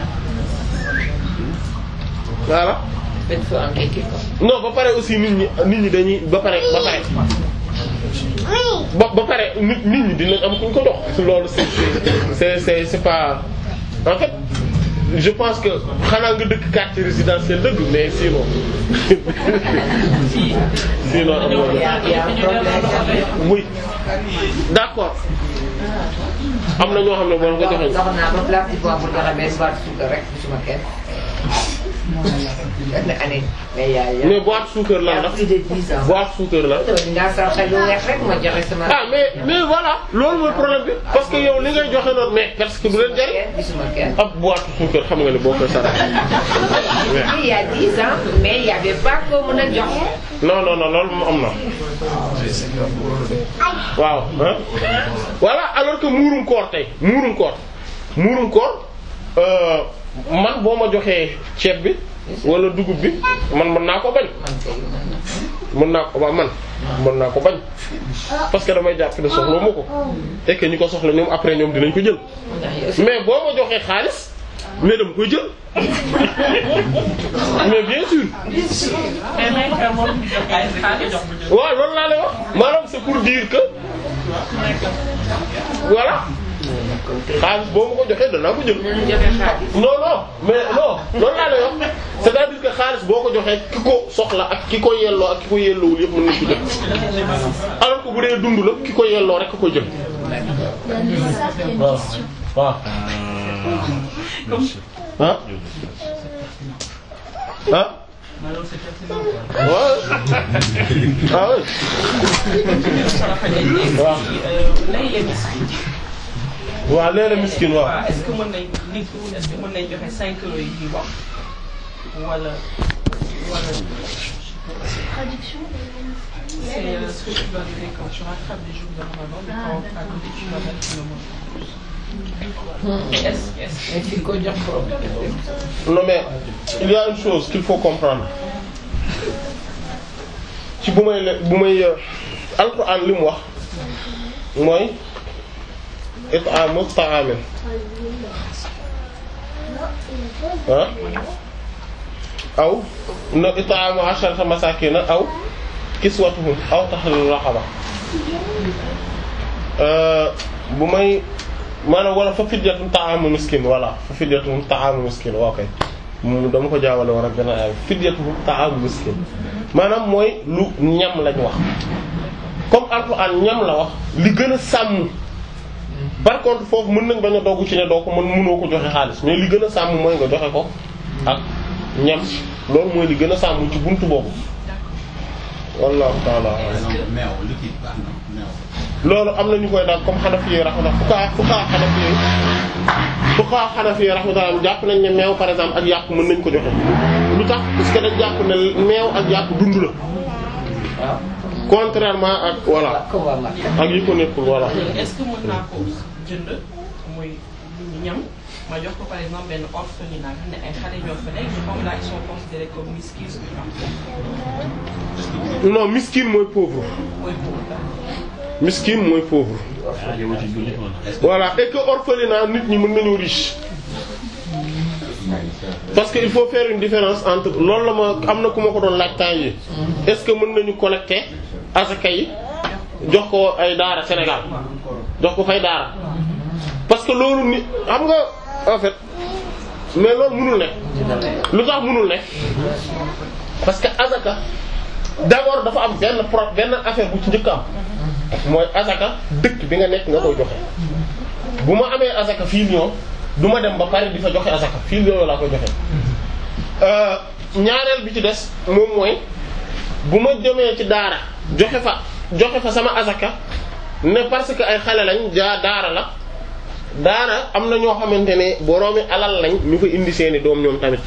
voilà non ba pare aussi nit ñi nit ñi dañuy ba pare ba pare ba ba pare nit nit ñi dinañ am kuñ ko jox loolu c'est c'est c'est c'est pas en fait je pense que xanaa nga dëkk quartier résidentiel dëgg mais sinon sinon am na oui d'accord am na ñoo xam ne boo ko joxee dox naa ba place du poids pour joxe benn boîte suukar rek gisuma kenn. benn année. mais yaa yaa mais boîte suukar lan la plus de dix ans. boîte suukar la nga sarxe lu weex rek ma joxe sama. ah mais mais voilà loolu mooy problème bi parce que yow li ngay joxe noonu mais parce que du leen jariñ gisuma kenn. ab boîte suukar xam nga ne boo koy sarax il y a dix ans mais il y avait pas ko mën a joxe. non non non loolu moom am na waaw ah voilà alors que muurum koor tey muurum koor muurum koor euh, man boo ma joxee ceeb bi wala dugub bi man mën naa ko bañ mën naa ko waaw man mën naa ko bañ parce que damay jàpp ne soxla ma ko et que ñi ko soxla ñoom après ñoom dinañ ko jël mais boo ma joxee xaalis mais dama koy jël mais bien sûr mais may ka moom ñu jox ay xaalis jox mu jël. waaw loolu laa lay wax maanaam c'est pour dire que voilà xaalis boo ma ko joxee danaa ko jël non non mais non loolu laa lay wax c'est-à-dire que xaalis boo ko joxee ki ko soxla ak ki ko yelloo ak ki ko yelloowul yëpp mën nañ ko jël alors que bu dee dund la ki ko yelloo rek ko jël waaw waaw ah ah waaw ah oui waaw lay la miskin. waaw léeg-léeg miskin waaw waaw est-ce que mën nañ nit ki est-ce que mën nañ joxe 5 euros yi ñuy wax wala wala. Traduction C'est euh, ce que tu dois donner quand tu rattrapes des jours de Ramadan, mais quand à côté tu vas mettre le moins plus. Et est-ce est-ce mais fi ko jox problème. non mais il y a une chose qu'il faut comprendre ci bu may le bu may alxuraan li mu wax mooy it'amu ta'amin ah aw na it'amu asharata masakina aw kiswatuhum aw tahriru raqaba bu may maanaam wala fa fidyatun ta'amu miskin voilà fa fidyatun ta'amu miskin waaw kay mu dama ko jaawale war ak benn ay fidyatun ta'amu miskin maanaam mooy lu ñam lañ wax comme alxuraan ñam la wax li gën a sàmm par contre foofu mën nañ bañ a doggu ci ne doo ko mën mënoo ko joxe xaalis mais li gën a sàmm mooy nga joxe ko ak ñam loolu mooy li gën a sàmm ci buntu boobu wallahu ta'ala meew liquide baax na meew. loolu am na ñu koy daal comme Hanafi yi rahmatullah fuqaha fuqaha Hanafi yi fuqaha Hanafi yi rahmatullah jàpp nañ ne meew par exemple ak yàpp mën nañ ko joxe lu tax parce que dañ jàpp ne meew ak yàpp dund la contrairement ak voilà ak yi ko nekkul voilà est-ce que mën naa ko jënd muy ñam ma jox ko par exemple benn orphelinat nga xam ne ay xale ñoo fa nekk comme là ils sont considérés comme miskins non miskin mooy pauvre mooy pauvre miskin mooy pauvre voilà et que orphelinat nit ñi mën nañu riche parce que il faut faire une différence entre loolu la ma am na ku ma ko doon laaj temps yi est-ce que mën nañu collecter asaka yi jox ko ay daara Sénégal jox ko fay daara parce que loolu ni xam nga en fait mais loolu mënul nekk lu tax mënul nekk parce que asaka d'abord dafa am benn pro benn affaire bu ci njëkk am mooy asaka dëkk bi nga nekk nga koy joxe bu ma amee asaka fii Lyon du ma dem ba Paris di fa joxe asaka fii Lyon laa koy joxe ñaareel bi ci des moom mooy bu ma demee ci daara joxe fa joxe fa sama asaka ne parce que ay xale lañ jaa daara la daara am na ñoo xamante ne boroomi alal lañ ñu fa indi seeni doom ñoom tamit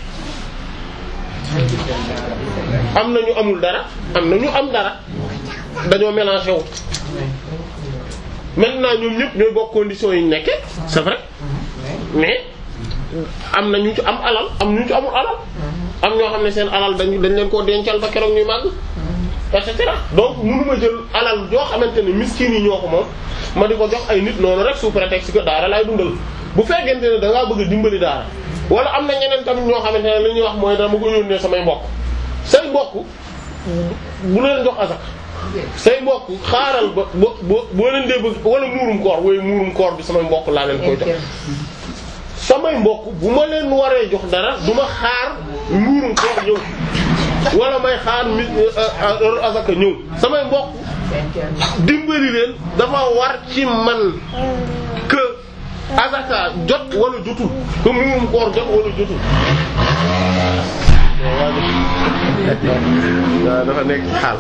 am na ñu amul dara am na ñu am dara dañoo mélangé wu maintenant ñoom ñëpp ñooy bokk conditions yi ñu nekke c'est vrai mais am na ñu ci am alal am ñu ci amul alal am ñoo xam ne seen alal dañ dañ leen koo dencal ba keroog ñuy màgg et cetera donc mënuma jël alal joo xamante ne miskin yi ñoo ko moom ma di ko jox ay nit noonu rek sous prétexte que daara laay dundal bu fekkente ne da ngaa bëgg a dimbali daara wala am na ñeneen tamit ñoo xamante ne li ñuy wax mooy dama ko yónnee samay mbokk say mbokk bu leen jox asak say mbokk xaaral ba bo boo leen dee bëgg wala muurum koor wooyu muurum koor bi samay mbokk laa leen koy jox samay mbokk bu ma leen waree jox dara du ma xaar muurum koor ñëw wala may xaar mi heure asaka ñëw samay mbokk dimbali leen dafa war ci man que asaka jot wala jotul que muurum koor jot wala jotul waaw dafa nekk xaal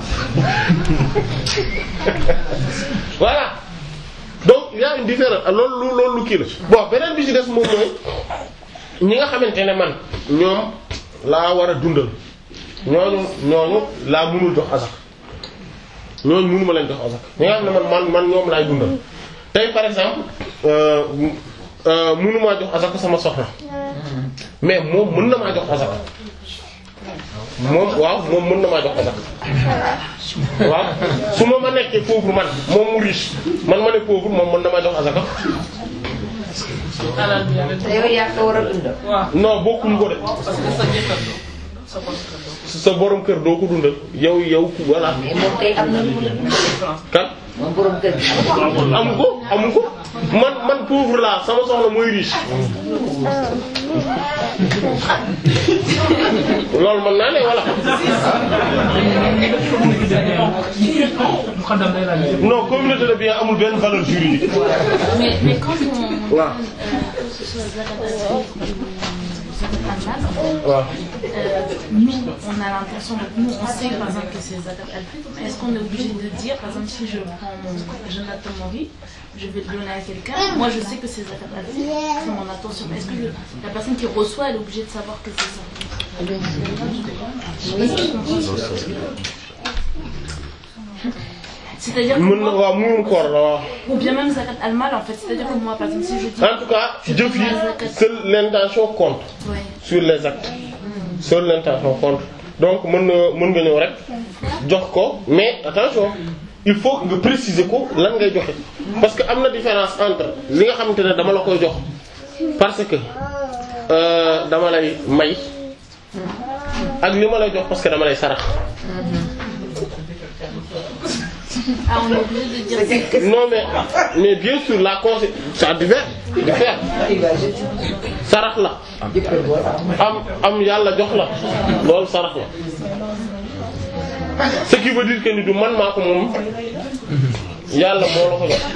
voilà donc il y a une différence loolu loolu lu kii la bon beneen bi ci des moom mooy ñi nga xamante ne man ñoom laa war a dundal ñooñu ñooñu laa mënul jox asak ñooñu mënuma leen jox asak ñi nga xam ne man man man ñoom laay dundal tey par exemple euh euh mënumaa jox asak sama soxna mais moom mën na maa jox asak moom waaw moom mën na maa jox asak waaw su ma ma nekkee pauvre man moom mu riche man ma ne pauvre moom mën na maa jox asaka te yow yaa ko war a dundal. non bokkuñ ko de parce que sa jëkkër sa bopp sa borom kër doo ko dundal yow yow ku voilà mais moom kay am na lu mu dundal. kan moom borom kër gi. amu ko amu ko man man pauvre laa sama soxna mooy riche loolu mën naa ne wala non communauté de bien amul benn valeur juridique Mais, mais quand on, on Ouais. donne, euh, que ce soit Zakat al-Fitr ou Zakat al-Mal, waaw euh, nous, on a l'impression, nous, on sait par exemple que c'est Zakat al-Fitr, mais est-ce qu'on est obligé de dire, par exemple, si je prends mon Jonathan Mori, je vais le donner à quelqu'un, moi je sais que c'est Zakat al-Fitr, je fais mon attention, mais est-ce que le- la personne qui reçoit, elle est obligée de savoir que c'est ça C'est-à-dire que mën na moi, waaw muurum koor la waaw ou bien même Zakat al-Mal, en fait, c'est-à-dire que moi, par exemple, si je dis... en tout cas jëf yi seule l'intention compte Ouais. sur les actes seule l'intention compte donc mën na mën nga ñëw rek jox ko mais attention il faut nga préciser ko lan ngay joxe parce que am na différence entre li nga xamante ne dama la koy jox parce que euh, dama lay may ak li ma lay jox parce que dama lay sarax Ah, on est obligé de dire ça. non mais mais bien sûr la conséquence ça diffère diffère sarax la am am yàlla jox la loolu sarax la ce qui veut dire que ni du man maa ko moom yàlla moo la ko jox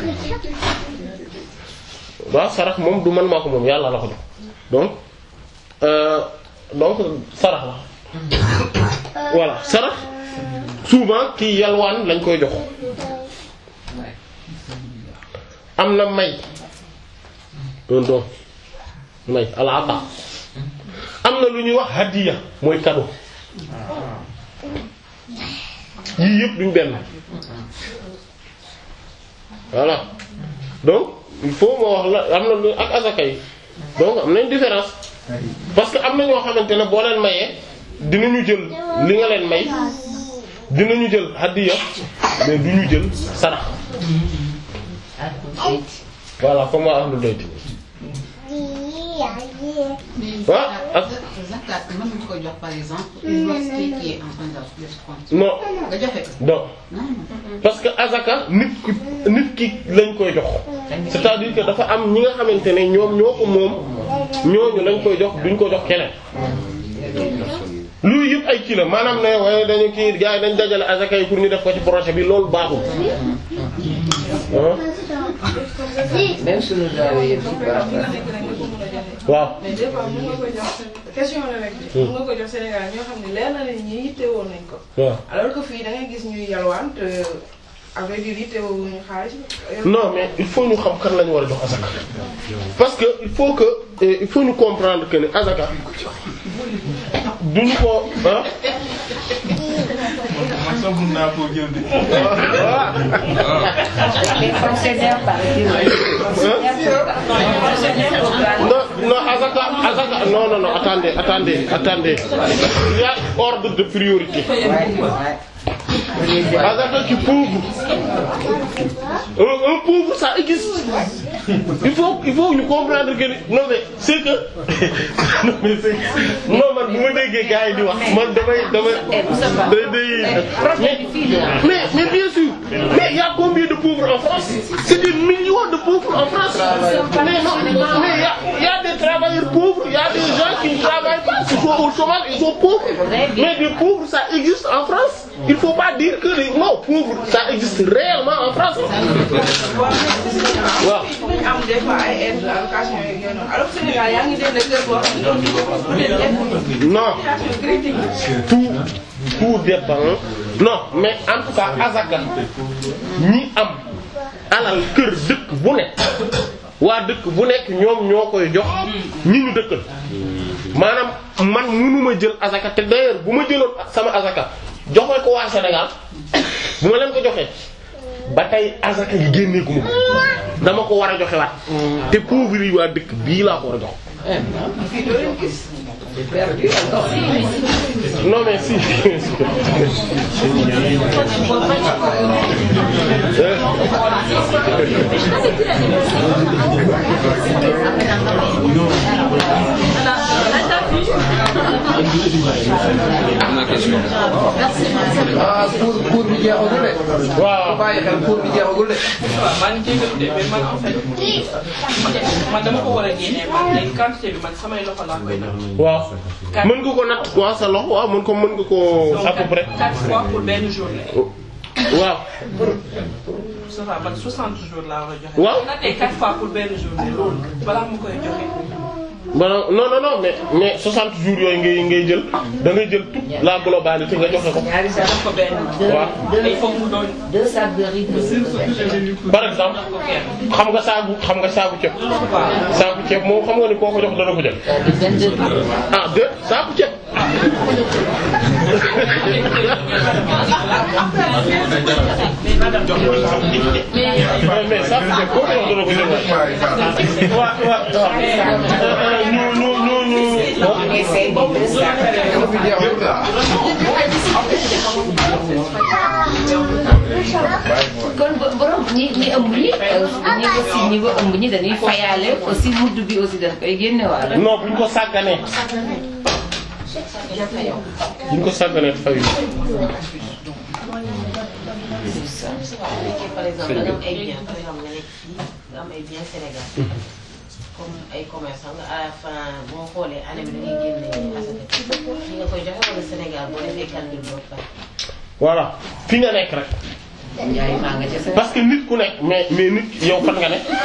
waaw sarax moom du man maa ko moom yàlla la ko jox donc euh, donc sarax la voilà sarax souvent kii yalwaan lañ koy jox am na may un don may alaata am na lu ñuy wax hadiya mooy cadeau yii yëpp duñ benn voilà donc il faut moo wax la am na lu ak azaka yi donc am nañ différence parce que am na ñoo xamante ne boo leen mayee dinañu jël li nga leen may dinañu jël hadiya mais du ñu jël sarax voilà comme waa ahlul bayt waaw ak zakat mën nga ko jox par exemple une mosquée qui est en train de compte. non nga joxe ko. non parce que azaka nit ki nit ki lañ koy jox c'est-à-dire que dafa am ñi nga xamante ne ñoom ñoo ko moom ñooñu lañ koy jox duñ ko jox keneen loolu yëpp ay kii la maanaam ne waaye dañu kii gars yi dañ dajale azaka yi pour ñu def ko ci projet bi loolu baaxul même suñu daaw yëpp ci baax waaw mais des fois mën nga ko jox question la rek de. mën nga ko jox Sénégal ñoo xam ne leer na leen ñi yittewoo nañ ko. waaw alors que fii da ngay gis ñuy yalwaan te avec du yittewoo wuñu xaalis. non mais il faut ñu xam kan lañu war a jox azaka parce que il faut que euh, il faut ñu comprendre que ne azaka duñu ko ah man sax mun naa koo jël de. les fonctionnaires par non non azaka azaka non non non attendez attendez attendez il y a ordre de priorité azaka ci pauvre un, un pauvre ça existe il faut il faut ñu comprendre que ni non mais c'est que non mais c'est non man bu ma déggee gars yi di wax man damay damay day day mais mais bien sûr mais il y a combien de pauvres en France c'est des millions de pauvres en France mais non mais il y a il y a des travailleurs pauvres il y a des gens qui ne travaillent pas qui sont au chômage ils sont pauvres mais des pauvres ça existe en France il faut pas dire que les non pauvres ça existe réellement en France waaw dañu am des fois ay aides allocation yeeg yooyu noonu alors que Sénégal yaa ngi dégg kër boo xam ne loolu peut-être non critique tout tout dépend non mais en tout cas azaka ñi am alal kër dëkk bu nekk waa dëkk bu nekk ñoom ñoo koy jox ñi ñu dëkkal maanaam man mënuma jël azaka te d'ailleurs bu ma jëloon sama azaka joxe ko waa Sénégal bu ma leen ko joxee ba tey azaka yi génneeku ma ko dama ko war a joxe waat te pauvre yi waa dëkk bii laa ko war a jox fii doo leen gis. non mais si am na question. ah pour pour bi jeexagul de. waaw bàyyi xel pour bi jeexagul de. waaw maa ngi jégalu de mais man en fait man dama ko war a génnee man léegi quantité bi man samay loxo laa koy def. waaw mën nga ko natt waaw sa loxo waaw mën ko mën nga ko à peu près quatre fois pour benn journée. waaw ça va man 60 jours laa war a joxe. Waaw. bu nattee quatre fois pour benn journée loolu balaa ma koy joxe. Bon, non non non mais mais 60 jours yooyu ngay ngay jël da ngay jël toute la globalité nga joxe ko ñaari sacs def ko benn. waaw il faut mu doon. deux sacs de riz de par exemple xam nga saabu xam nga saabu ceeb saabu ceeb moom xam nga ni koo ko jox dana ko jël ah de saabu ceeb mais mais saabu ceeb koo ko jox dana ko jël waaw waaw waaw ñu ñu ñu ñu kon bo- borom ñi ñi ëmb ñi ñi aussi ñi ba ëmb ñi dañuy fayaale aussi mudd bi aussi dañ koy génne waale. non buñ ko sàgganee buñ ko sàgganee fay par exemple da nga am ay biens par exemple nga nekk fii nga am ay biens Sénégal comme ay commerçant nga à la fin boo xoolee année bi da ngay génne asaka fi nga koy joxe wala Sénégal boo defee calcul boobu pare. voilà fi nga nekk rek Njaay maa nga ca sa. parce que nit ku nekk mais mais nit yow fan nga nekk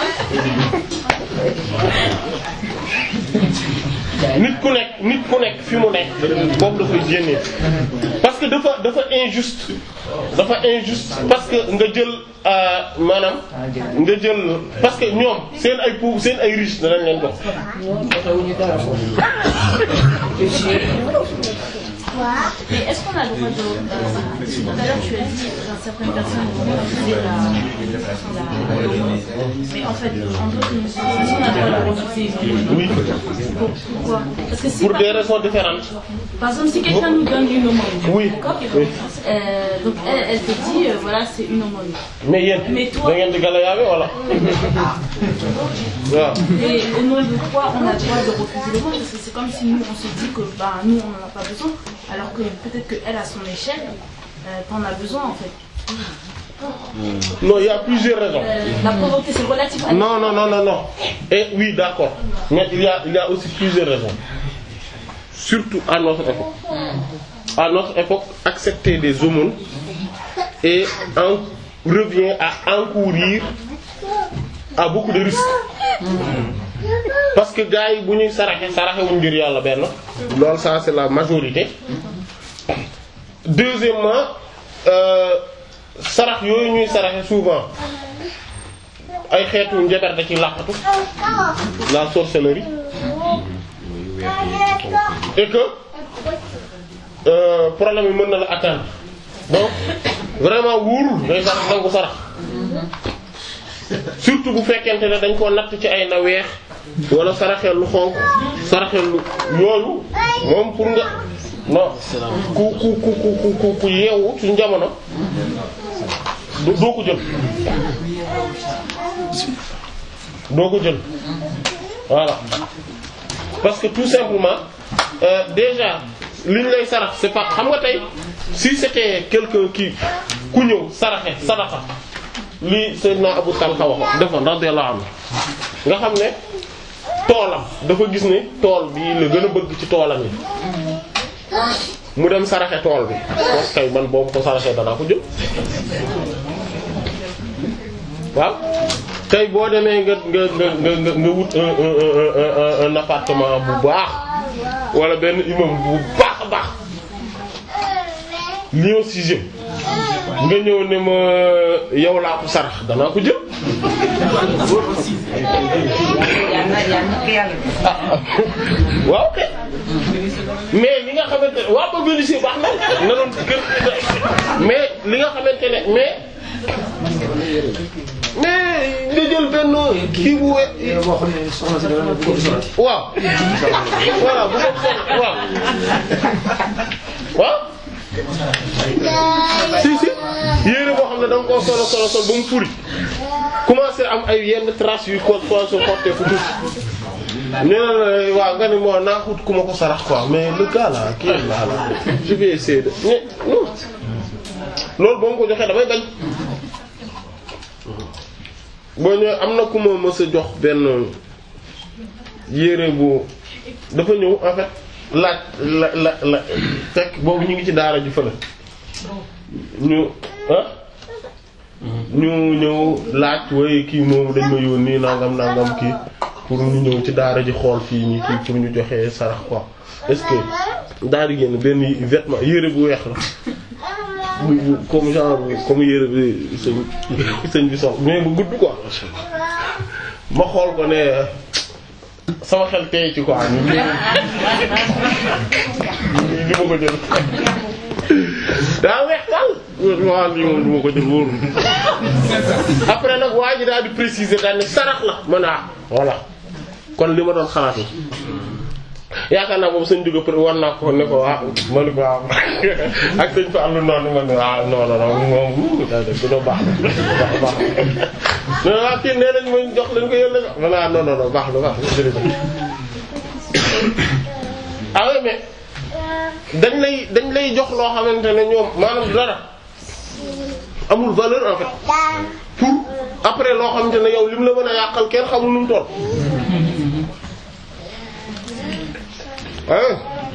nit ku nekk nit ku nekk fi mu nekk boobu da koy génnee parce parce que dafa dafa injuste dafa injuste parce que nga jël euh, maanaam nga jël parce que ñoom seen ay pou seen ay riche danañ leen jox Mais est-ce qu'on a le droit de. euh, tout à l'heure, tu as dit dans certaines personnes vont refuser la. la- Mais en fait, en d'autres, est-ce qu'on a le droit de refuser une Oui. Pour- Pourquoi Parce que si pour par, des raisons différentes par exemple, si quelqu'un nous donne une aumône, Oui. d'accord Oui. Euh, Donc elle, elle te dit, euh, voilà, c'est une aumône. mais yéen Mais toi- da ngeen di galayaabe wala waaw Et au nom de quoi on a le droit de refuser le monde Parce que c'est comme si nous on se dit que bah, nous on n'en a pas besoin, alors que peut-être qu'elle à son échelle, euh, t'en as besoin en fait. non il y a plusieurs raisons Euh, la pauvreté c'est relatif à non non non non non et oui d'accord mais il y a il y a aussi plusieurs raisons surtout à notre époque à notre époque accepter des aumônes et en revient à encourir à beaucoup de risques parce que gars yi bu ñuy saraxe saraxe wuñ ngir yàlla benn loolu ça c'est la majorité deuxièmement euh, sarax yooyu ñuy saraxe souvent ay xeetu njabar da ci làqatu la sorcellerie et que euh, problème yi mën na la atteindre donc vraiment wóorul day sax dangu sarax surtout bu fekkente ne dañ koo natt ci ay na weex wala saraxeel lu xonq saraxeel lu yooyu moom pour nga non ku ku ku ku ku ku yeewu ci jamono du- doo ko jël doo ko jël voilà parce que tout simplement euh, déjà li ñu lay sarax c'est pas xam nga tey si c'était quelqu'un qui ku ñëw saraxe sadaqa li Seydina Abu Talha waxoon defoon radiyallahu anhu nga xam ne toolam dafa gis ne tool bi la gën a bëgg ci toolam yi mu dem saraxe tool bi kooku kay man boobu ko saraxee danaa ko jël waaw tey boo demee nga nga nga nga nga nga wut un un un un un appartement bu baax wala benn immeuble bu baax a baax Lyon sixième nga ñëw ne ma yow laa ko sarax danaa ko jël. waaw kay mais li nga xamante ne waaw ba vérifier baax na na doon kër mais li nga xamante ne mais mais nga jël benn kii bu we waaw voilà bu ko waaw waaw si si yére boo xam ne da nga koo solo solo solo ba mu furi commencé am ay yenn traces yu ko ko so porté fu tuuti nee na la waaw nga ni moo naa xut ku ma ko sarax quoi mais le gars là kii là là je vais essayer de mais non loolu boo ma ko joxee damay bañ boo ñëwee am na ku ma mës a jox benn yére bu dafa ñëw en fait laaj la la la fekk boobu ñu ngi ci daara ji fële ñu ah ñu ñëw laaj waaye kii moom dañ ma yónni nangam nangam kii pour ñu ñëw ci daara ji xool fii nii kii pour ñu joxee sarax quoi est-ce que daara génn benn vêtement yére bu weex la bu bu comme genre comme yére bi sëñ sëñ bi sox mais bu gudd quoi ma xool ko ne sama xel tey ci quoi ñu li li ma ko jël daa weex daal waaw lii moom du ma ko jël wóorul après nag waa ji daal di préciser daal ne sarax la mën a voilà kon li ma doon xalaat la yaakaar naa boobu sëñ Diouf pour war naa ko ne ko ah ma ne ko waaw ak sëñ Fallou noonu ma ne ah non non non moom daa def dina baax baax baax non non kii nee nañ ma jox leen ko yéen la jox ma ne ah non non non baax na baax na jërëjëf ah oui mais dañ lay dañ lay jox loo xamante ne ñoom maanaam dara amul valeur en fait pour après loo xamante ne yow lim la mën a yàqal kenn xamul nu mu toll. ah.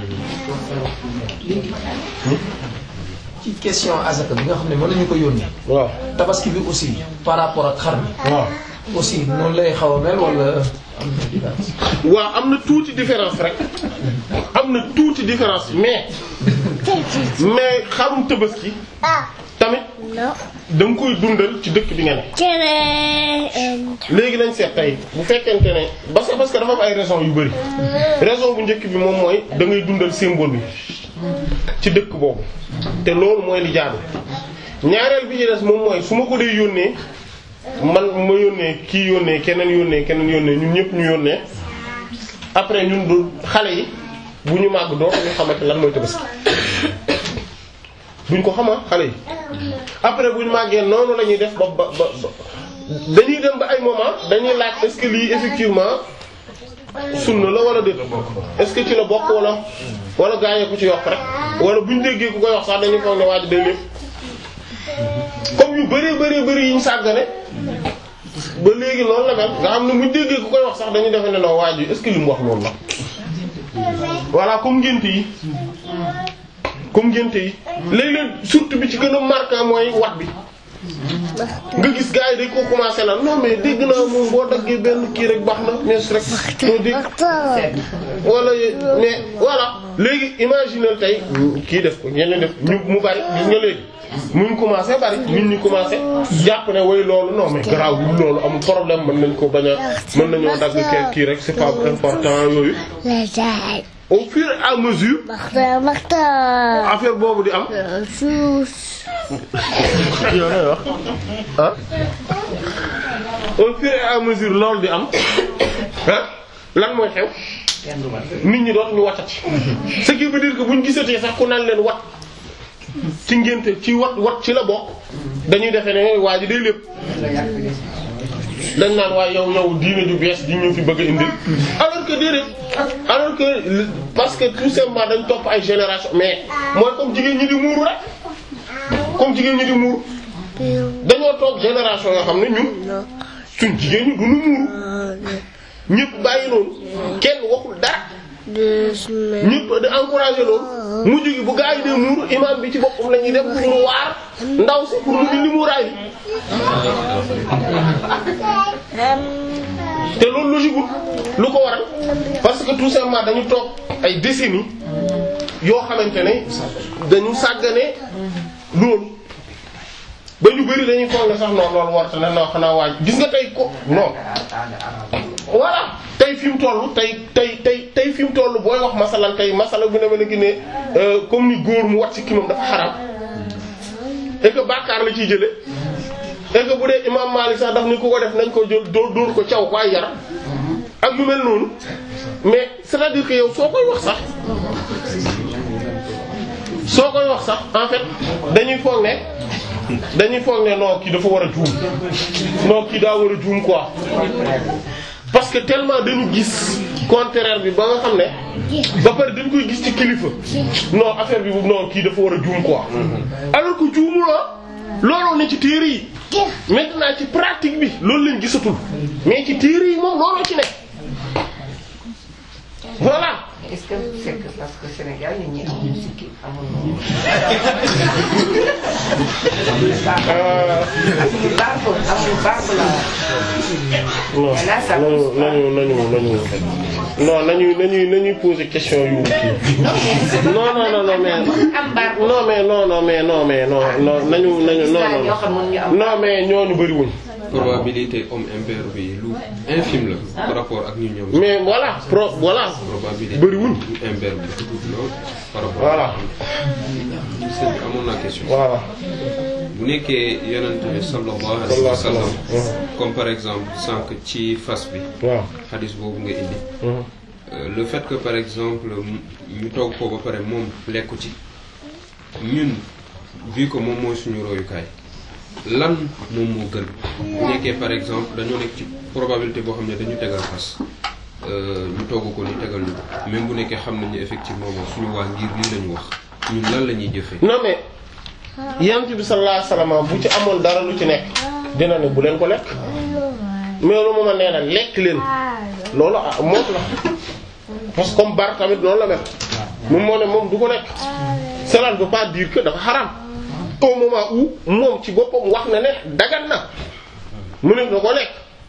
ci question azaka bi nga xam ne mën nañu ko yónnee. waaw tabaski bi aussi par rapport ak xar mi. waaw aussi noonu lay xaw a mel wala am na différence. waaw am na tuuti différence rek am na tuuti différence mais mais xarum tabaski tamit da nga koy dundal ci dëkk bi nga ne léegi nañ seet tey bu fekkente ne parce que parce que dafa am ay raison yu bari raison bu njëkk bi moom mooy da ngay dundal symbole bi ci dëkk boobu te loolu mooy li jaadu ñaareel bi ci des moom mooy su ma ko dee yónnee man ma yónnee kii yónnee keneen yónnee keneen yónnee ñun ñëpp ñu yónnee après ñun du xale yi bu ñu màgg doo ñu xamante lan mooy tabaski duñ ko xama xale yi après bu ñu màggee noonu la ñuy def ba ba ba ba dañuy dem ba ay moment dañuy laaj est-ce que lii effectivement sunna la wala déet est-ce que ci la bokk wala wala gaañee ko ci yokk rek wala buñ déggee ku koy wax sax dañuy foog ne waa ji day lépp comme yu bëree bëree bëri yi ñu sàggane ba léegi noonu la mel nga xam ne buñ déggee ku koy wax sax dañuy defe ne non waa ji est-ce que li mu wax loolu la voilà comme ngénte yi comme ngénte yi léeg-léeg surtout bi ci gën a marquant mooy wat bi nga gis gars yi dañ ko commencé na non mais dégg naa moom boo daggee benn kii rek baax na mais rek doo dégg wala mais voilà léegi imaginer tey kii def ko ñeneen def ñu mu bari gis nga léegi muñ commencé bari nit ñi commencé jàpp ne way loolu non mais garaaw bi loolu amul problème mën nañ ko bañ a mën nañoo dagg kii kii rek c'est pas important yooyu au fur et à mesure affaire boobu di am yow lay wax ah au fur et à mesure loolu di am ah lan mooy xew nit ñi doon ñu watati ce qui veut dire que buñ gisatee sax ku naan leen wat ci ngénte ci wat wat ci la bokk dañuy defe ne waa ji day lépp dañ naan waaye yow yow diine ju bees di ñu fi bëgg a indil alors que déedéet alors que parce que tout simplement dañ topp ay génération mais mooy comme jigéen ñi di muuru rek comme jigéen ñi di muuru dañoo toog génération yoo xam ne ñun suñ jigéen ñi du ñu muuru ñëpp bàyyi noonu kenn waxul dara ñëpp di encourager loolu mujj gi bu gaa yi dee muuru imam bi ci boppam la ñuy def pour mu waar ndaw si pour mu indi muuraay bi te loolu logique lu ko waral parce que tout simplement dañu toog ay décennies yoo xamante ne dañu sàggane loolu ba ñu bari dañuy foog ne sax non loolu warta ne non xanaa waaj gis nga tey ko non voilà tey fi mu toll tey tey tey tey fi mu toll booy wax masalan tey masala bu ne ma ne gi ne comme ni góor mu wat ci ki moom dafa xaram et que bàkkaar la ciy jële et que bu dee imam Malik sax daf ni ku ko def nañ ko jël dóor dóor ko caw ko ay yar ak yu mel noonu mais c'est-à-dire que yow soo koy wax sax soo koy wax sax en fait dañuy foog ne dañuy foog ne non kii dafa war a juum non kii daa war a juum quoi parce que tellement dañu gis contraire bi ba nga xam ne ba pare dañ koy gis ci kilifa non affaire bi non kii dafa war a juum quoi alors que juumuloo looloo ne ci téere yi maintenant ci pratique bi loolu lañ gisatul mais ci téere yi moom looloo ci nekk voilà est-ce que c'est que parce que Sénégal nit ñi amuñu sikki amuñu. amuñu barbe amuñu barbe la. non nañu nañu nañu non nañu nañu nañuy poser question yu kii non non non non mais non mais non non mais non mais non non nañu nañu non non non mais ñooñu bariwuñ probabilité homme impair bi lu infime la par rapport ak ñu ñoom. mais voilà pro voilà probabilité bariwuñ impair bi dafa tuuti lool par rapport voilà sëñ bi amoon naa question. voilà bu nekkee yonent bi sallallahu alayhi wa sallam comme par exemple sànq ci fas bi. waaw xadis boobu nga indi. le fait que par exemple ñu togg ko ba pare moom lekku ci ñun vu que moom mooy suñu royukaay lan moom moo gën bu nekkee par exemple dañoo nekk ci probabilité boo xam ne dañu tegal fas ñu togg ko ni tegal ñu ko même bu nekkee xam nañu effectivement moom suñu waa ngir lii lañu wax ñun lan la ñuy jëfee. non mais yonent bi sallallahu alayhi wasallam bu ci amoon dara lu ci nekk dina ne bu leen ko lekk mais lu ma nee na lekk leen loolu ah moom la parce que comme bar tamit noonu la mel moom moo ne moom du ko lekk cela ne veut pas dire que dafa xaram au moment où moom ci boppam wax na ne dagan na mu ne da ko lekk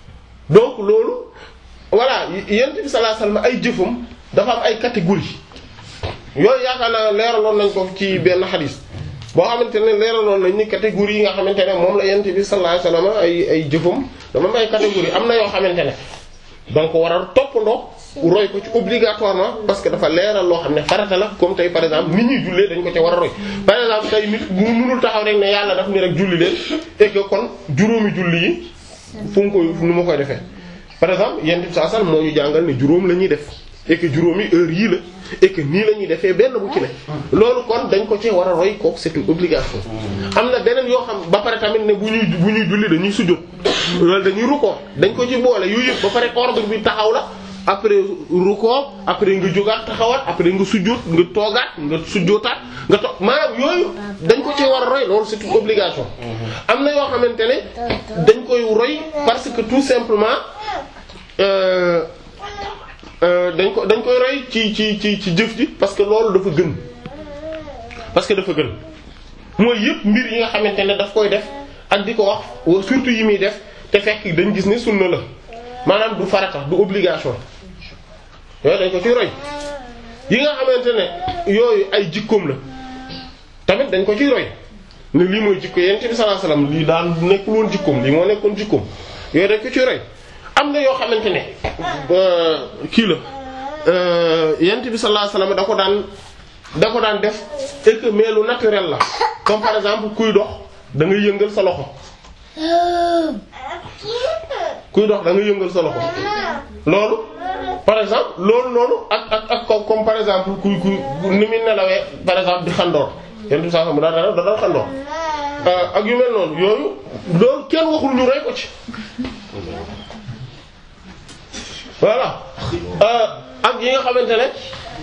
donc loolu voilà yonent bi sallallahu alayhi wasallam ay jëfam dafa am ay catégories yooyu yaakaar naa leeraloon nañ ko ci benn xadis boo xamante ne leeraloon nañ ni catégories yi nga xamante ne moom la yonent bi sallallahu alayhi wasallam ay ay jëfam dafa am ay catégories am na yoo xamante ne donc war a toppandoo roy ko ci obligatoirement parce que dafa leeral loo xam ne farata la comme tey par exemple nit ñuy jullee dañ ko ci war a roy par exemple tey nit mu mënul taxaw rek ne yàlla daf ni rek julli leen et que kon juróomi julli yi fu mu koy nu ma koy defee par exemple yent bi saa sal moo ñu jàngal ne juróom la ñuy def et que juróomi heure yii la et que nii la ñuy defee benn bu ci ne loolu kon dañ ko ci war a roy ko c'est une obligation am na beneen yoo xam ba pare tamit ne bu ñuy bu ñuy julli dañuy sujjóot loolu dañuy rukkoo dañ ko ci boole yooyu yëpp ba pare ordre bi taxaw la après rukkoo après nga jógaat taxawaat après nga sujjóot nga toogaat nga sujjóotaat nga toog maanaam yooyu dañ ko ci war a roy loolu c'est une obligation am na yoo xamante ne dañ koy roy parce que tout simplement euh, euh, dañ ko dañ koy roy ci ci ci ci jëf ji parce que loolu dafa gën parce que dafa gën mooy yëpp mbir yi nga xamante ne daf koy def ak di ko wax surtout yi muy def te fekk dañ gis ne sunna la maanaam du farata du obligation yooyu dañ ko ciy roy yi nga xamante ne yooyu ay jikkoom la tamit dañ ko ciy roy ne lii mooy jikko yonent bi sallallahu alayhi wasallam lii daan nekkul woon jikkoom lii moo nekkoon jikkoom yooyu dañ ko ciy roy am na yoo xamante ne kii la yonent bi sallallahu alayhi wasallam da ko daan da ko daan def et que mais lu naturel la comme par exemple kuy dox da nga yëngal sa loxo kuy dox da nga yëngal sa loxo loolu par exemple loolu noonu ak ak ak comme par exemple kuy kuy ni muy nelawee par exemple di xandoor yenn bi saa xam da da da xandoor ak yu mel noonu yooyu loolu kenn waxul ñu rey ko ci voilà ak yi nga xamante ne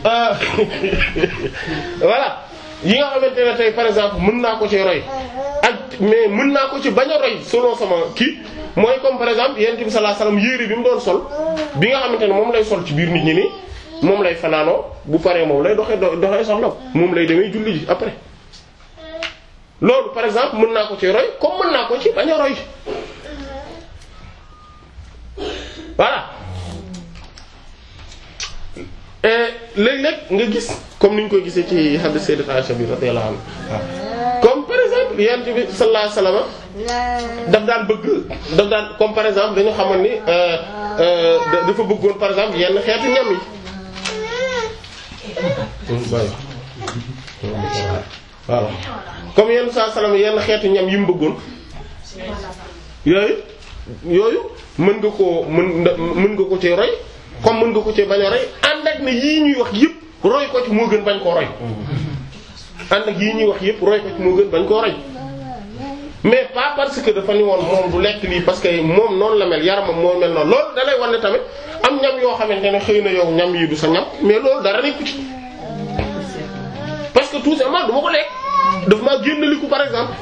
voilà yi nga xamante ne tey par exemple mën naa ko ci roy ak mais mën naa ko ci bañ a roy selon sama kii mooy comme par exemple yonent bi sallallahu alayhi wasallam yére bi mu doon sol bi nga xamante ne moom lay sol ci biir nit ñi nii moom lay fanaanoo bu paree moom lay doxee doxee soxla moom lay demee julli ji après loolu par exemple mën naa ko ci roy comme mën naa ko ci bañ a roy voilà léeg-léeg nga gis comme ni ñu koy gisee ci hadith sayyidat Aisha bi radiyallahu anha comme par exemple yonent bi sallallahu alayhi wasallam daf daan bëgg daf daan comme par exemple dañu xamoon ni dafa bëggoon par exemple yenn xeetu ñam yi voilà comme yenn saa salaam yenn xeetu ñam yi mu bëggoon yooyu yooyu mën nga koo mën mën nga ko ci roy comme mën nga ko ci bañ a roy ànd ak ne yii ñuy wax yëpp roy ko ci moo gën bañ koo roy ànd ak yii ñuy wax yëpp roy ko ci moo gën bañ koo roy mais pas parce que dafa ni woon moom du lekk lii parce que moom noonu la mel yaramam moo mel noonu loolu da lay wan ne tamit am ñam yoo xamante ne xëy na yow ñam yi du sa ñam mais loolu dara nekku ci parce que tout simplement du ma ko lekk daf maa génnaliku par exemple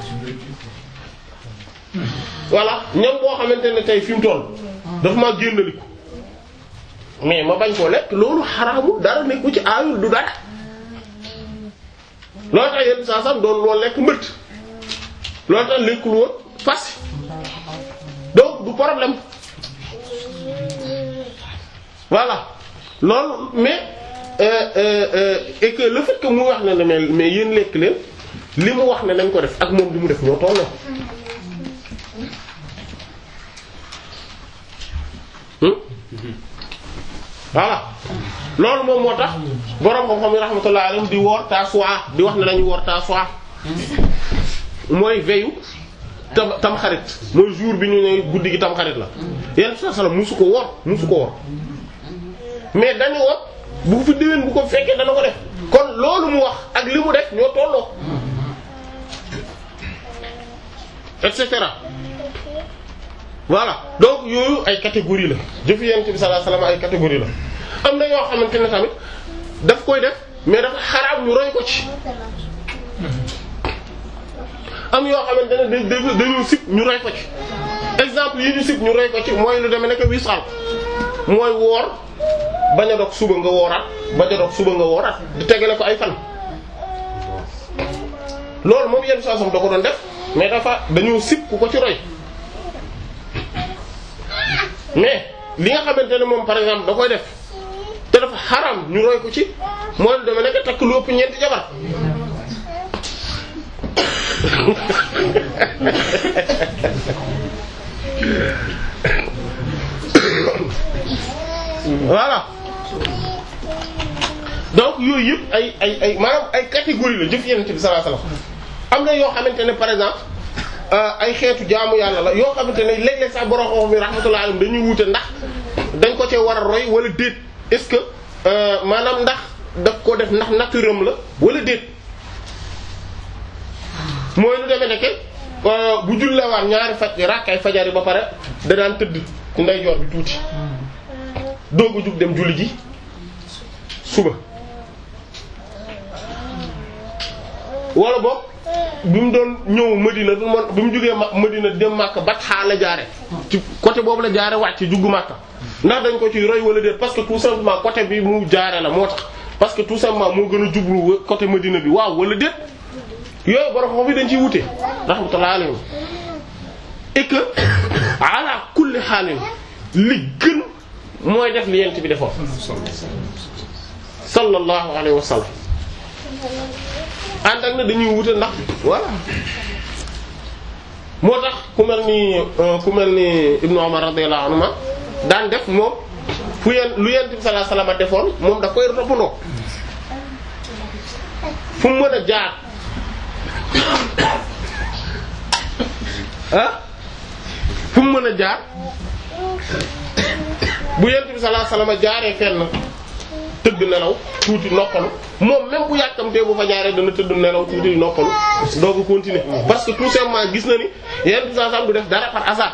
voilà ñam boo xamante ne tey fi mu toll daf maa génnaliku mais ma bañ koo lekk loolu xaraamul dara nekku ci aayul du dara loolu tax yenn saa sam doon loolu lekk mbëtt loolu tax lekkul woon fas donc du problème voilà loolu mais euh, euh, euh, et que le fait que mu wax ne ne mais mais yéen lekk leen li mu wax ne nañ ko def ak moom li mu def ñoo tolloo voilà loolu moom moo tax borom xam-xam yi rahmatullah alayhim di woor Tasu'a di wax ne nañu woor Tasu'a mooy veyu tam tam xarit mooy jour bi ñu ne guddi gi tam xarit la yenn saa salaam musu ko woor musu ko woor mais dañu woor bu fi déwén bu ko fekkee dana ko def kon loolu mu wax ak li mu def ñoo tolloo et cetera voilà donc yooyu ay catégorie la jëf yent bi sallallahu alayhi wasallam ay catégorie la am na yoo xamante ne tamit daf koy def mais dafa xaraam ñu roy ko ci am yoo xamante ne da dañu sib ñu roy ko ci exemple yi ñu sib ñu roy ko ci mooy lu demee nekk wisal mooy woor bañ a dog suba nga wooraat bañ a dog suba nga wooraat di tegale ko ay fan loolu moom yenn saa da ko doon def mais dafa dañu sib ku ko ci roy mais li nga xamante ne moom par exemple da koy def te dafa xaram ñu roy ko ci mooy lu deme nekk takk lu ëpp ñeenti jabar voilà donc yooyu yëpp ay ay ay maanaam ay catégorie la jëf yenente bi sallallahu alayhi wasallam am na yoo xamante ne par exemple ay xeetu jaamu yàlla la yoo xamante ne léeg-léeg sax borom xam mi rahmatullahi alayhim dañuy wute ndax dañ ko cee war a roy wala déet est-ce que maanaam ndax daf ko def ndax naturam la wala déet mooy lu demee nekke bu jullewaat ñaari faj rakkay fajar yi ba pare da daan tëdd ci ndeyjoor bi tuuti doog a jug dem julli ji suba wala boog bi mu doon ñëw Madina bi mu bi mu jugee Madina dem Makka Batha la jaare ci côté boobu la jaare wàcc juggu Makka ndax dañ ko ci roy wala déet parce que tout simplement côté bi mu jaare la moo tax parce que tout simplement moo gën a jublu côté Madina bi waaw wala déet yooyu borom xam fi dañ ciy wute rahmatullahi alayhi et que ala kulli xaalin li gën mooy def li yent bi defoon sallallahu alayhi wa sallam ànd ak na dañuy wute ndax voilà moo tax ku mel ni ku mel ni Ibnu Umar radiyallahu anhuma daan def moom fu yeen lu yent bi sallallahu alayhi wa sallam defoon moom da koy toppandoo fu mu mën a jaar ah fu mu mën a jaar bu yent bi sallallahu alayhi wasallam jaaree fenn tëdd nelaw tuuti noppalu moom même bu yàkkamtee bu fa jaaree dana tëdd nelaw tuuti noppalu doo ko continuer parce que tout simplement gis na ni yent bi sallallahu alayhi wasallam du def dara par hasard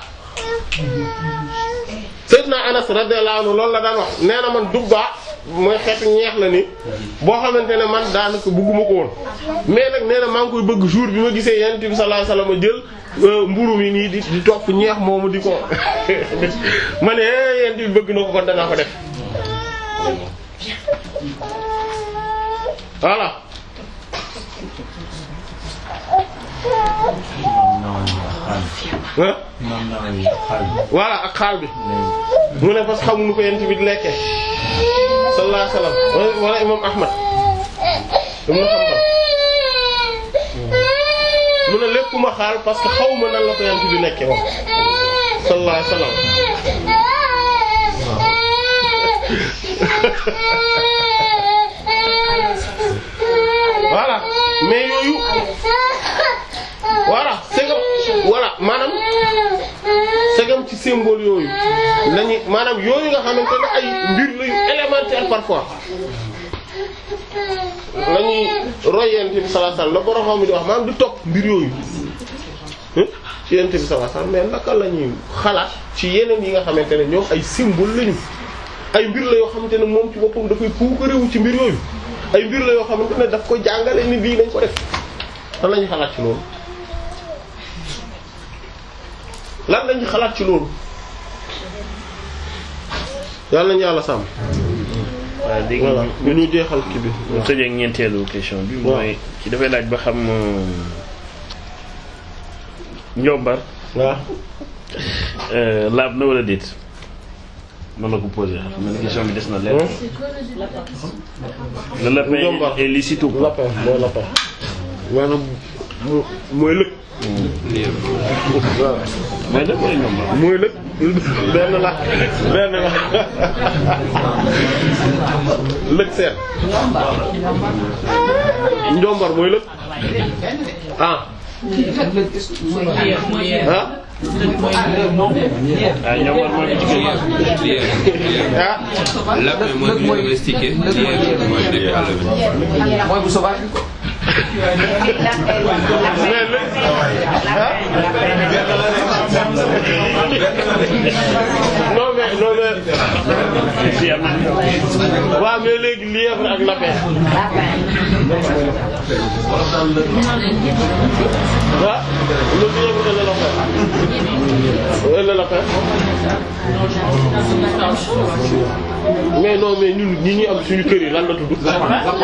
Sayyidna Anas radiyallahu anhu loolu la daan wax nee na man dubba mooy xeetu ñeex la ni boo xamante ne man daanaka bëgguma ko woon mais nag nee na maa ngi koy bëgg jour bi ma gisee yonent bi sallallahu alayhi wasallam jël mburu mi nii di di topp ñeex moomu di ko ma ne yonent bi bëgg na ko kon danaa ko def voilà voilà ak xaal bi mu ne parce que xamuñu ko yent bi di lekkee sallallahu alayhi wasallam wala imam ahmad ibn Hanbal mu ne lépp ma xaal parce que xaw ma nan la ko yent bi lekkee moom sallallahu alayhi wasallam voilà mais yooyu voilà segam voilà maanaam segam ci symbole yooyu lañuy maanaam yooyu nga xamante ne ay mbir la yu élémentaire parfois lañuy roy yent bi sallallahu alayhi wasallam la borom xam mi di wax maanaam di topp mbir yooyu ci yent bi sallallahu alayhi wasallam mais naka la ñuy xalaat ci yeneen yi nga xamante ne ñoom ay symbole lañu ay mbir la yoo xamante ne moom ci boppam dafay puukarewu ci mbir yooyu ay mbir la yoo xamante ne daf ko jàngale ni lii dañ ko def lan lañuy xalaat ci loolu lan lañuy xalaat ci loolu yàlla nañu yàlla sàmm waaw léegi voilà ñu ñu jeexal kii bi ñu tëjee ak ñeenteelu question bi mooy ci dafay laaj ba xam njombar waaw laab na wala déet noonu la ko posé xam nga question bi des na leer le lapin Njombar. est licite ou pas lapin mooy lapin maanaam mo- mooy lëg waaw mooy dëgg wala njombar mooy lëg benn la benn la lëg seen njombar mooy lëg ah ah ah njombar mooy bu jigéen ah lapin mooy bu ñu domestiqué lièvre mooy nekk àll bi. mooy bu sauvage bi quoi. mais lëg non mais non mais fii am na waaw mais léegi lièvre ak lapin ah le lièvre et le lapin et le lapin mais non mais ñun ñi ñuy am suñu kër yi lan la tudd. mais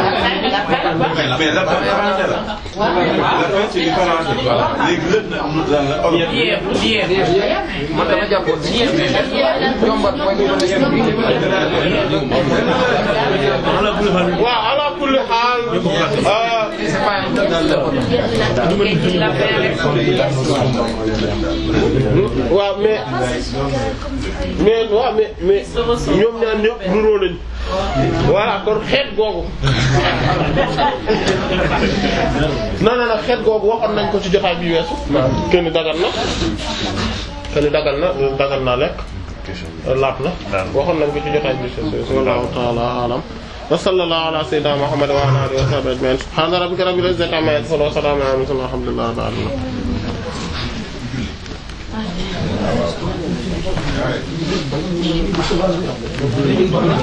la français la. la c'est du français. léegi lépp na am lan la. man dama jàppoon ni jombat mooy li waaw ala kulli xaal. waaw mais mais waaw mais mais ñoom ñaar ñëpp nuroo nañ voilà kon xeet googu non non non xeet googu waxoon nañ ko ci jotaay bi weesu kenn dagal na kenn dagal na dagal na lekk laat na waxoon nañ ko ci jotaay bi weesu wallahu ta'ala alam wa sallallahu ala sayyidina muhammad wa ala alihi wa sahbihi ajma'in subhana rabbika rabbil izzati amma yasifun wa salamun ala al mursalin walhamdulillahi rabbil alamin